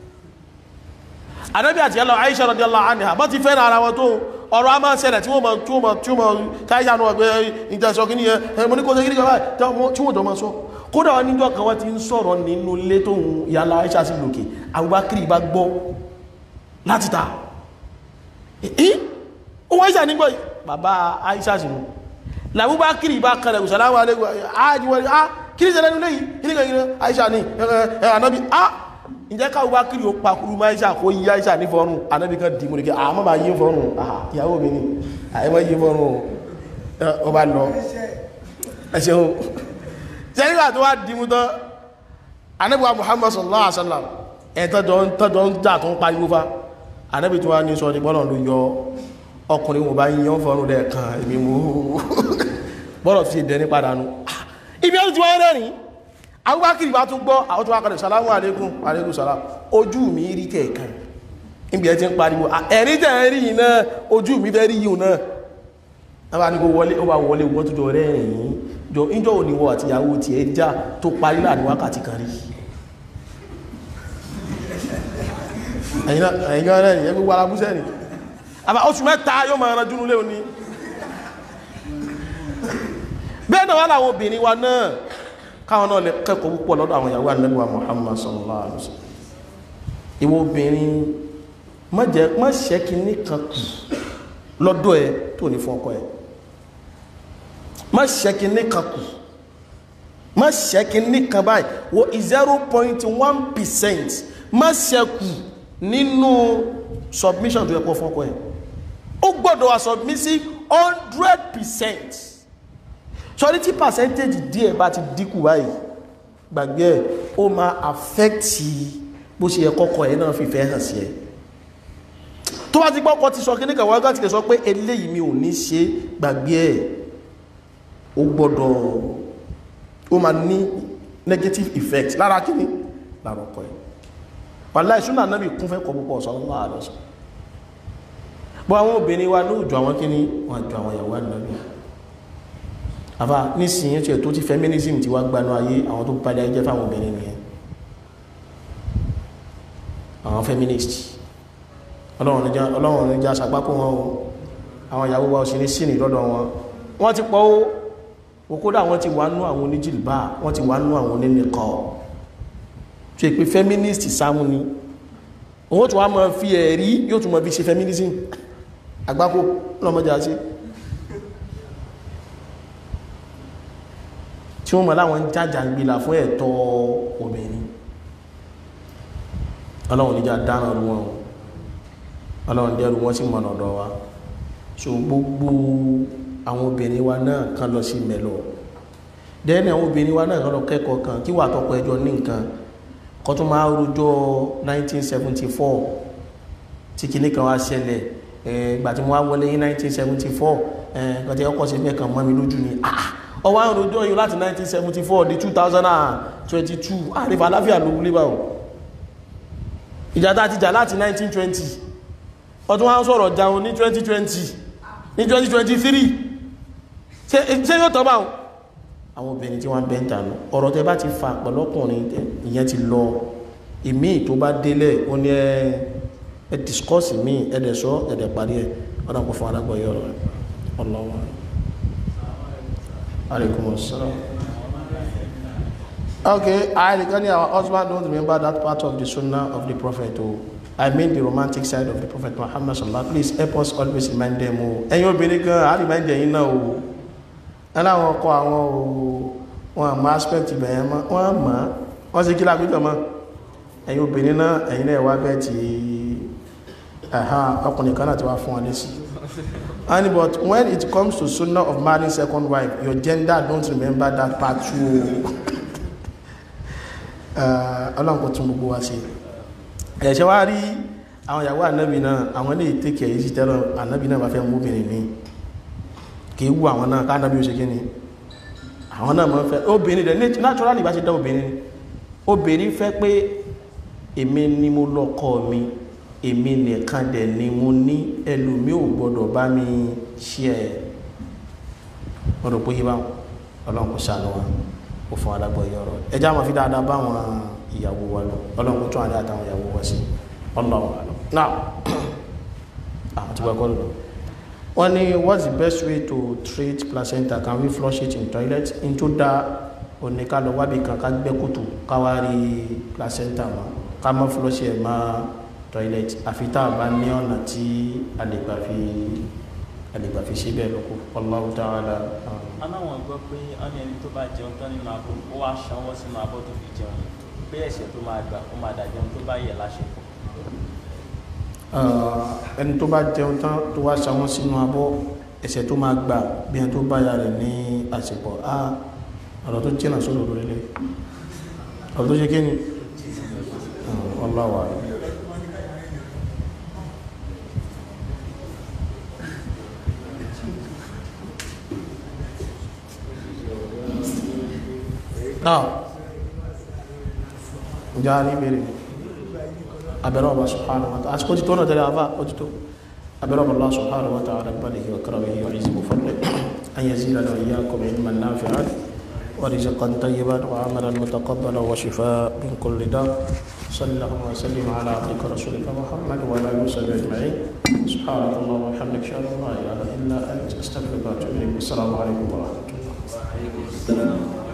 anábì àti ẹlọ Aisha radiyallahu anha bọ́ ti fẹ́ràn ara wọn tó ọ̀rọ̀ a máa ń ṣẹlẹ̀ tí wọ́n mọ̀ tí wọ́n mọ̀ tí wọ́n mọ̀ káyà náà gbé ìjẹsọ kí ní ẹ mo ní kó ṣe kí ní kọ́ tí wọ́n jọ máa sọ kódà wọn níjọ́ kan wọ́n ti ń sọ̀rọ̀ nínú ilé tó ń yàlá Aisha sí lòkè Abubakar bá gbọ́ láti ta ẹ̀ ó wọ́n Aisha nígbọ́ bàbá Aisha sí mú làbúbakar bá kalẹ̀ ìsàlámù alẹ́gbẹ̀ àjíwọ̀n ah kí ní ṣẹlẹ̀ nílé yìí kí ní kẹ́kẹ́ Aisha ní ẹ̀ ànábì ah ǹjẹ́ káwọ́ bá kiri ó pakuru máa Aisha kó yí Aisha ní fọ́rùn anábì kan dìmú ní kí àmọ́ bá yí fọ́rùn ìyàwó mi ní àyẹ́mọ́ yí fọ́rùn ó bá lọ ẹ̀ṣẹ́ o jẹ́ríwà tó wá dìmú tán anábì wa Muhammad sallallahu alaihi wasallam ẹ̀ tọ́jọ́ ń jà tó ń pariwo fa anábì tó wá ní sọ ní bọ́lọ̀ ló yọ ọkùnrin mo bá yíyan fọ́rùn lẹ́ẹ̀kan èmi mú bọ́lọ̀ fi dẹni padà nù ibi ọdún tí wọ́n rẹ̀rìn Abubakar bá tún gbọ́ àwọn tó wá kọlẹ̀ salamu alaikum alaikum salam ojú mi rí kẹ̀ẹ̀kan níbi ẹ ti ń pariwo ẹ̀rí tẹ̀ rí yìí náà ojú mi fẹ́ rí yìí náà wọ́n bá ní kó wọlé ó bá wọlé wọ́n tó jọ rẹ̀rìn jọ ìjọ òníwọ̀ àti ìyàwó ti ẹ já tó parí láàrin wákàtí kan rí ẹ̀yìn náà rẹ̀ ẹgbẹ́ gbogbo alábúsẹ́ ni àbá oṣù mẹ́ta yóò máa ranjú nílé òní bẹ́ẹ̀ náà wà láwọn obìnrin wa náà káwọn náà lè kẹ́kọ̀ọ́ púpọ̀ lọ́dọ̀ àwọn ìyàwó Ànábì wa Muhammad sallallahu alaihi wasallam ìwọ obìnrin má jẹ́ má ṣẹ́kì nìkan kù lọ́dọ̀ ẹ tó ní fún ọkọ ẹ má ṣẹ́kì nìkan kù má ṣẹ́kì nìkan báyìí wo zero point one percent má ṣẹ́kù nínú submission tó yẹ kó fún ọkọ ẹ ó gbọ́dọ̀ wà submissive hundred percent sọrí tí percentage díẹ̀ bá ti dínkù báyìí gbàgbé ẹ̀ ó máa affect bó ṣe yẹ kọ́kọ́ ẹ̀ náà fìfẹ́ hàn sí ẹ tó bá ti gbọ́kọ́ ti sọ kí ní kàwọ́ láti lè sọ pé eléyìí mi ò ní ṣe gbàgbé ẹ̀ ó gbọ́dọ̀ ó máa ní negative effect lára kí ni lára ọkọ ẹ̀ wàláhì súnà náàbì kún fẹ́ kọ púpọ̀ sallallahu alaihi wasallam bọ́ àwọn obìnrin wa lóòjọ àwọn kí ni wọ́n jọ àwọn ìyàwó ànábì àfà nísìnyí tí ẹ̀ tó ti feminism ti wá gbanú ayé àwọn tó padà jẹ́ fáwọn obìnrin nìyẹn àwọn feminist ọlọ́run ní já sàpákó wọn o àwọn ìyàwó wa òsìní sí ní lọ́dọ̀ wọn wọ́n ti pọ̀ ó òkúdà wọ́n ti wà nú àwọn oníjìlbá wọ́n ti wà nú àwọn onínìkọ́ tí è pé feminist sámú ni òun tó wá mọ́ fi ẹ̀rí yóò tún mọ́ bí ṣe feminism àgbákò lọ́mọdé àti tí wọ́n mọ̀ láwọn jájà ń gbìlà fún ẹ̀tọ́ obìnrin ọlọ́run níjà dáná rú wọn ọlọ́run dẹ́rù wọ́n sì mọ̀nà ọ̀dọ̀ wa so gbogbo àwọn obìnrin wa náà kan lọ sí mẹ́lọ dẹ́ni àwọn obìnrin wa náà kan lọ kẹ́kọ̀ọ́ kan kí wà tọ́kọ ẹjọ́ ní nǹkan kọ́ tún máa rújọ́ 1974 tí kìíní kan wá ṣẹlẹ̀ ìgbà tí mo wá wọlé ní 1974 ẹ̀ẹ́dẹ̀ tí ọkọ̀ sí mẹ́kan mọ́ mi lójú ni ọwọ́ àwọn òjò yìí láti 1974 di 2022 àrífà aláfíà ló wúlé báwọn ìjà tá ti jà láti 1920 ọdún wá ń sọ̀rọ̀ jaun ní 2020 ní 2023 ṣe yóò tọ́ báwọn àwọn obìnrin tí wọ́n bẹ́ ń tànú ọ̀rọ̀ tẹ bá ti fa pẹ̀lọ́kùnrin ìyẹn ti lọ ìmí tó bá délẹ̀ ó ní ẹ discourse mi ẹ̀dẹ̀ sọ ẹ̀dẹ̀ parí ẹ̀ ọ̀dà kò fún alágbọ̀ yọ̀rọ̀ ẹ̀ ọlọ́wọ́ alaikum assalam okay I regarding our husband don't remember that part of the sunnah of the prophet o I mean the romantic side of the prophet Muhammad sallallahu please help us always remind them o ẹ̀yin obìnrin gan a remind ẹ̀yin náà o ẹláwọn ọkọ àwọn o wọn àmọ́ aspect ìbẹ̀yẹn mọ́ wọ́n mọ́ wọ́n sí kí lágbíjọ mọ́ ẹ̀yin obìnrin náà ẹ̀yin náà wá bẹ́ẹ̀ tí ẹ̀hán ọkùnrin kan náà ti wá fún wọn lésì and but when it comes to sunnah of marrying second wife your gender don't remember that part too ọlọ́run kò tún gbogbo wa ṣe ẹ̀ṣẹ́ wá rí àwọn ìyàwó ànábì náà àwọn ilé ìtẹ́kẹ̀ yìí sí tẹ́lọ ànábì náà bá fẹ́ mú obìnrin ní kìí wù àwọn náà káànábì ó ṣe kí ni àwọn náà mọ́ fẹ́ obìnrin rẹ̀ naturally bá ṣe dá obìnrin obìnrin fẹ́ pé èmi ni mo lọ́kọ mi èmi nìkan dẹ̀ ni mo ní ẹlòmí ò gbọdọ̀ bá mi ṣe ẹ̀ ọ̀rọ̀ pé yíwá ọlọ́run kò ṣàánú wa kò fún alágbọ̀ yìí ọ̀rọ̀ ẹjá máa fi dáadáa bá àwọn ìyàwó wa lọ ọlọ́run kò tún àdá àtàwọn ìyàwó wa sí ọlọ́run wa lọ now àwọn tí wọ́n kọ́ lọ wọ́n ní what's the best way to treat placenta can we flush it in toilet in tó dá oníká lọ wábì kan ká gbẹ́ kòtò ká wá rí placenta mọ́ ká má flush ẹ̀ máa toilet àfi tá a bá ní ọ̀nà tí a lè gbà fi a lè gbà fi ṣe bẹ́ẹ̀ lóko Allahu ta'ala. aláwọn gbọ́ pé ọ́nà ẹni tó bá jẹun tán nínú abọ́ ó wá ṣanwọ́ sínú abọ́ tó fi jẹun pé ẹ̀ṣẹ̀ tó máa gbà ó máa dàjẹun tó bá yẹ láṣepọ̀. ẹni tó bá jẹun tán tó wá ṣanwọ́ sínú abọ́ ẹ̀ṣẹ̀ tó máa gbà bí ẹni tó bá ya rẹ̀ ní àsìkò a ọ̀rọ̀ tó jìnà sódò lórí lé ọ̀rọ̀ tó ṣe kí ni Allahu a'lam. náà ǹjẹ́ a ní bèèrè abẹ́rẹ́ ọba subhanahu wa ta'ala àsìkò tí tó náà tẹ́lẹ̀ àbá ó ti tó abẹ́rẹ́ ọba Allah subhanahu wa ta'ala balihi wa karamihi wa izzi fadli an yazidana wa iyyakum ilman nafi'an wa rizqan tayyiban wa amalan mutaqabbalan wa shifaa min kulli da' صلى الله وسلم على عبدك رسولك محمد وعلى اله وصحبه اجمعين سبحانك اللهم وبحمدك اشهد ان لا اله الا انت استغفرك واتوب اليك السلام عليكم ورحمه الله Waalaikumsalam.